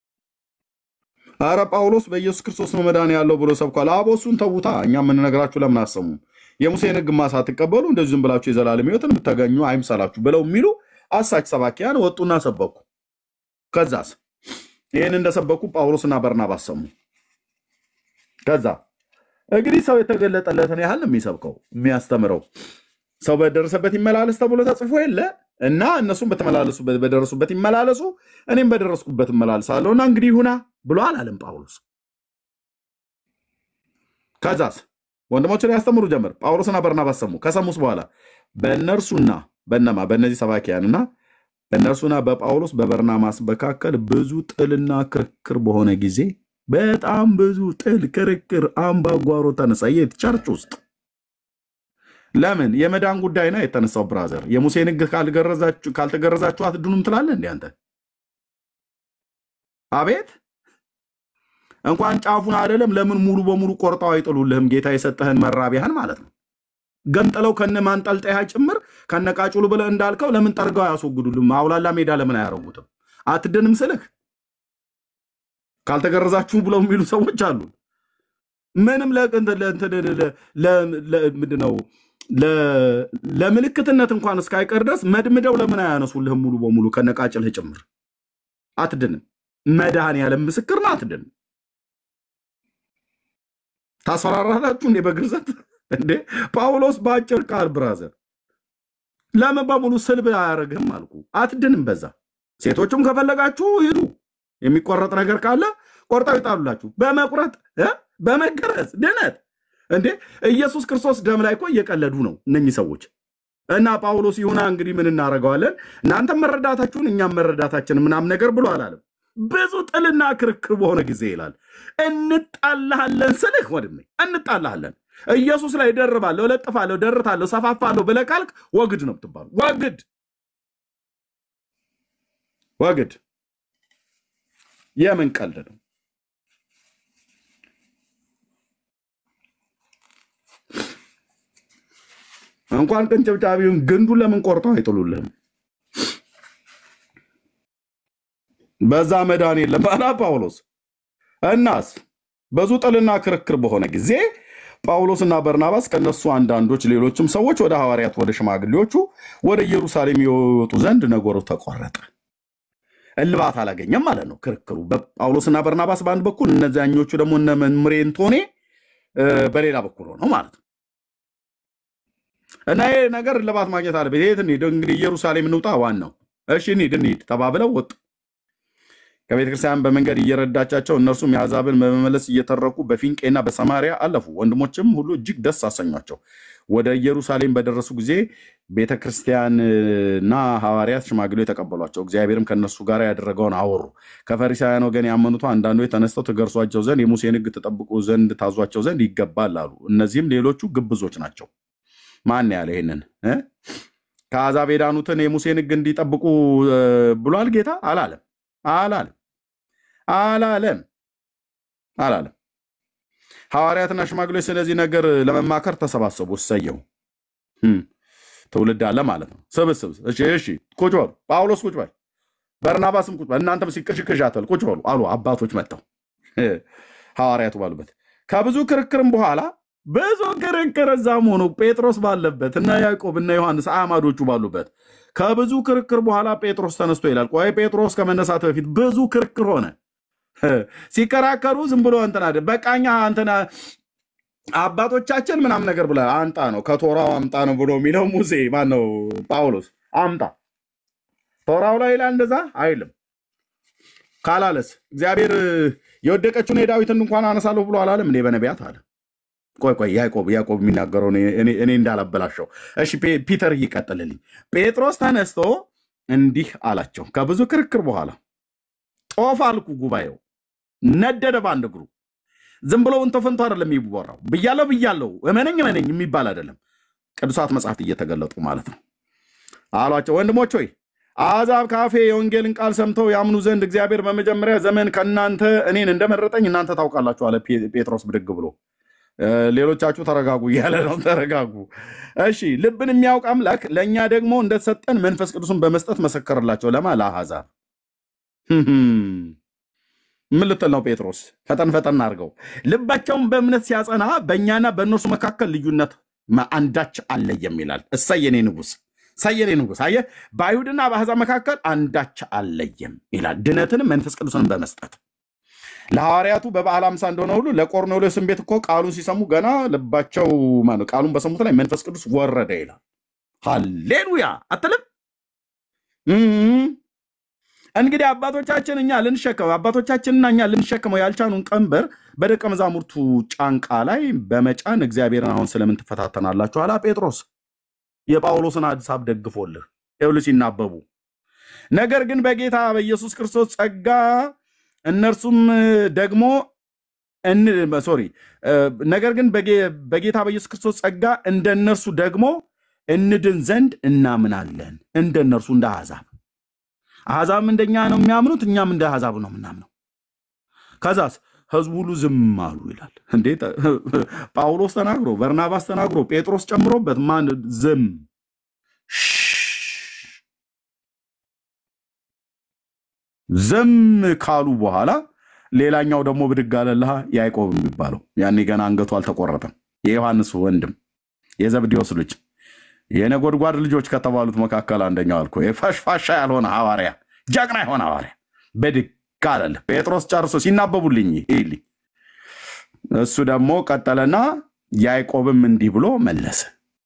አረ ጳውሎስ በኢየሱስ ክርስቶስ ነው መዳን ያለው ብሎ ሰብኳል። አቦ እሱን ተዉታ፣ እኛ የምንነግራችሁ ለምን አሰሙም? የሙሴን ሕግማ ሳትቀበሉ እንደዚህ ዝም ብላችሁ የዘላለም ሕይወትን የምታገኙ አይምሰላችሁ ብለው የሚሉ አሳች ሰባኪያን ወጡና ሰበኩ። ከዛስ ይህን እንደሰበኩ ጳውሎስና በርናባስ ሰሙ። ከዛ እንግዲህ ሰው የተገለጠለትን ያህል ነው የሚሰብከው የሚያስተምረው። ሰው በደረሰበት ይመላለስ ተብሎ ተጽፎ የለ እና እነሱም በተመላለሱበት በደረሱበት ይመላለሱ፣ እኔም በደረስኩበት እመላለሳለሁ እና እንግዲህ ይሁና ብሎ አላለም ጳውሎስ። ከዛስ ወንድሞችን ያስተምሩ ጀመር። ጳውሎስና በርናባስ ሰሙ። ከሰሙስ በኋላ በእነርሱና በነማ በእነዚህ ሰባኪያንና በእነርሱና በጳውሎስ በበርናባስ መካከል ብዙ ጥልና ክርክር በሆነ ጊዜ በጣም ብዙ ጥል፣ ክርክር፣ አምባጓሮ ተነሳ። የት ቸርች ውስጥ ለምን የመዳን ጉዳይ ነው የተነሳው። ብራዘር የሙሴን ሕግ ካልገረዛችሁ ካልተገረዛችሁ አትድኑም ትላለህ እንዴ አንተ? አቤት እንኳን ጫፉን አይደለም ለምን ሙሉ በሙሉ ቆርጠው አይጥሉልህም? ጌታ የሰጠህን መራቢያህን ማለት ነው። ገንጥለው ከነ ማንጠልጠያ ጭምር ከነቃጭሉ ብለህ እንዳልከው ለምን ጠርገው አያስወግዱልም? አውላላ ሜዳ ለምን አያረጉትም? አትድንም ስልህ ካልተገረዛችሁ ብለው የሚሉ ሰዎች አሉ። ምንም ምንድን ነው ለምልክትነት እንኳን እስካይቀር ድረስ መድምደው ለምን አያነሱልህም? ሙሉ በሙሉ ከነቃጭልህ ጭምር አትድንም። መድኃኔዓለም ምስክር ነው፣ አትድንም። ታስፈራራላችሁ እንዴ በግርዘት እንዴ? ጳውሎስ በአጭር ቃል ብራዘር ለምን በሙሉ ስልብ አያደርግህም አልኩ። አትድንም። በዛ ሴቶቹም ከፈለጋችሁ ሂዱ። የሚቆረጥ ነገር ካለ ቆርጠው ይጣሉላችሁ። በመቁረጥ እ በመገረዝ ድነት እንዴ ኢየሱስ ክርስቶስ ደም ላይ እኮ እየቀለዱ ነው እነኚህ ሰዎች። እና ጳውሎስ ይሁና እንግዲህ ምን እናደርገዋለን? እናንተም መረዳታችሁን እኛም መረዳታችን ምናምን ነገር ብሎ አላለም። ብዙ ጥልና ክርክር በሆነ ጊዜ ይላል እንጣላሃለን ስልህ ወንድሜ እንጣላሃለን። ኢየሱስ ላይ ደርባለሁ፣ እለጥፋለሁ፣ ደርታለሁ፣ ሰፋፋለሁ ብለህ ካልክ ወግድ ነው የምትባሉ። ወግድ ወግድ። የምን ቀልድ ነው? እንኳን ቅንጭብጫቢውን ግንዱን ለምን ቆርጠው አይጥሉልህም? በዛ መዳን የለም አላ ጳውሎስ። እናስ ብዙ ጥልና ክርክር በሆነ ጊዜ ጳውሎስና በርናባስ ከነሱ አንዳንዶች ሌሎችም ሰዎች ወደ ሐዋርያት ወደ ሽማግሌዎቹ ወደ ኢየሩሳሌም የወጡ ዘንድ ነገሩ ተቆረጠ። እልባት አላገኘም ማለት ነው ክርክሩ። በጳውሎስና በርናባስ በአንድ በኩል እነዚያኞቹ ደግሞ እነ መምሬ እንቶኔ በሌላ በኩል ሆነው ማለት ነው። እና ይሄ ነገር እልባት ማግኘት አለበት። የት እንሂድ እንግዲህ ኢየሩሳሌም እንውጣ፣ ዋናው እሺ እንሂድ እንሂድ ተባብለው ወጡ። ከቤተ ክርስቲያን በመንገድ እየረዳቻቸው እነርሱም የአሕዛብን በመመለስ እየተረኩ በፊንቄና በሰማሪያ አለፉ። ወንድሞችም ሁሉ እጅግ ደስ አሰኟቸው። ወደ ኢየሩሳሌም በደረሱ ጊዜ ቤተ ክርስቲያንና ሐዋርያት ሽማግሌዎች ተቀበሏቸው። እግዚአብሔርም ከእነርሱ ጋር ያደረገውን አወሩ። ከፈሪሳውያን ወገን ያመኑት አንዳንዶች ተነስተው ትገርሷቸው ዘንድ የሙሴን ሕግ ትጠብቁ ዘንድ ታዟቸው ዘንድ ይገባል አሉ። እነዚህም ሌሎቹ ግብዞች ናቸው። ማን ያለ ይህንን እ? ከአሕዛብ የዳኑትን የሙሴን ሕግ እንዲጠብቁ እ፣ ብሏል ጌታ? አላለም አላለም አላለም አላለም። ሐዋርያትና ሽማግሌዎች ስለዚህ ነገር ለመማከር ተሰባሰቡ። እሰየው እም፣ ትውልድ አለ ማለት ነው። ስብስብ እሺ፣ እሺ፣ ቁጭ በሉ። ጳውሎስ ቁጭ በል፣ በርናባስም ቁጭ በል፣ እናንተም ሲቅሽቅሽ አትበል፣ ቁጭ በሉ አሉ አባቶች መጥተው እ፣ ሐዋርያቱ ባሉበት ከብዙ ክርክርም በኋላ ብዙ ክርክር እዛም ሆኖ ጴጥሮስ ባለበት እና ያዕቆብ እና ዮሐንስ አዕማዶቹ ባሉበት ከብዙ ክርክር በኋላ ጴጥሮስ ተነስቶ ይላል። ቆይ ጴጥሮስ ከመነሳት በፊት ብዙ ክርክር ሆነ። ሲከራከሩ ዝም ብሎ እንትና በቃኛ እንትና አባቶቻችን ምናምን ነገር ብለ አንጣ ነው ከቶራው አምጣ ነው ብሎ የሚለው ሙሴ ማን ነው? ጳውሎስ አምጣ ቶራው ላይ ይላል እንደዛ አይልም። ካላለስ እግዚአብሔር የወደቀችውን የዳዊትን እንኳን አነሳለሁ ብሎ አላለም እንዴ በነቢያት አለ። ቆይ ቆይ ያዕቆብ ያዕቆብ የሚናገረው እኔ እኔ እንዳላበላሸው። እሺ ፔ- ፒተር ይቀጥልልኝ። ጴጥሮስ ተነስቶ እንዲህ አላቸው። ከብዙ ክርክር በኋላ ጦፍ አልኩ ጉባኤው ነደደ በአንድ እግሩ። ዝም ብሎ እንቶ ፈንቶ አይደለም የሚወራው። ብያለው ብያለው እመነኝ እመነኝ የሚባል አይደለም። ቅዱሳት መጽሐፍት እየተገለጡ ማለት ነው። አሏቸው ወንድሞች ሆይ አሕዛብ ካፌ የወንጌልን ቃል ሰምተው ያምኑ ዘንድ እግዚአብሔር በመጀመሪያ ዘመን ከእናንተ እኔን እንደመረጠኝ እናንተ ታውቃላችሁ አለ ፔ- ጴጥሮስ ብድግ ብሎ። እ፣ ሌሎቻችሁ ተረጋጉ እያለ ነው። ተረጋጉ። እሺ ልብን የሚያውቅ አምላክ ለእኛ ደግሞ እንደተሰጠን መንፈስ ቅዱስን በመስጠት መሰከርላቸው። ለማ ለአሕዛብ ምን ልትል ነው ጴጥሮስ? ፈጠን ፈጠን አድርገው። ልባቸውን በእምነት ሲያጸና በእኛና በእነርሱ መካከል ልዩነት ማ- አንዳች አለየም ይላል። እሰይ የኔ ንጉሥ፣ እሰይ የኔ ንጉሥ። አየህ፣ በአይሁድና በአሕዛብ መካከል አንዳች አለየም ይላል። ድነትንም መንፈስ ቅዱስን በመስጠት ለሐዋርያቱ በበዓለ ሃምሳ እንደሆነ ሁሉ ለቆርኔሌዎስም ቤት እኮ ቃሉን ሲሰሙ ገና ልባቸው ማነው ቃሉን በሰሙት ላይ መንፈስ ቅዱስ ወረደ ይላል። ሃሌሉያ አትልም? እም። እንግዲህ አባቶቻችን እኛ ልንሸከመው አባቶቻችንና እኛ ልንሸከመው ያልቻኑን ቀንበር በደቀ መዛሙርቱ ጫንቃ ላይ በመጫን እግዚአብሔርን አሁን ስለምን ትፈታተናላችሁ? አላ ጴጥሮስ የጳውሎስን ሐሳብ ደግፎልህ ይኸውልህ ሲናበቡ ነገር ግን በጌታ በኢየሱስ ክርስቶስ ጸጋ እነርሱም ደግሞ ሶሪ ነገር ግን በጌ- በጌታ በኢየሱስ ክርስቶስ ጸጋ እንደ እነርሱ ደግሞ እንድን ዘንድ እናምናለን። እንደ እነርሱ እንደ አሕዛብ አሕዛብም እንደኛ ነው የሚያምኑት፣ እኛም እንደ አሕዛብ ነው የምናምነው። ከዛስ ህዝቡ ሁሉ ዝም አሉ ይላል። እንዴት ጳውሎስ ተናግሮ በርናባስ ተናግሮ ጴጥሮስ ጨምሮበት ማን ዝም ዝም ካሉ በኋላ ሌላኛው ደግሞ ብድግ አለልሃ ያዕቆብ የሚባለው ያኔ ገና አንገቱ አልተቆረጠም። የዮሐንስ ወንድም የዘብዴዎስ ልጅ የነጎድጓድ ልጆች ከተባሉት መካከል አንደኛው አልኩ። የፋሽፋሻ ያልሆነ ሐዋርያ፣ ጀግና የሆነ ሐዋርያ ብድግ አለልህ። ጴጥሮስ ጨርሶ ሲናበቡልኝ ይልኝ እሱ ደግሞ ቀጠለና ያዕቆብም እንዲህ ብሎ መለሰ፣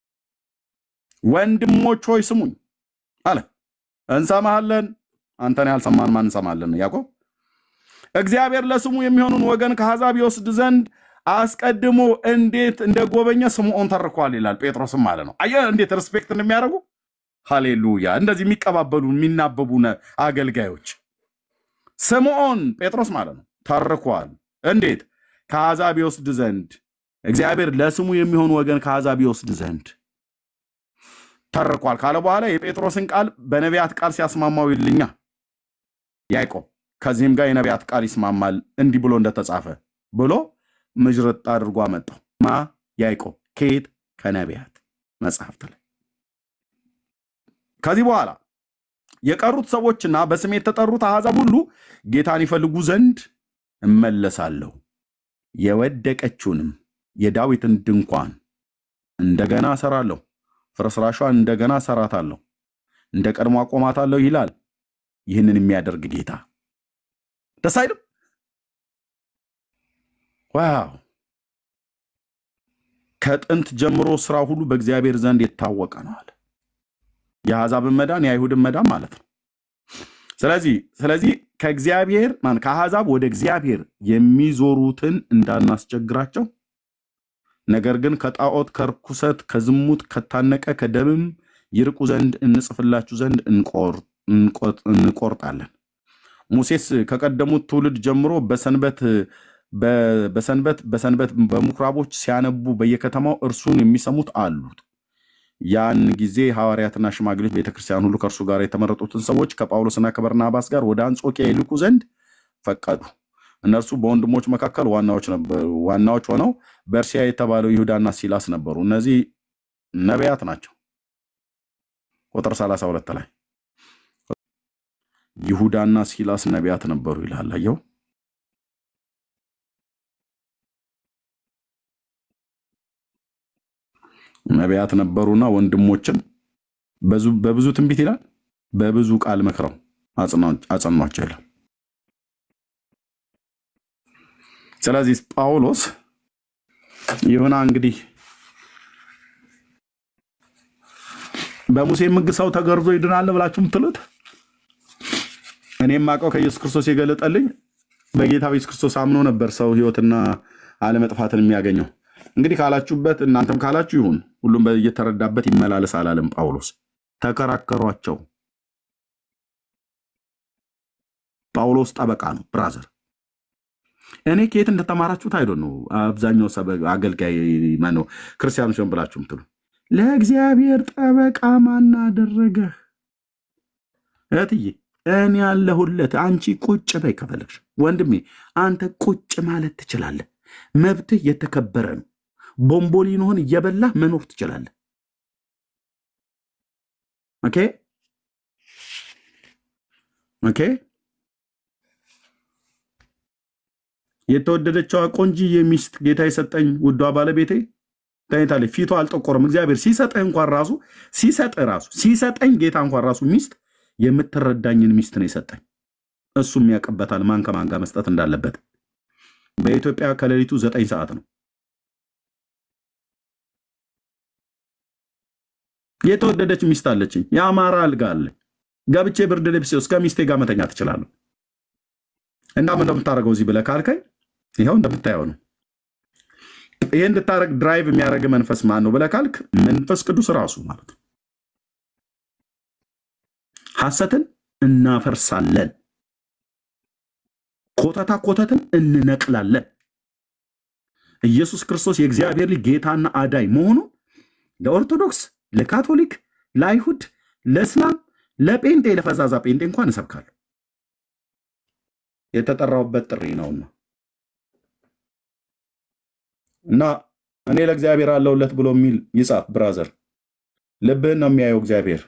ወንድሞች ሆይ ስሙኝ አለ። እንሰማሃለን። አንተን ያልሰማን ማን እንሰማለን? ያዕቆብ እግዚአብሔር ለስሙ የሚሆኑን ወገን ከአሕዛብ ይወስድ ዘንድ አስቀድሞ እንዴት እንደጎበኘ ስምዖን ተርኳል ይላል። ጴጥሮስም ማለት ነው። አየህ እንዴት ሪስፔክት እንደሚያደርጉ ሃሌሉያ! እንደዚህ የሚቀባበሉ የሚናበቡ ነ- አገልጋዮች ስምዖን ጴጥሮስ ማለት ነው ተርኳል። እንዴት ከአሕዛብ ይወስድ ዘንድ እግዚአብሔር ለስሙ የሚሆን ወገን ከአሕዛብ ይወስድ ዘንድ ተርኳል ካለ በኋላ የጴጥሮስን ቃል በነቢያት ቃል ሲያስማማው ይልኛ ያዕቆብ ከዚህም ጋር የነቢያት ቃል ይስማማል እንዲህ ብሎ እንደተጻፈ ብሎ ምዥርጥ አድርጎ አመጣው። ማ ያዕቆብ ከየት ከነቢያት መጽሐፍት ላይ ከዚህ በኋላ የቀሩት ሰዎችና በስሜ የተጠሩት አሕዛብ ሁሉ ጌታን ይፈልጉ ዘንድ እመለሳለሁ፣ የወደቀችውንም የዳዊትን ድንኳን እንደገና እሰራለሁ፣ ፍርስራሿን እንደገና እሰራታለሁ፣ እንደ ቀድሞ አቆማታለሁ ይላል። ይህንን የሚያደርግ ጌታ ደስ አይልም? ዋው! ከጥንት ጀምሮ ስራ ሁሉ በእግዚአብሔር ዘንድ የታወቀ ነው አለ። የአሕዛብን መዳን የአይሁድን መዳን ማለት ነው። ስለዚህ ስለዚህ ከእግዚአብሔር ማን ከአሕዛብ ወደ እግዚአብሔር የሚዞሩትን እንዳናስቸግራቸው ነገር ግን ከጣዖት ከርኩሰት ከዝሙት ከታነቀ ከደምም ይርቁ ዘንድ እንጽፍላችሁ ዘንድ እንቆር- እንቆጥ- እንቆርጣለን። ሙሴስ ከቀደሙት ትውልድ ጀምሮ በሰንበት በ- በሰንበት በሰንበት በምኩራቦች ሲያነቡ በየከተማው እርሱን የሚሰሙት አሉት። ያን ጊዜ ሐዋርያትና ሽማግሌዎች ቤተክርስቲያን ሁሉ ከእርሱ ጋር የተመረጡትን ሰዎች ከጳውሎስና ከበርናባስ ጋር ወደ አንጾኪያ ይልኩ ዘንድ ፈቀዱ። እነርሱ በወንድሞች መካከል ዋናዎች ነበሩ። ዋናዎች ሆነው በእርሲያ የተባለው ይሁዳና ሲላስ ነበሩ። እነዚህ ነቢያት ናቸው። ቁጥር 32 ላይ ይሁዳና ሲላስ ነቢያት ነበሩ ይላል። አየው። ነቢያት ነበሩና ወንድሞችን በዙ- በብዙ ትንቢት ይላል በብዙ ቃል መክረው አጽና- አጸኗቸው ይላል። ስለዚህ ጳውሎስ ይሁና እንግዲህ በሙሴ ሕግ ሰው ተገርዞ ይድናል ብላችሁ የምትሉት እኔ የማውቀው ከኢየሱስ ክርስቶስ የገለጠልኝ በጌታ በኢየሱስ ክርስቶስ አምኖ ነበር ሰው ሕይወትና አለመጥፋትን የሚያገኘው። እንግዲህ ካላችሁበት እናንተም ካላችሁ ይሁን፣ ሁሉም እየተረዳበት ይመላለስ አላለም ጳውሎስ። ተከራከሯቸው። ጳውሎስ ጠበቃ ነው ብራዘር። እኔ ከየት እንደተማራችሁት አይዶ ነው። አብዛኛው ሰበ- አገልጋይ ማነው ክርስቲያኖች ነን ብላችሁ ምትሉ ለእግዚአብሔር ጠበቃ ማን አደረገህ? እህትዬ እኔ ያለሁለት። አንቺ ቁጭ በይ ከፈለግሽ። ወንድሜ አንተ ቁጭ ማለት ትችላለህ። መብትህ የተከበረ ነው። ቦምቦሊኖህን እየበላህ መኖር ትችላለህ። ኦኬ ኦኬ። የተወደደችዋ ቆንጂዬ ሚስት ጌታ የሰጠኝ ውዷ ባለቤቴ ተኝታለች። ፊቷ አልጠቆረም። እግዚአብሔር ሲሰጥህ እንኳን ራሱ ሲሰጥህ ራሱ ሲሰጠኝ ጌታ እንኳን ራሱ ሚስት የምትረዳኝን ሚስት ነው የሰጠኝ። እሱም ያውቅበታል ማን ከማን ጋር መስጠት እንዳለበት። በኢትዮጵያ ከሌሊቱ ዘጠኝ ሰዓት ነው። የተወደደች ሚስት አለችኝ። የአማራ አልጋ አለኝ። ገብቼ ብርድ ልብስ እስከ ሚስቴ ጋር መተኛ ትችላለሁ። እና ምን እንደምታደርገው እዚህ ብለህ ካልከኝ ይኸው እንደምታየው ነው። ይሄ እንድታደርግ ድራይቭ የሚያደርግ መንፈስ ማን ነው ብለህ ካልክ መንፈስ ቅዱስ ራሱ ማለት ነው። ሐሰትን እናፈርሳለን፣ ኮተታ ኮተትን እንነቅላለን። ኢየሱስ ክርስቶስ የእግዚአብሔር ልጅ ጌታና አዳኝ መሆኑ ለኦርቶዶክስ፣ ለካቶሊክ፣ ለአይሁድ፣ ለእስላም፣ ለጴንጤ፣ ለፈዛዛ ጴንጤ እንኳን እሰብካለሁ። የተጠራውበት ጥሪ ነውና እና እኔ ለእግዚአብሔር አለውለት ብሎ የሚል ይጻፍ ብራዘር። ልብህን ነው የሚያየው እግዚአብሔር።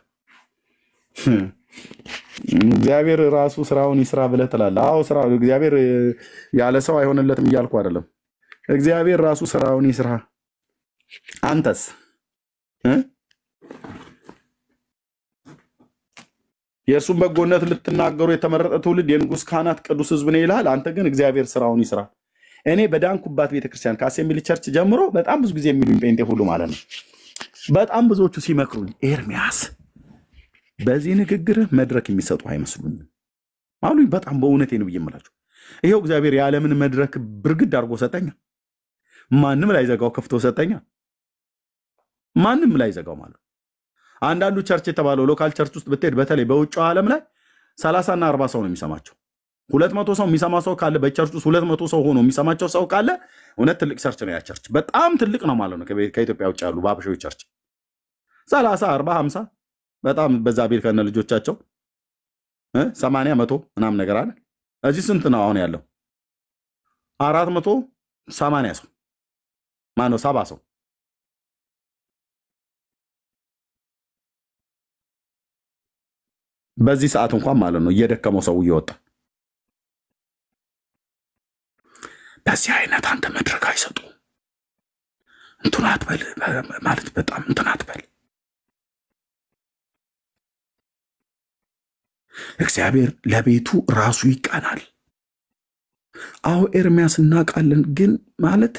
እግዚአብሔር ራሱ ስራውን ይስራ ብለህ ትላለህ። አዎ ስራ እግዚአብሔር ያለ ሰው አይሆንለትም እያልኩ አይደለም። እግዚአብሔር ራሱ ስራውን ይስራ። አንተስ እ? የእርሱን በጎነት ልትናገሩ የተመረጠ ትውልድ የንጉሥ ካህናት ቅዱስ ሕዝብ ነው ይልሃል። አንተ ግን እግዚአብሔር ስራውን ይስራ። እኔ በዳንኩባት ቤተክርስቲያን ከአሴምብሊ ቸርች ጀምሮ በጣም ብዙ ጊዜ የሚሉኝ ጴንጤ ሁሉ ማለት ነው። በጣም ብዙዎቹ ሲመክሩኝ ኤርሚያስ በዚህ ንግግርህ መድረክ የሚሰጡ አይመስሉኝም አሉኝ። በጣም በእውነቴ ነው ብዬ የምላቸው። ይኸው እግዚአብሔር የዓለምን መድረክ ብርግድ አድርጎ ሰጠኛ። ማንም ላይ ዘጋው ከፍቶ ሰጠኛ። ማንም ላይ ዘጋው ማለት ነው። አንዳንዱ ቸርች የተባለው ሎካል ቸርች ውስጥ ብትሄድ በተለይ በውጭው ዓለም ላይ ሰላሳና አርባ ሰው ነው የሚሰማቸው። ሁለት መቶ ሰው የሚሰማ ሰው ካለ በቸርች ውስጥ ሁለት መቶ ሰው ሆኖ የሚሰማቸው ሰው ካለ እውነት ትልቅ ቸርች ነው። ያ ቸርች በጣም ትልቅ ነው ማለት ነው። ከቤ- ከኢትዮጵያ ውጭ ያሉ በአበሻዊ ቸርች ሰላሳ አርባ ሀምሳ በጣም በዛ ቤል ከነ ልጆቻቸው እ ሰማንያ መቶ ምናምን ነገር አለ። እዚህ ስንት ነው አሁን ያለው? አራት መቶ ሰማንያ ሰው ማነው ሰባ ሰው በዚህ ሰዓት እንኳን ማለት ነው እየደከመው ሰው እየወጣ በዚህ አይነት አንተ መድረክ አይሰጡ እንትን አትበል ማለት በጣም እንትን አትበል። እግዚአብሔር ለቤቱ ራሱ ይቀናል። አዎ ኤርሚያስ እናውቃለን፣ ግን ማለት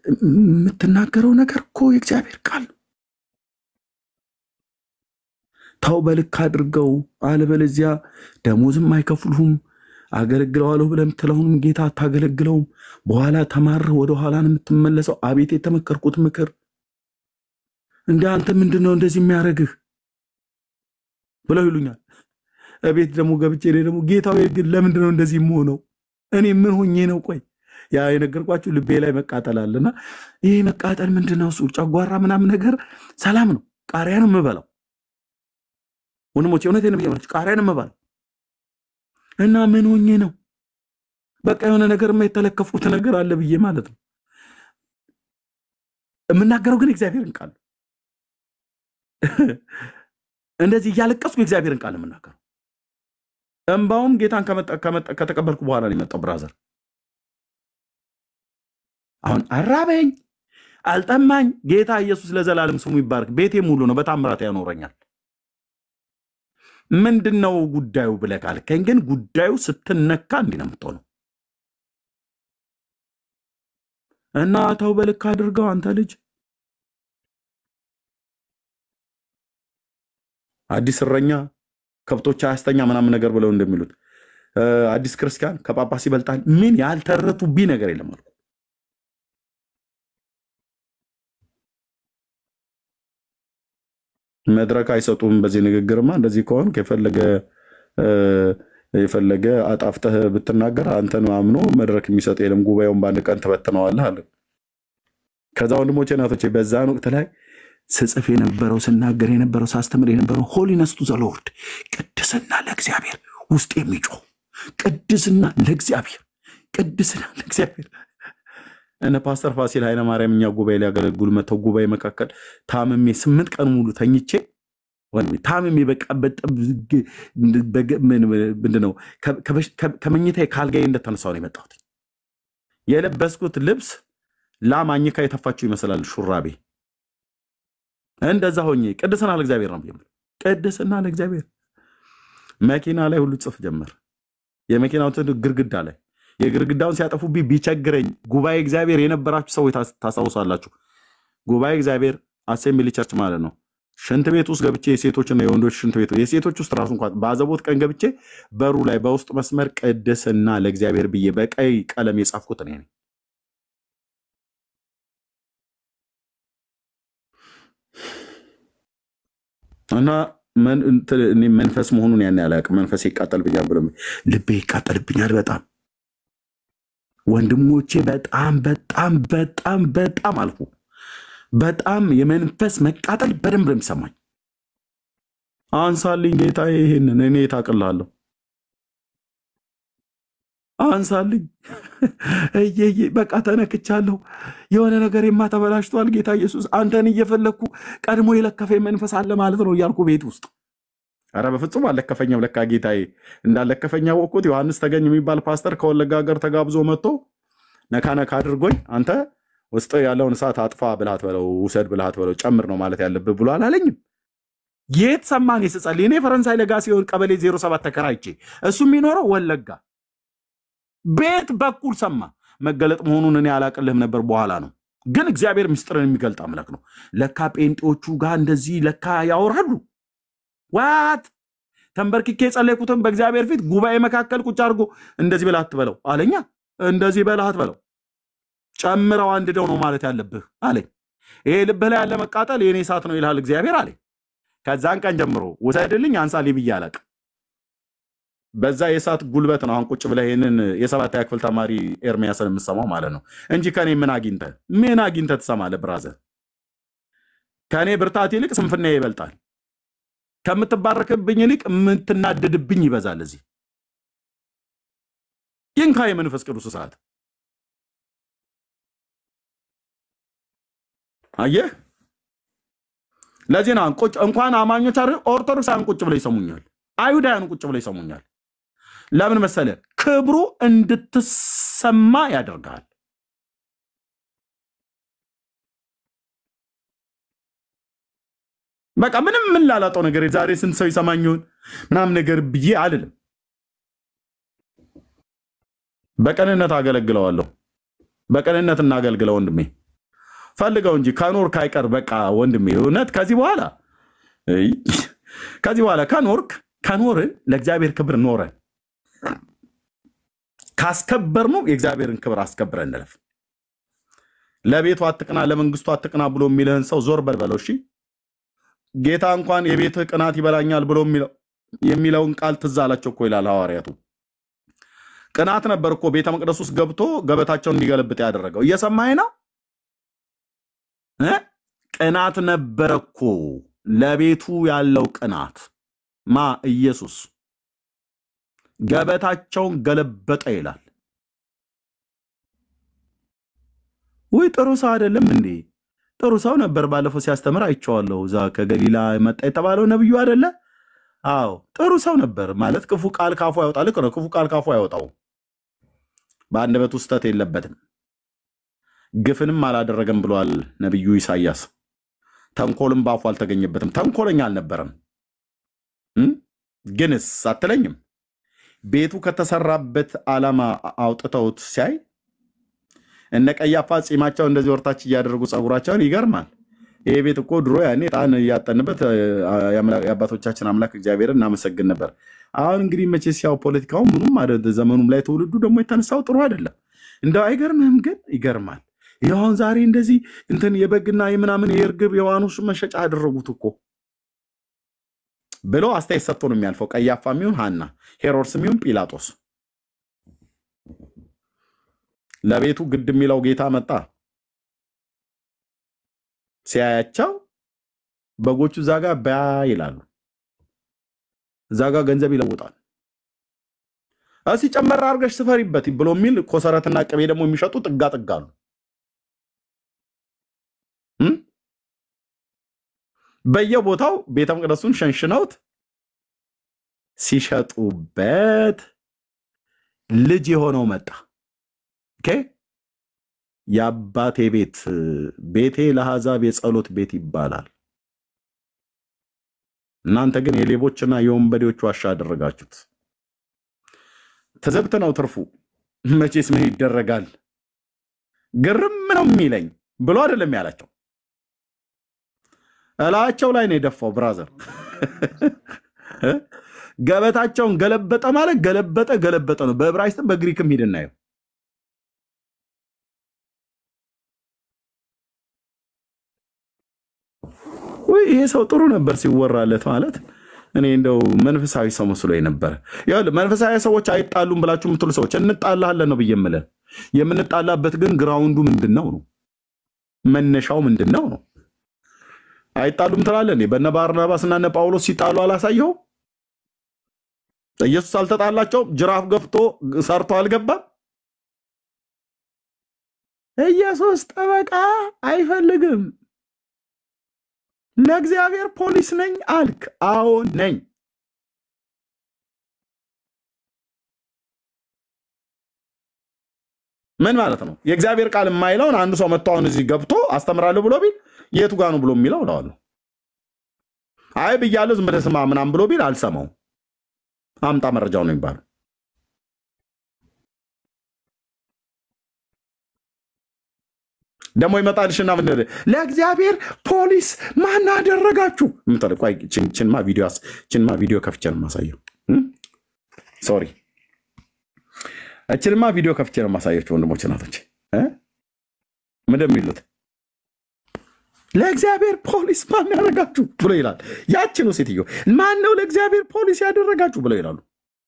የምትናገረው ነገር እኮ የእግዚአብሔር ቃል ነው። ተው በልክ አድርገው፣ አለበለዚያ ደሞዝም አይከፍሉህም። አገለግለዋለሁ ብለህ የምትለውንም ጌታ አታገለግለውም። በኋላ ተማርህ ወደ ኋላ ነው የምትመለሰው። አቤት የተመከርኩት ምክር! እንደ አንተ ምንድን ነው እንደዚህ የሚያደርግህ ብለው ይሉኛል። እቤት ደግሞ ገብቼ እኔ ደግሞ ጌታዊ ግን ለምንድን ነው እንደዚህ የምሆነው? እኔ ምን ሆኜ ነው? ቆይ ያ የነገርኳችሁ ልቤ ላይ መቃጠል አለና ይህ መቃጠል ምንድን ነው? እሱ ጨጓራ ምናምን ነገር ሰላም ነው። ቃሪያ ነው የምበላው ወንድሞቼ፣ እውነቴን ነው ብያለሁ። ቃሪያ ነው የምበላው እና ምን ሆኜ ነው? በቃ የሆነ ነገር የተለከፉት ነገር አለ ብዬ ማለት ነው። የምናገረው ግን እግዚአብሔርን ቃል ነው። እንደዚህ እያለቀስኩ የእግዚአብሔርን ቃል የምናገረው እንባውም ጌታን ከመጣ- ከመጣ- ከተቀበልኩ በኋላ ነው የመጣው። ብራዘር አሁን አራበኝ አልጠማኝ፣ ጌታ ኢየሱስ ለዘላለም ስሙ ይባረክ። ቤቴ ሙሉ ነው፣ በታምራት ያኖረኛል። ምንድን ነው ጉዳዩ ብለህ ካልከኝ ግን ጉዳዩ ስትነካ እንዲህ ነው የምትሆነው። እና ተው በልክ አድርገው አንተ ልጅ አዲስ እረኛ ከብቶች አያስተኛ ምናምን ነገር ብለው እንደሚሉት እ፣ አዲስ ክርስቲያን ከጳጳስ ይበልጣል። ምን ያልተረቱብኝ ነገር የለም አልኩ። መድረክ አይሰጡም። በዚህ ንግግርማ እንደዚህ ከሆን የፈለገ እ፣ የፈለገ አጣፍተህ ብትናገር አንተን አምኖ መድረክ የሚሰጥ የለም። ጉባኤውን በአንድ ቀን ትበትነዋለህ አለ። ከዛ ወንድሞቼ እናቶቼ በዛን ወቅት ላይ ስጽፍ የነበረው ስናገር የነበረው ሳስተምር የነበረው ሆሊነስ ቱ ዘ ሎርድ ቅድስና ለእግዚአብሔር ውስጥ የሚጮህ ቅድስና ለእግዚአብሔር ቅድስና ለእግዚአብሔር እነ ፓስተር ፋሲል ኃይለማርያም እኛ ጉባኤ ሊያገለግሉ መተው ጉባኤ መካከል ታምሜ ስምንት ቀን ሙሉ ተኝቼ ወንድሜ ታምሜ በቃ በጣም ዝግ- በገ- ምን- ምንድን ነው ከ- ከበሽ- ከ- ከመኝታዬ ካልጋዬ እንደተነሳሁ ነው የመጣሁት። የለበስኩት ልብስ ላም አኝካ የተፋችው ይመስላል ሹራቤ። እንደዛ ሆኜ ቅድስና ለእግዚአብሔር ነው የምለው። ቅድስና ለእግዚአብሔር መኪና ላይ ሁሉ ጽፍ ጀመር። የመኪናው እንትን ግድግዳ ላይ የግድግዳውን ሲያጠፉብኝ ቢቸግረኝ ጉባኤ እግዚአብሔር የነበራችሁ ሰዎች ታስ- ታስታውሳላችሁ። ጉባኤ እግዚአብሔር አሴምብሊ ቸርች ማለት ነው። ሽንት ቤት ውስጥ ገብቼ የሴቶችና የወንዶች ሽንት ቤት የሴቶች ውስጥ ራሱ እንኳን በአዘቦት ቀን ገብቼ በሩ ላይ በውስጥ መስመር ቅድስና ለእግዚአብሔር ብዬ በቀይ ቀለም የጻፍኩት እኔ ነኝ። እና መን- እንትን እኔ መንፈስ መሆኑን ያን ያላቅም መንፈስ ይቃጠልብኛል ብሎ ልቤ ይቃጠልብኛል በጣም ወንድሞቼ፣ በጣም በጣም በጣም በጣም አልኩ። በጣም የመንፈስ መቃጠል በደንብ ነው የሚሰማኝ። አንሳልኝ ጌታ፣ ይሄንን እኔ ታቅላለሁ። አንሳልኝ እየዬ በቃ ተነክቻለሁ። የሆነ ነገር ተበላሽቷል። ጌታ ኢየሱስ አንተን እየፈለግኩ ቀድሞ የለከፈኝ መንፈስ አለ ማለት ነው እያልኩ ቤት ውስጥ ኧረ በፍጹም አልለከፈኝም። ለካ ጌታዬ እንዳለከፈኝ ያወቅሁት ዮሐንስ ተገኝ የሚባል ፓስተር ከወለጋ ሀገር ተጋብዞ መጥቶ ነካ ነካ አድርጎኝ አንተ ውስጥ ያለውን እሳት አጥፋ ብልሃት በለው ውሰድ ብልሃት በለው ጨምር ነው ማለት ያለብህ ብሎ አላለኝም። የት ሰማን ስጸልይ? እኔ ፈረንሳይ ለጋ ሲሆን ቀበሌ 07 ተከራይቼ እሱ የሚኖረው ወለጋ ቤት በኩል ሰማ። መገለጥ መሆኑን እኔ አላቅልህም ነበር፣ በኋላ ነው ግን እግዚአብሔር ምስጢርን የሚገልጥ አምላክ ነው። ለካ ጴንጤዎቹ ጋር እንደዚህ ለካ ያወራሉ። ዋት ተንበርክኬ የጸለይኩትን በእግዚአብሔር ፊት ጉባኤ መካከል ቁጭ አድርጎ እንደዚህ በላት በለው አለኛ። እንደዚህ በላት በለው ጨምረው አንድደው ነው ማለት ያለብህ አለኝ። ይሄ ልብህ ላይ ያለ መቃጠል የእኔ እሳት ነው ይልሃል እግዚአብሔር አለኝ። ከዛን ቀን ጀምሮ ውሰድልኝ አንሳልኝ ብዬ አላቅም። በዛ የእሳት ጉልበት ነው አሁን ቁጭ ብለህ ይህንን የሰባተኛ ክፍል ተማሪ ኤርሚያስን የምሰማው ማለት ነው እንጂ ከኔ ምን አግኝተህ ምን አግኝተህ ትሰማለህ? ብራዘር ከእኔ ብርታት ይልቅ ስንፍና ይበልጣል። ከምትባረክብኝ ይልቅ የምትናደድብኝ ይበዛል። እዚህ ይንካ የመንፈስ ቅዱስ እሳት አየህ። ለዚህ ነው ቁጭ እንኳን አማኞች አይደል ኦርቶዶክሳውያን ቁጭ ብለው ይሰሙኛል። አይሁዳውያን ቁጭ ብለው ይሰሙኛል። ለምን መሰለ? ክብሩ እንድትሰማ ያደርጋል። በቃ ምንም ምን ላላጠው ነገር ዛሬ ስንት ሰው ይሰማኝ ይሆን ምናምን ነገር ብዬ አልልም። በቅንነት አገለግለዋለሁ። በቅንነት እናገልግለው ወንድሜ፣ ፈልገው እንጂ ከኖር ካይቀር በቃ ወንድሜ፣ እውነት ከዚህ በኋላ እይ፣ ከዚህ በኋላ ከኖርክ ከኖርን ለእግዚአብሔር ክብር ኖረን ካስከበር ነው የእግዚአብሔርን ክብር አስከብረን እንለፍ። ለቤቱ አትቅና፣ ለመንግስቱ አትቅና ብሎ የሚልህን ሰው ዞር በል በለው። እሺ ጌታ እንኳን የቤትህ ቅናት ይበላኛል ብሎ የሚለው- የሚለውን ቃል ትዝ አላቸው እኮ ይላል ሐዋርያቱ። ቅናት ነበር እኮ ቤተ መቅደስ ውስጥ ገብቶ ገበታቸውን እንዲገለብጥ ያደረገው። እየሰማኝ ነው እ? ቅናት ነበረ እኮ ለቤቱ ያለው ቅናት ማ ኢየሱስ ገበታቸውን ገለበጠ ይላል። ውይ ጥሩ ሰው አይደለም እንዴ? ጥሩ ሰው ነበር። ባለፈው ሲያስተምር አይቼዋለሁ። እዛ ከገሊላ መጣ የተባለው ነብዩ አይደለ? አዎ ጥሩ ሰው ነበር ማለት ክፉ ቃል ካፉ ያወጣ። ልክ ነው። ክፉ ቃል ካፉ ያወጣው በአንደበቱ ስህተት የለበትም። ግፍንም አላደረገም ብሏል ነቢዩ ኢሳያስ። ተንኮልም በአፉ አልተገኘበትም። ተንኮለኛ አልነበረም። እም? ግንስ አትለኝም? ቤቱ ከተሰራበት ዓላማ አውጥተውት ሲያይ እነ ቀያፋ ጺማቸው እንደዚህ ወርታች እያደረጉ ጸጉራቸውን ይገርማል። ይሄ ቤት እኮ ድሮ ያኔ ዕጣን እያጠንበት የአባቶቻችን አምላክ እግዚአብሔርን እናመሰግን ነበር። አሁን እንግዲህ መቼስ ያው ፖለቲካው ምኑም አደ- ዘመኑም ላይ ትውልዱ ደግሞ የተነሳው ጥሩ አይደለም። እንደው አይገርምህም? ግን ይገርማል። ይኸው አሁን ዛሬ እንደዚህ እንትን የበግና የምናምን የእርግብ የዋኖስ መሸጫ አደረጉት እኮ ብሎ አስተያየት ሰጥቶ ነው የሚያልፈው። ቀያፋ የሚሆን ሐና፣ ሄሮድስ የሚሆን ጲላጦስ። ለቤቱ ግድ የሚለው ጌታ መጣ። ሲያያቸው በጎቹ እዛ ጋ በያ ይላሉ፣ እዛ ጋ ገንዘብ ይለውጣል። እስኪ ጨመር አድርገሽ ስፈሪበት ብሎ የሚል ኮሰረትና ቅቤ ደግሞ የሚሸጡ ጥጋ ጥጋ አሉ። እም? በየቦታው ቤተ መቅደሱን ሸንሽነውት ሲሸጡበት ልጅ የሆነው መጣ። ኦኬ የአባቴ ቤት ቤቴ ለአሕዛብ የጸሎት ቤት ይባላል። እናንተ ግን የሌቦችና የወንበዴዎች ዋሻ አደረጋችሁት። ትዝብት ነው ትርፉ። መቼስ ምን ይደረጋል፣ ግርም ነው የሚለኝ ብሎ አይደለም ያላቸው፣ እላቸው ላይ ነው የደፋው። ብራዘር ገበታቸውን ገለበጠ ማለት ገለበጠ ገለበጠ ነው። በዕብራይስጥም በግሪክም ሂድ እናየው። ውይ ይሄ ሰው ጥሩ ነበር ሲወራለት ማለት እኔ እንደው መንፈሳዊ ሰው መስሎ ነበረ። ይኸውልህ መንፈሳዊ ሰዎች አይጣሉም ብላችሁ የምትሉ ሰዎች እንጣላለን ነው ብዬ የምልህ። የምንጣላበት ግን ግራውንዱ ምንድን ነው ነው መነሻው ምንድን ነው ነው። አይጣሉም ትላለህ እንዴ? በነ ባርናባስና እነ ጳውሎስ ሲጣሉ አላሳየው? ኢየሱስ አልተጣላቸውም? ጅራፍ ገፍቶ ሰርቶ አልገባም? ኢየሱስ ጠበቃ አይፈልግም። ለእግዚአብሔር ፖሊስ ነኝ አልክ? አዎ ነኝ። ምን ማለት ነው? የእግዚአብሔር ቃል የማይለውን አንዱ ሰው መጥቶ አሁን እዚህ ገብቶ አስተምራለሁ ብሎ ቢል የቱ ጋ ነው ብሎ የሚለው እለዋለሁ። አይ ብያለሁ ዝም ብለህ ስማ ምናምን ብሎ ቢል አልሰማው። አምጣ መረጃው ነው የሚባለው። ደግሞ ይመጣልሽና ምን ይላል? ለእግዚአብሔር ፖሊስ ማን አደረጋችሁ? ምትል ቆይ ችን- ችንማ ቪዲዮ አስ- ችንማ ቪዲዮ ከፍቼ ነው የማሳየው። ሶሪ እችንማ ቪዲዮ ከፍቼ ነው የማሳያቸው ወንድሞች እናቶች እ? ምንድን ነው የሚሉት? ለእግዚአብሔር ፖሊስ ማን ያደረጋችሁ ብሎ ይላል። ያችኑ ሴትዮ ማን ነው ለእግዚአብሔር ፖሊስ ያደረጋችሁ ብለው ይላሉ።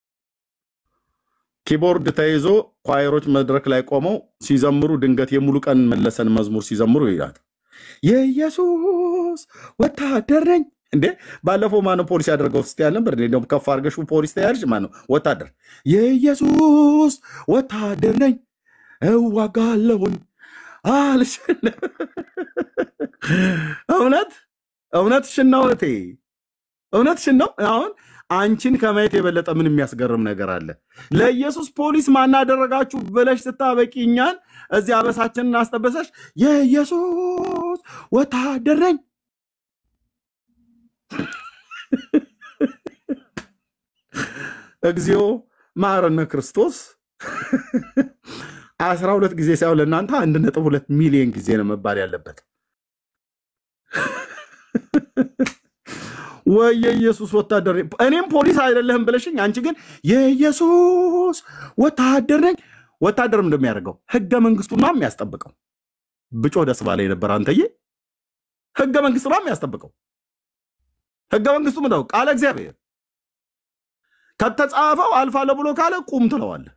ኪቦርድ ተይዞ ኳየሮች መድረክ ላይ ቆመው ሲዘምሩ ድንገት የሙሉ ቀን መለሰን መዝሙር ሲዘምሩ ይላል። የኢየሱስ ወታደር ነኝ እንዴ! ባለፈው ማነው ፖሊስ ያደርገው ስ ያል ነበር። እንደውም ከፍ አድርገሽ ፖሊስ ተያልሽ ማነው ወታደር? የኢየሱስ ወታደር ነኝ እዋጋለሁኝ አልሽ። እውነት እውነትሽን ነው እህቴ፣ እውነትሽን ነው። አሁን አንቺን ከማየት የበለጠ ምን የሚያስገርም ነገር አለ? ለኢየሱስ ፖሊስ ማናደረጋችሁ ብለሽ ስታበቂ እኛን እዚህ አበሳችንን አስጠበሰሽ። የኢየሱስ ወታደር ነኝ እግዚኦ መሐረነ ክርስቶስ አስራ ሁለት ጊዜ ሳይሆን ለእናንተ አንድ ነጥብ ሁለት ሚሊዮን ጊዜ ነው መባል ያለበት። ወይ የኢየሱስ ወታደር ነኝ። እኔም ፖሊስ አይደለህም ብለሽኝ፣ አንቺ ግን የኢየሱስ ወታደር ነኝ። ወታደር እንደሚያደርገው ህገ መንግስቱና የሚያስጠብቀው ብጮህ ደስ ባለ ነበር። አንተዬ ህገ መንግስቱ ነው የሚያስጠብቀው። ህገ መንግስቱ ምንድነው? ቃለ እግዚአብሔር ከተጻፈው አልፋለሁ ብሎ ካለ ቁም ትለዋለህ።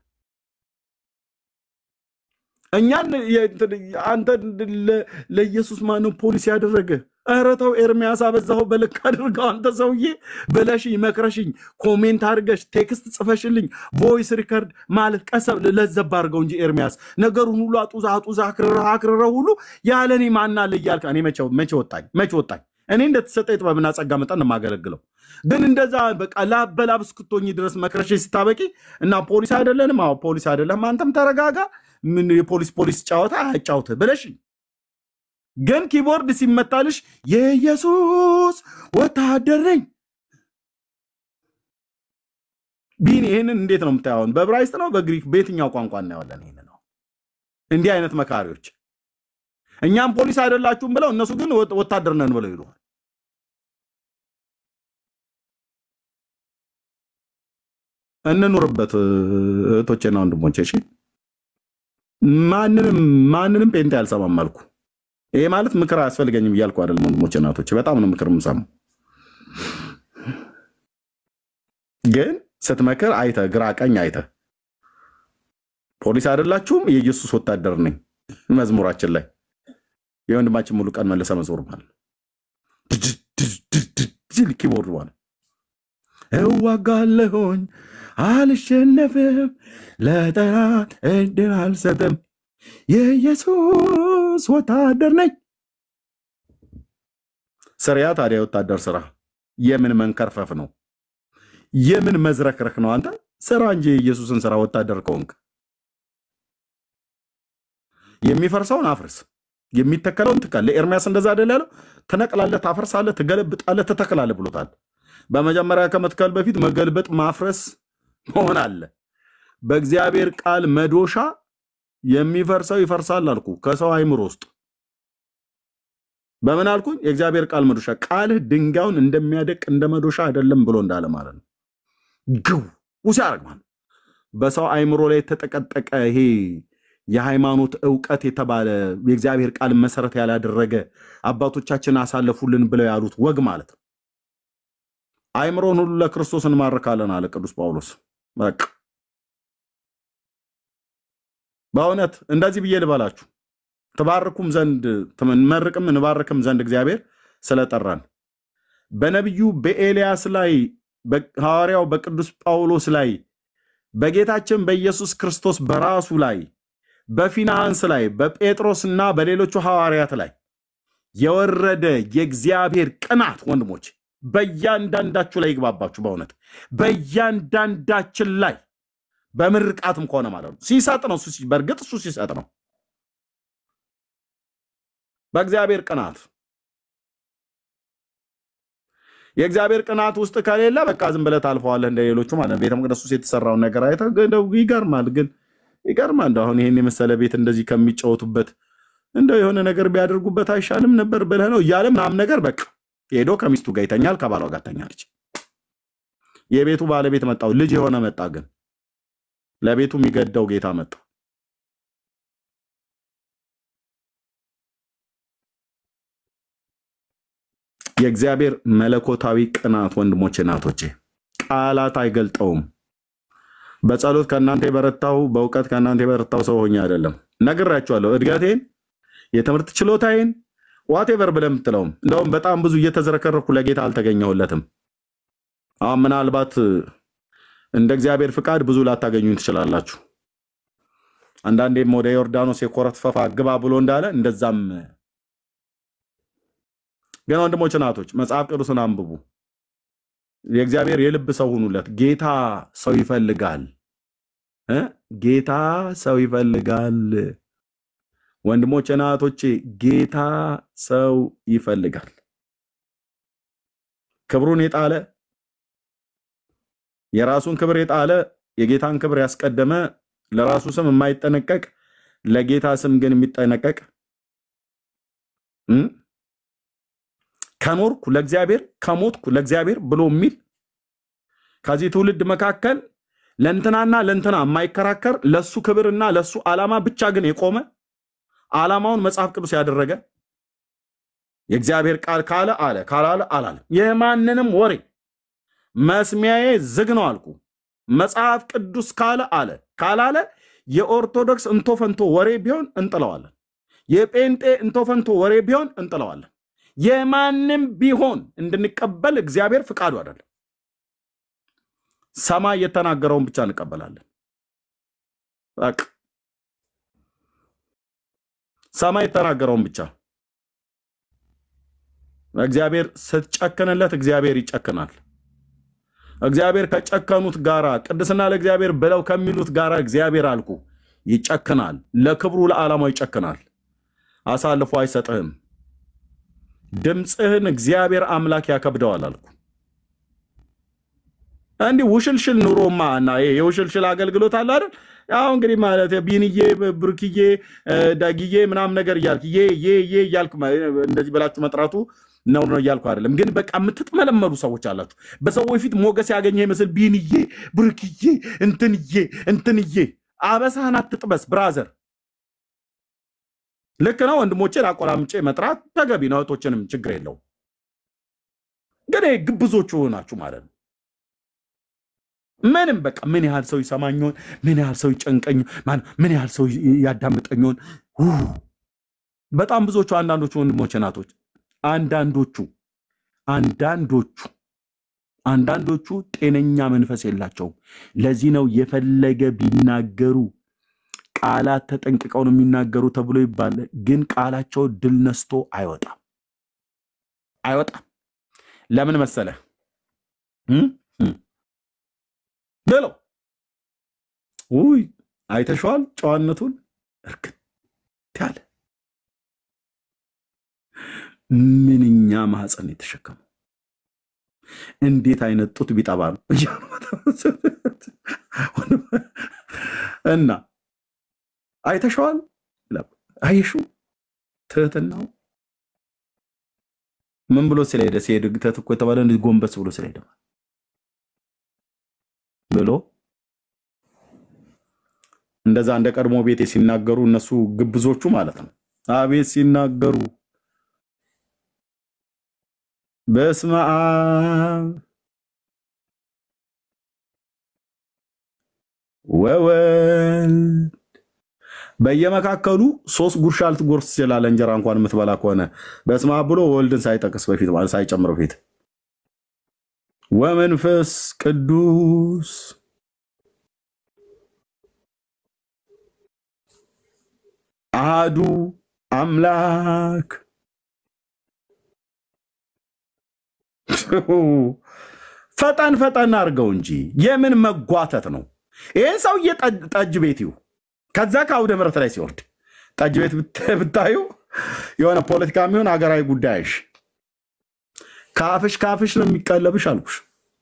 እኛን አንተ ለ- ለኢየሱስ ማነው ፖሊስ ያደረገ? ኧረ ተው ኤርሚያስ አበዛኸው፣ በልክ አድርገው አንተ ሰውዬ ብለሽኝ መክረሽኝ፣ ኮሜንት አድርገሽ ቴክስት ጽፈሽልኝ፣ ቮይስ ሪከርድ ማለት ቀሰብ ለዘብ አድርገው እንጂ ኤርሚያስ ነገሩን ሁሉ አጡዛ አጡዛ አክርረህ አክርረህ ሁሉ ያለ እኔ ማን አለ እያልክ እኔ መቼ መቼ ወጣኝ መቼ ወጣኝ? እኔ እንደተሰጠ የጥበብና ጸጋ መጠን ነው የማገለግለው። ግን እንደዛ በቃ ላበላብ እስክትሆኝ ድረስ መክረሽ ስታበቂ እና ፖሊስ አይደለንም፣ አዎ ፖሊስ አይደለም፣ አንተም ተረጋጋ፣ ምን የፖሊስ ፖሊስ ጨዋታ አያጫውትህ ብለሽኝ ግን ኪቦርድ ሲመታልሽ የኢየሱስ ወታደር ነኝ ቢን ይህንን እንዴት ነው የምታየውን? በዕብራይስጥ ነው በግሪክ በየትኛው ቋንቋ እናየዋለን? ይህን ነው እንዲህ አይነት መካሪዎች እኛም ፖሊስ አይደላችሁም ብለው እነሱ ግን ወ- ወታደር ነን ብለው ይሉሃል። እንኑርበት እህቶቼና ወንድሞቼ። እሺ ማንንም ማንንም ጴንጤ አልሰማም አልኩ። ይሄ ማለት ምክር አያስፈልገኝም እያልኩ አይደለም ወንድሞቼ እናቶቼ፣ በጣም ነው ምክር የምሰማው። ግን ስትመክር አይተ ግራ ቀኝ አይተ ፖሊስ አይደላችሁም የኢየሱስ ወታደር ነኝ መዝሙራችን ላይ የወንድማችን ሙሉ ቀን መለሰ መዝሙር ማለት ነው። ሲል ኪቦርድ ማለት እዋጋለሁኝ አልሸነፍም፣ ለጠላት እድል አልሰጥም፣ የኢየሱስ ወታደር ነኝ። ስሪያ ታዲያ የወታደር ስራ የምን መንከርፈፍ ነው? የምን መዝረክረክ ነው? አንተ ስራ እንጂ የኢየሱስን ስራ ወታደር ከሆንክ የሚፈርሰውን አፍርስ፣ የሚተከለውን ትከል። ለኤርሚያስ እንደዛ አይደል ያለው? ትነቅላለህ፣ ታፈርሳለህ፣ ትገለብጣለህ፣ ትተክላለህ ብሎታል። በመጀመሪያ ከመትከል በፊት መገልበጥ፣ ማፍረስ መሆን አለ። በእግዚአብሔር ቃል መዶሻ የሚፈርሰው ይፈርሳል አልኩ። ከሰው አይምሮ ውስጥ በምን አልኩኝ? የእግዚአብሔር ቃል መዶሻ ቃልህ ድንጋዩን እንደሚያደቅ እንደ መዶሻ አይደለም ብሎ እንዳለ ማለት ነው። ግው ሲያደርግ ማለት ነው። በሰው አይምሮ ላይ የተጠቀጠቀ ይሄ የሃይማኖት እውቀት የተባለ የእግዚአብሔር ቃል መሰረት ያላደረገ አባቶቻችን አሳለፉልን ብለው ያሉት ወግ ማለት ነው። አይምሮን ሁሉ ለክርስቶስ እንማርካለን አለ ቅዱስ ጳውሎስ። በቃ በእውነት እንደዚህ ብዬ ልበላችሁ ትባርኩም ዘንድ እንመርቅም እንባርክም ዘንድ እግዚአብሔር ስለጠራን በነቢዩ በኤልያስ ላይ ሐዋርያው በቅዱስ ጳውሎስ ላይ በጌታችን በኢየሱስ ክርስቶስ በራሱ ላይ በፊናንስ ላይ በጴጥሮስና በሌሎቹ ሐዋርያት ላይ የወረደ የእግዚአብሔር ቅናት ወንድሞች በእያንዳንዳችሁ ላይ ይግባባችሁ። በእውነት በእያንዳንዳችን ላይ በምርቃትም ከሆነ ማለት ነው። ሲሰጥ ነው እሱ ሲ- በእርግጥ እሱ ሲሰጥ ነው። በእግዚአብሔር ቅናት የእግዚአብሔር ቅናት ውስጥ ከሌለ በቃ ዝም ብለህ ታልፈዋለህ እንደ ሌሎቹ ማለት ነው። ቤተ መቅደስ ውስጥ የተሰራውን ነገር አይተህ ግን እንደው ይገርማል። ግን ይገርማል። እንደው አሁን ይሄን የመሰለ ቤት እንደዚህ ከሚጫወቱበት እንደው የሆነ ነገር ቢያደርጉበት አይሻልም ነበር ብለህ ነው እያለ ምናምን ነገር በቃ ሄዶ ከሚስቱ ጋር ይተኛል፣ ከባሏ ጋር ተኛለች። የቤቱ ባለቤት መጣው፣ ልጅ የሆነ መጣ። ግን ለቤቱ የሚገደው ጌታ መጣ። የእግዚአብሔር መለኮታዊ ቅናት ወንድሞቼ፣ እናቶቼ ቃላት አይገልጠውም። በጸሎት ከእናንተ የበረታው በእውቀት ከእናንተ የበረታው ሰው ሆኜ አይደለም። ነግራችኋለሁ። እድገቴን፣ የትምህርት ችሎታዬን ዋቴቨር ብለህ የምትለውም እንደውም በጣም ብዙ እየተዝረከረኩ ለጌታ አልተገኘሁለትም። አሁን ምናልባት እንደ እግዚአብሔር ፍቃድ ብዙ ላታገኙኝ ትችላላችሁ። አንዳንዴም ወደ ዮርዳኖስ የኮረት ፈፋ ግባ ብሎ እንዳለ እንደዛም ግን ወንድሞች እናቶች መጽሐፍ ቅዱስን አንብቡ። የእግዚአብሔር የልብ ሰው ሁኑለት። ጌታ ሰው ይፈልጋል እ ጌታ ሰው ይፈልጋል። ወንድሞች እናቶቼ፣ ጌታ ሰው ይፈልጋል። ክብሩን የጣለ የራሱን ክብር የጣለ የጌታን ክብር ያስቀደመ ለራሱ ስም የማይጠነቀቅ ለጌታ ስም ግን የሚጠነቀቅ እ ከኖርኩ ለእግዚአብሔር ከሞትኩ ለእግዚአብሔር ብሎ የሚል ከዚህ ትውልድ መካከል ለእንትናና ለእንትና የማይከራከር ለሱ ክብርና ለሱ ዓላማ ብቻ ግን የቆመ ዓላማውን መጽሐፍ ቅዱስ ያደረገ የእግዚአብሔር ቃል ካለ አለ ካላለ አላለም። የማንንም ወሬ መስሚያዬ ዝግ ነው አልኩ። መጽሐፍ ቅዱስ ካለ አለ ካላለ የኦርቶዶክስ እንቶፈንቶ ወሬ ቢሆን እንጥለዋለን። የጴንጤ እንቶፈንቶ ወሬ ቢሆን እንጥለዋለን። የማንም ቢሆን እንድንቀበል እግዚአብሔር ፍቃዱ አይደለም። ሰማይ የተናገረውን ብቻ እንቀበላለን። በቃ ሰማይ የተናገረውን ብቻ እግዚአብሔር ስትጨክንለት እግዚአብሔር ይጨክናል። እግዚአብሔር ከጨከኑት ጋራ ቅድስና ለእግዚአብሔር ብለው ከሚሉት ጋራ እግዚአብሔር አልኩ ይጨክናል። ለክብሩ ለዓላማው ይጨክናል። አሳልፎ አይሰጥህም። ድምፅህን እግዚአብሔር አምላክ ያከብደዋል አልኩ። እንዲህ ውሽልሽል ኑሮማ እና ይሄ የውሽልሽል አገልግሎት አለ አይደል? ያው እንግዲህ ማለት ቢንዬ፣ ብሩክዬ፣ ዳጊዬ ምናምን ነገር እያልክ ዬ ዬ ዬ እያልክ እንደዚህ ብላችሁ መጥራቱ ነው ነው እያልኩ አይደለም። ግን በቃ የምትጥመለመሉ ሰዎች አላችሁ። በሰዎች ፊት ሞገስ ያገኘ ይመስል ቢንዬ፣ ብሩክዬ፣ እንትንዬ እንትንዬ። አበሳህን አትጥበስ ብራዘር። ልክ ነው። ወንድሞቼን አቆላምጬ መጥራት ተገቢ ነው። እህቶችንም ችግር የለውም። ግን ይሄ ግብዞቹ ናችሁ ማለት ነው። ምንም በቃ ምን ያህል ሰው ይሰማኝሆን? ምን ያህል ሰው ይጨንቀኝ? ምን ያህል ሰው ያዳምጠኝሆን? በጣም ብዙዎቹ አንዳንዶቹ ወንድሞች ናቶች አንዳንዶቹ አንዳንዶቹ አንዳንዶቹ ጤነኛ መንፈስ የላቸውም። ለዚህ ነው የፈለገ ቢናገሩ ቃላት ተጠንቅቀው ነው የሚናገሩ ተብሎ ይባላል። ግን ቃላቸው ድል ነስቶ አይወጣም አይወጣም። ለምን መሰለህ ብለው ውይ አይተሸዋል ጨዋነቱን እርግጥ ያለ ምንኛ ማህፀን የተሸከመው እንዴት አይነት ጡት ቢጠባ ነው እና አይተሸዋል። አየሹ ትህትናው ምን ብሎ ስለሄደ ሲሄድ ግተት እኮ የተባለ እንደዚህ ጎንበስ ብሎ ስለሄደ ብሎ እንደዛ እንደ ቀድሞ ቤቴ ሲናገሩ እነሱ ግብዞቹ ማለት ነው። አቤት ሲናገሩ በስመ አብ ወወልድ በየመካከሉ ሶስት ጉርሻ ልትጎርስ ትችላለህ። እንጀራ እንኳን የምትበላ ከሆነ በስመ አብ ብሎ ወልድን ሳይጠቅስ በፊት ማለት ሳይጨምር በፊት ወመንፈስ ቅዱስ አሃዱ አምላክ ፈጠን ፈጠን አድርገው እንጂ የምን መጓተት ነው? ይህን ሰውዬ ጠጅ ቤት ይሁ ከዛ ከአውደ ምሕረት ላይ ሲወርድ ጠጅ ቤት ብታዩ የሆነ ፖለቲካ የሚሆን ሀገራዊ ጉዳይሽ ከአፍሽ ከአፍሽ ነው የሚቀለብሽ አልኩሽ።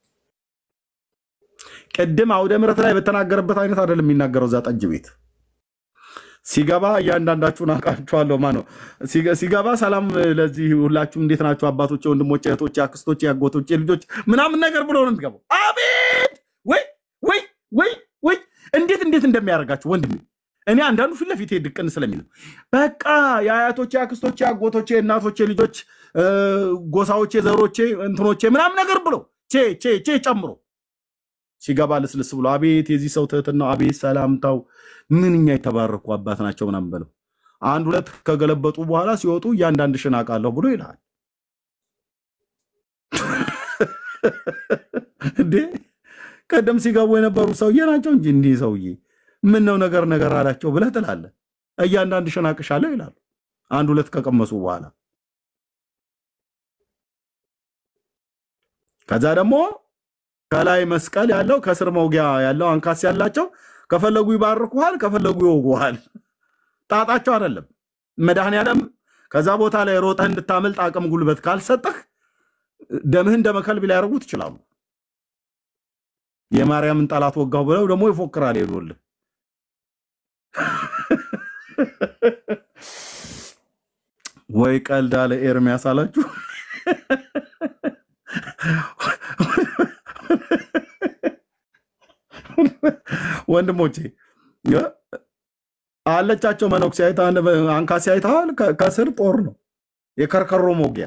ቅድም አውደ ምሕረት ላይ በተናገረበት አይነት አይደለም የሚናገረው። እዛ ጠጅ ቤት ሲገባ እያንዳንዳችሁን አውቃችኋለሁ። ማ ነው ሲገባ ሰላም ለዚህ ሁላችሁም እንዴት ናችሁ? አባቶቼ፣ ወንድሞቼ፣ እህቶቼ፣ አክስቶቼ፣ አጎቶቼ ልጆች ምናምን ነገር ብሎ ነው የሚገባው። አቤት ወይ ወይ ወይ ወይ እንዴት እንዴት እንደሚያደርጋችሁ ወንድሜ። እኔ አንዳንዱ ፊት ለፊት ድቅን ስለሚል በቃ የአያቶቼ፣ አክስቶቼ፣ አጎቶቼ፣ እናቶቼ ልጆች፣ ጎሳዎቼ፣ ዘሮቼ፣ እንትኖቼ ምናምን ነገር ብሎ ቼ ቼ ቼ ጨምሮ ሲገባ ልስልስ ብሎ አቤት የዚህ ሰው ትህትናው፣ አቤት ሰላምታው፣ ምንኛ የተባረኩ አባት ናቸው ምናምን በለው። አንድ ሁለት ከገለበጡ በኋላ ሲወጡ እያንዳንድሽን አውቃለሁ ብሎ ይልሃል። እንዴ ቀደም ሲገቡ የነበሩ ሰውዬ ናቸው እንጂ እንዲህ ሰውዬ ምን ነው ነገር ነገር አላቸው ብለህ ትላለህ። እያንዳንድሽን አውቅሻለሁ ይላሉ። አንድ ሁለት ከቀመሱ በኋላ ከዛ ደግሞ ከላይ መስቀል ያለው ከስር መውጊያ ያለው አንካስ ያላቸው ከፈለጉ ይባርኩሃል፣ ከፈለጉ ይወጉሃል። ጣጣቸው አይደለም። መድኃኔዓለም ከዛ ቦታ ላይ ሮጠህ እንድታመልጥ አቅም ጉልበት ካልሰጠህ ደምህን ደመ ከልብ ሊያደርጉት ይችላሉ። የማርያምን ጠላት ወጋሁ ብለው ደግሞ ይፎክራል ሄዶልህ ወይ ቀልድ አለ ኤርሚያስ አላችሁ። ወንድሞቼ እ አለቻቸው መነኩሴ አይታ አንካሴ አይተዋል። ከ- ከስር ጦር ነው የከርከሮ ሞጊያ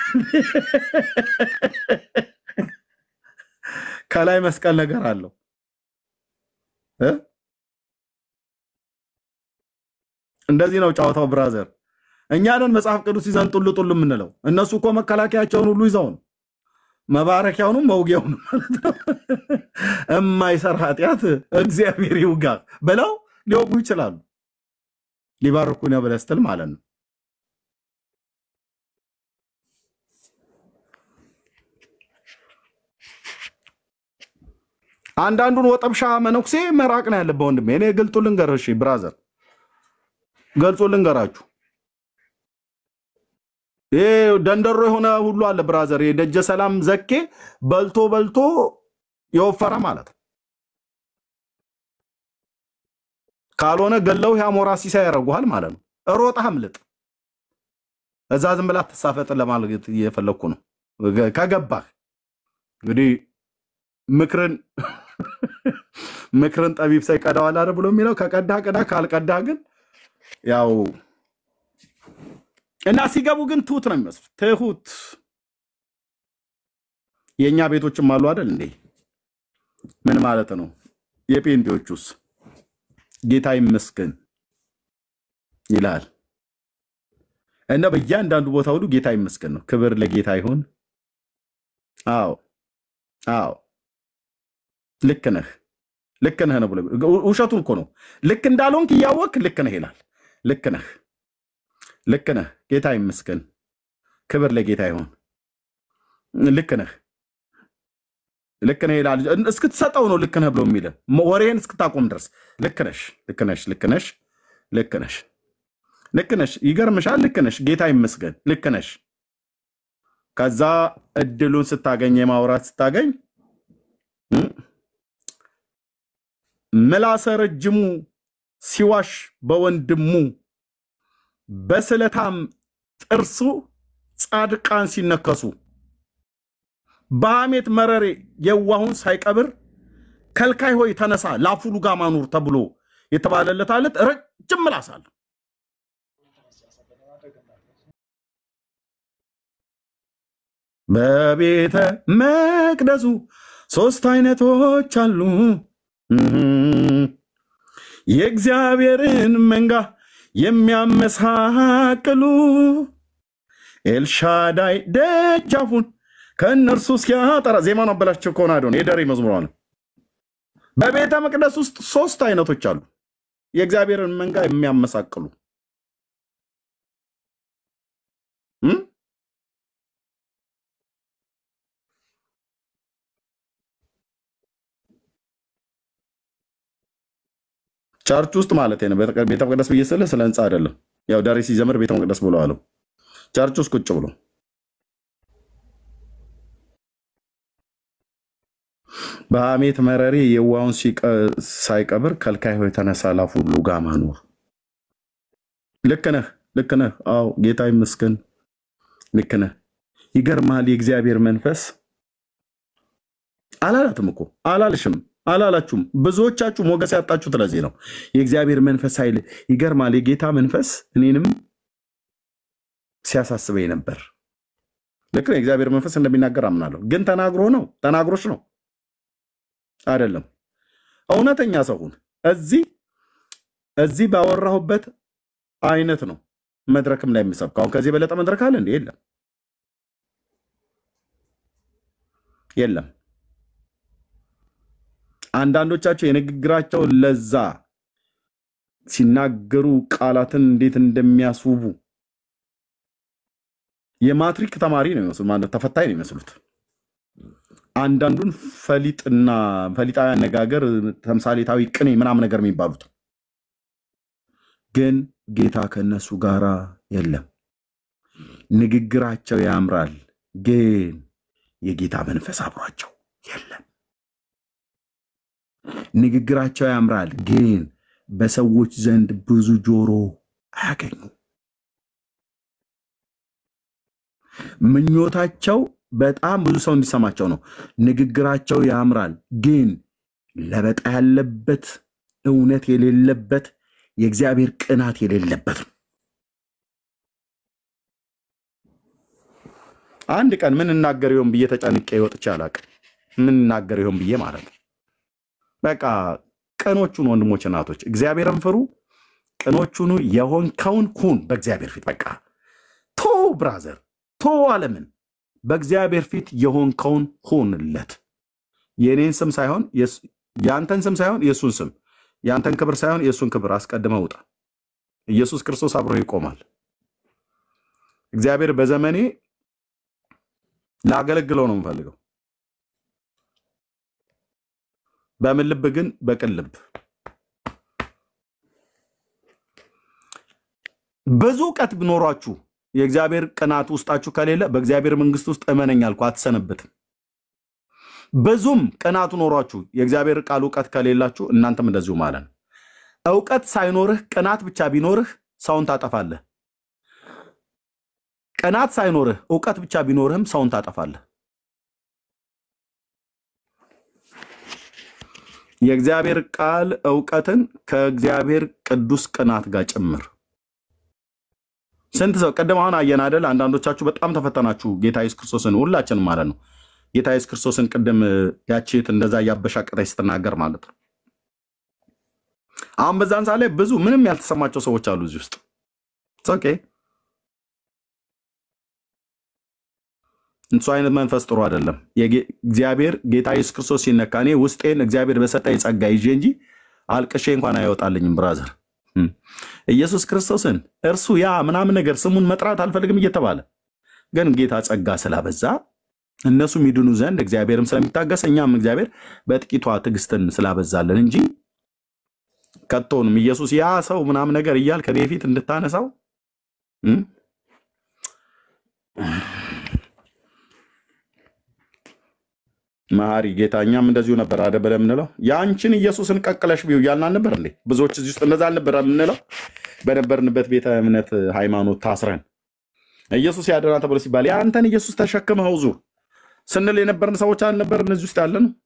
ከላይ መስቀል ነገር አለው እ እንደዚህ ነው ጨዋታው ብራዘር። እኛ ነን መጽሐፍ ቅዱስ ይዘን ጡሉ ጡሉ የምንለው። እነሱ እኮ መከላከያቸውን ሁሉ ይዘው ነው መባረኪያውንም መውጊያውንም ማለት ነው። እማይሰራ ኃጢአት እግዚአብሔር ይውጋ ብለው ሊወጉ ይችላሉ። ሊባርኩ ነው ብለህ ስትል ማለት ነው። አንዳንዱን ወጠብሻ መነኩሴ መራቅ ነው ያለብህ ወንድሜ። እኔ ግልጡ ልንገር፣ እሺ ብራዘር፣ ገልጾ ልንገራችሁ። ይሄ ደንደሮ የሆነ ሁሉ አለ ብራዘር። የደጀ ሰላም ዘኬ በልቶ በልቶ የወፈረ ማለት ነው። ካልሆነ ገለው የአሞራ ሲሳይ ያደርጉሃል ማለት ነው። ሮጠህ አምልጥ። እዛ ዝም ብላ ትሳፈጥ ለማለት እየፈለግኩ ነው። ከገባህ እንግዲህ ምክርን ምክርን ጠቢብ ሳይቀዳዋል አይደል ብሎ የሚለው ከቀዳህ ቅዳ፣ ካልቀዳህ ግን ያው እና ሲገቡ ግን ትሁት ነው የሚመስሉት። ትሁት የእኛ ቤቶችም አሉ አይደል እንዴ? ምን ማለት ነው? የጴንጤዎቹስ ጌታ ይመስገን ይላል እና በእያንዳንዱ ቦታ ሁሉ ጌታ ይመስገን ነው። ክብር ለጌታ ይሁን። አዎ አዎ፣ ልክ ነህ ልክ ነህ ነው ብሎ ውሸቱን እኮ ነው። ልክ እንዳልሆንክ እያወቅ ልክ ነህ ይላል። ልክ ነህ ልክ ነህ፣ ጌታ ይመስገን፣ ክብር ለጌታ ይሁን። ልክ ነህ ልክ ነህ ይላል። እስክትሰጠው ነው ልክ ነህ ብሎ የሚል ወሬን እስክታቆም ድረስ ልክ ነሽ፣ ልክ ነሽ፣ ልክ ነሽ፣ ልክ ነሽ፣ ልክ ነሽ። ይገርምሻል። ልክ ነሽ፣ ጌታ ይመስገን፣ ልክ ነሽ። ከዛ እድሉን ስታገኝ የማውራት ስታገኝ እ ምላሰ ረጅሙ ሲዋሽ በወንድሙ በስለታም ጥርሱ ጻድቃን ሲነከሱ በሐሜት መረሬ የዋሁን ሳይቀብር ከልካይ ሆይ ተነሳ ላፉ ሉጋም አኑር ተብሎ የተባለለት አለት ረጅም ምላስ አለ። በቤተ መቅደሱ ሶስት አይነቶች አሉ የእግዚአብሔርን መንጋ የሚያመሳቅሉ ኤልሻዳይ ደጃፉን ከእነርሱ እስኪያጠራ ዜማን አበላቸው ከሆነ አዶን የደሬ መዝሙሯ ነው። በቤተ መቅደስ ውስጥ ሶስት አይነቶች አሉ የእግዚአብሔርን መንጋ የሚያመሳቅሉ እ ቸርች ውስጥ ማለት ነው። ቤተ መቅደስ ብዬ ስልህ ስለ ህንፃ አይደለም። ያው ዳሬ ሲዘምር ቤተ መቅደስ ብሎ አለው። ቸርች ውስጥ ቁጭ ብሎ በሐሜት መረሬ የዋውን ሳይቀብር ከልካይ ሆይ ተነሳ ላፉ ሁሉ ጋም አኑር። ልክ ነህ፣ ልክ ነህ። አዎ ጌታ ይመስገን። ልክ ነህ። ይገርማል። የእግዚአብሔር መንፈስ አላላትም እኮ አላልሽም አላላችሁም። ብዙዎቻችሁ ሞገስ ያጣችሁት ለዚህ ነው። የእግዚአብሔር መንፈስ ኃይል ይገርማል። የጌታ መንፈስ እኔንም ሲያሳስበኝ ነበር። ልክ ነው። የእግዚአብሔር መንፈስ እንደሚናገር አምናለሁ። ግን ተናግሮ ነው ተናግሮች ነው አይደለም። እውነተኛ ሰው ሁን። እዚህ እዚህ ባወራሁበት አይነት ነው መድረክም ላይ የምሰብከው። አሁን ከዚህ የበለጠ መድረክ አለ እንዴ? የለም፣ የለም። አንዳንዶቻቸው የንግግራቸው ለዛ ሲናገሩ ቃላትን እንዴት እንደሚያስውቡ የማትሪክ ተማሪ ነው የሚመስሉት፣ ማለት ተፈታኝ ነው የሚመስሉት። አንዳንዱን ፈሊጥና ፈሊጣዊ አነጋገር፣ ተምሳሌታዊ ቅኔ ምናምን ነገር የሚባሉት ግን ጌታ ከነሱ ጋራ የለም። ንግግራቸው ያምራል፣ ግን የጌታ መንፈስ አብሯቸው የለም። ንግግራቸው ያምራል፣ ግን በሰዎች ዘንድ ብዙ ጆሮ አያገኙ። ምኞታቸው በጣም ብዙ ሰው እንዲሰማቸው ነው። ንግግራቸው ያምራል፣ ግን ለበጣ ያለበት እውነት የሌለበት የእግዚአብሔር ቅናት የሌለበት ነው። አንድ ቀን ምን እናገር ይሆን ብዬ ተጨንቄ ወጥቼ አላውቅም። ምን እናገር ይሆን ብዬ ማለት ነው። በቃ ቅኖቹን ወንድሞች እናቶች፣ እግዚአብሔርን ፍሩ። ቅኖቹኑ የሆንከውን ሁን በእግዚአብሔር ፊት። በቃ ቶ ብራዘር ቶ ዓለምን በእግዚአብሔር ፊት የሆንከውን ሁንለት። የእኔን ስም ሳይሆን የስ- የአንተን ስም ሳይሆን የእሱን ስም፣ የአንተን ክብር ሳይሆን የእሱን ክብር አስቀድመህ ውጣ። ኢየሱስ ክርስቶስ አብሮ ይቆማል። እግዚአብሔር በዘመኔ ላገለግለው ነው የምፈልገው። በምን ልብ ግን? በቅን ልብ። ብዙ እውቀት ቢኖሯችሁ የእግዚአብሔር ቅናት ውስጣችሁ ከሌለ በእግዚአብሔር መንግስት ውስጥ እመነኝ አልኩ አትሰነብትም። ብዙም ቅናቱ ኖሯችሁ የእግዚአብሔር ቃል እውቀት ከሌላችሁ እናንተም እንደዚሁ ማለት ነው። እውቀት ሳይኖርህ ቅናት ብቻ ቢኖርህ ሰውን ታጠፋለህ። ቅናት ሳይኖርህ እውቀት ብቻ ቢኖርህም ሰውን ታጠፋለህ። የእግዚአብሔር ቃል እውቀትን ከእግዚአብሔር ቅዱስ ቅናት ጋር ጭምር ስንት ሰው ቅድም አሁን አየን አይደል? አንዳንዶቻችሁ በጣም ተፈተናችሁ ጌታ ኢየሱስ ክርስቶስን ሁላችንም ማለት ነው። ጌታ ኢየሱስ ክርስቶስን ቅድም ያቺት እንደዛ እያበሻቀጠች ስትናገር ማለት ነው። አሁን በዛን ሰዓት ላይ ብዙ ምንም ያልተሰማቸው ሰዎች አሉ እዚህ ውስጥ ኦኬ። እሱ አይነት መንፈስ ጥሩ አይደለም። የጌ- እግዚአብሔር ጌታ ኢየሱስ ክርስቶስ ሲነካ እኔ ውስጤን እግዚአብሔር በሰጠኝ ጸጋ ይዤ እንጂ አልቅሼ እንኳን አይወጣልኝም ብራዘር። እም። ኢየሱስ ክርስቶስን እርሱ ያ ምናምን ነገር ስሙን መጥራት አልፈልግም እየተባለ ግን ጌታ ጸጋ ስላበዛ እነሱ የሚድኑ ዘንድ እግዚአብሔርም ስለሚታገስ እኛም እግዚአብሔር በጥቂቷ ትዕግስትን ስላበዛለን እንጂ ከቶንም ኢየሱስ ያ ሰው ምናምን ነገር እያል ከኔ ፊት እንድታነሳው እም? መሐሪ ጌታ እኛም እንደዚሁ ነበር አደ ብለን የምንለው የአንቺን ኢየሱስን ቀቅለሽ ቢው እያልን አልነበር እንዴ? ብዙዎች እዚህ ውስጥ እንደዛ አልነበረ የምንለው በነበርንበት ቤተ እምነት ሃይማኖት ታስረን ኢየሱስ ያደና ተብሎ ሲባል የአንተን ኢየሱስ ተሸክመው ዙር ስንል የነበርን ሰዎች አልነበር? እነዚህ ውስጥ ያለ ነው።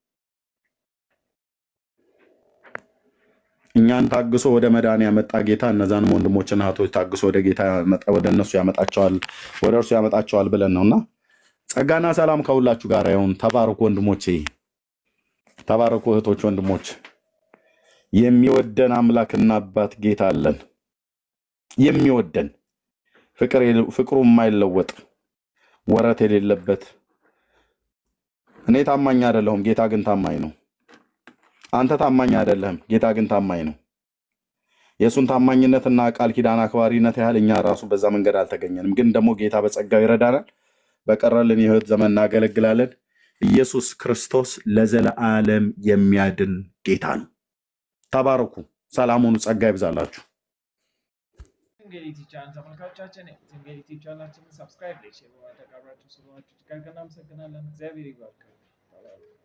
እኛን ታግሶ ወደ መዳን ያመጣ ጌታ እነዛንም ወንድሞችና እህቶች ታግሶ ወደ ጌታ ያመጣ- ወደ እነሱ ያመጣቸዋል ወደ እርሱ ያመጣቸዋል ብለን ነውና ጸጋና ሰላም ከሁላችሁ ጋር ይሁን። ተባረኩ ወንድሞቼ፣ ተባረኩ እህቶች፣ ወንድሞች። የሚወደን አምላክና አባት ጌታ አለን። የሚወደን ፍቅር የለ- ፍቅሩ የማይለወጥ ወረት የሌለበት እኔ ታማኝ አይደለሁም፣ ጌታ ግን ታማኝ ነው። አንተ ታማኝ አይደለህም፣ ጌታ ግን ታማኝ ነው። የእሱን ታማኝነትና ቃል ኪዳን አክባሪነት ያህል እኛ ራሱ በዛ መንገድ አልተገኘንም። ግን ደግሞ ጌታ በጸጋው ይረዳናል። በቀረልን የህይወት ዘመን እናገለግላለን። ኢየሱስ ክርስቶስ ለዘለዓለም የሚያድን ጌታ ነው። ተባረኩ። ሰላሙን ጸጋ ይብዛላችሁ። ትንጌት ዩቲዩብ ቻናል ተመልካቾቻችን ትንጌት ዩቲዩብ ቻናላችንን ሰብስክራይብ፣ ላይክ፣ ሼር በማድረግ አብራችሁ ስለሆናችሁ እጅግ አድርገን እናመሰግናለን። እግዚአብሔር ይባርካችሁ።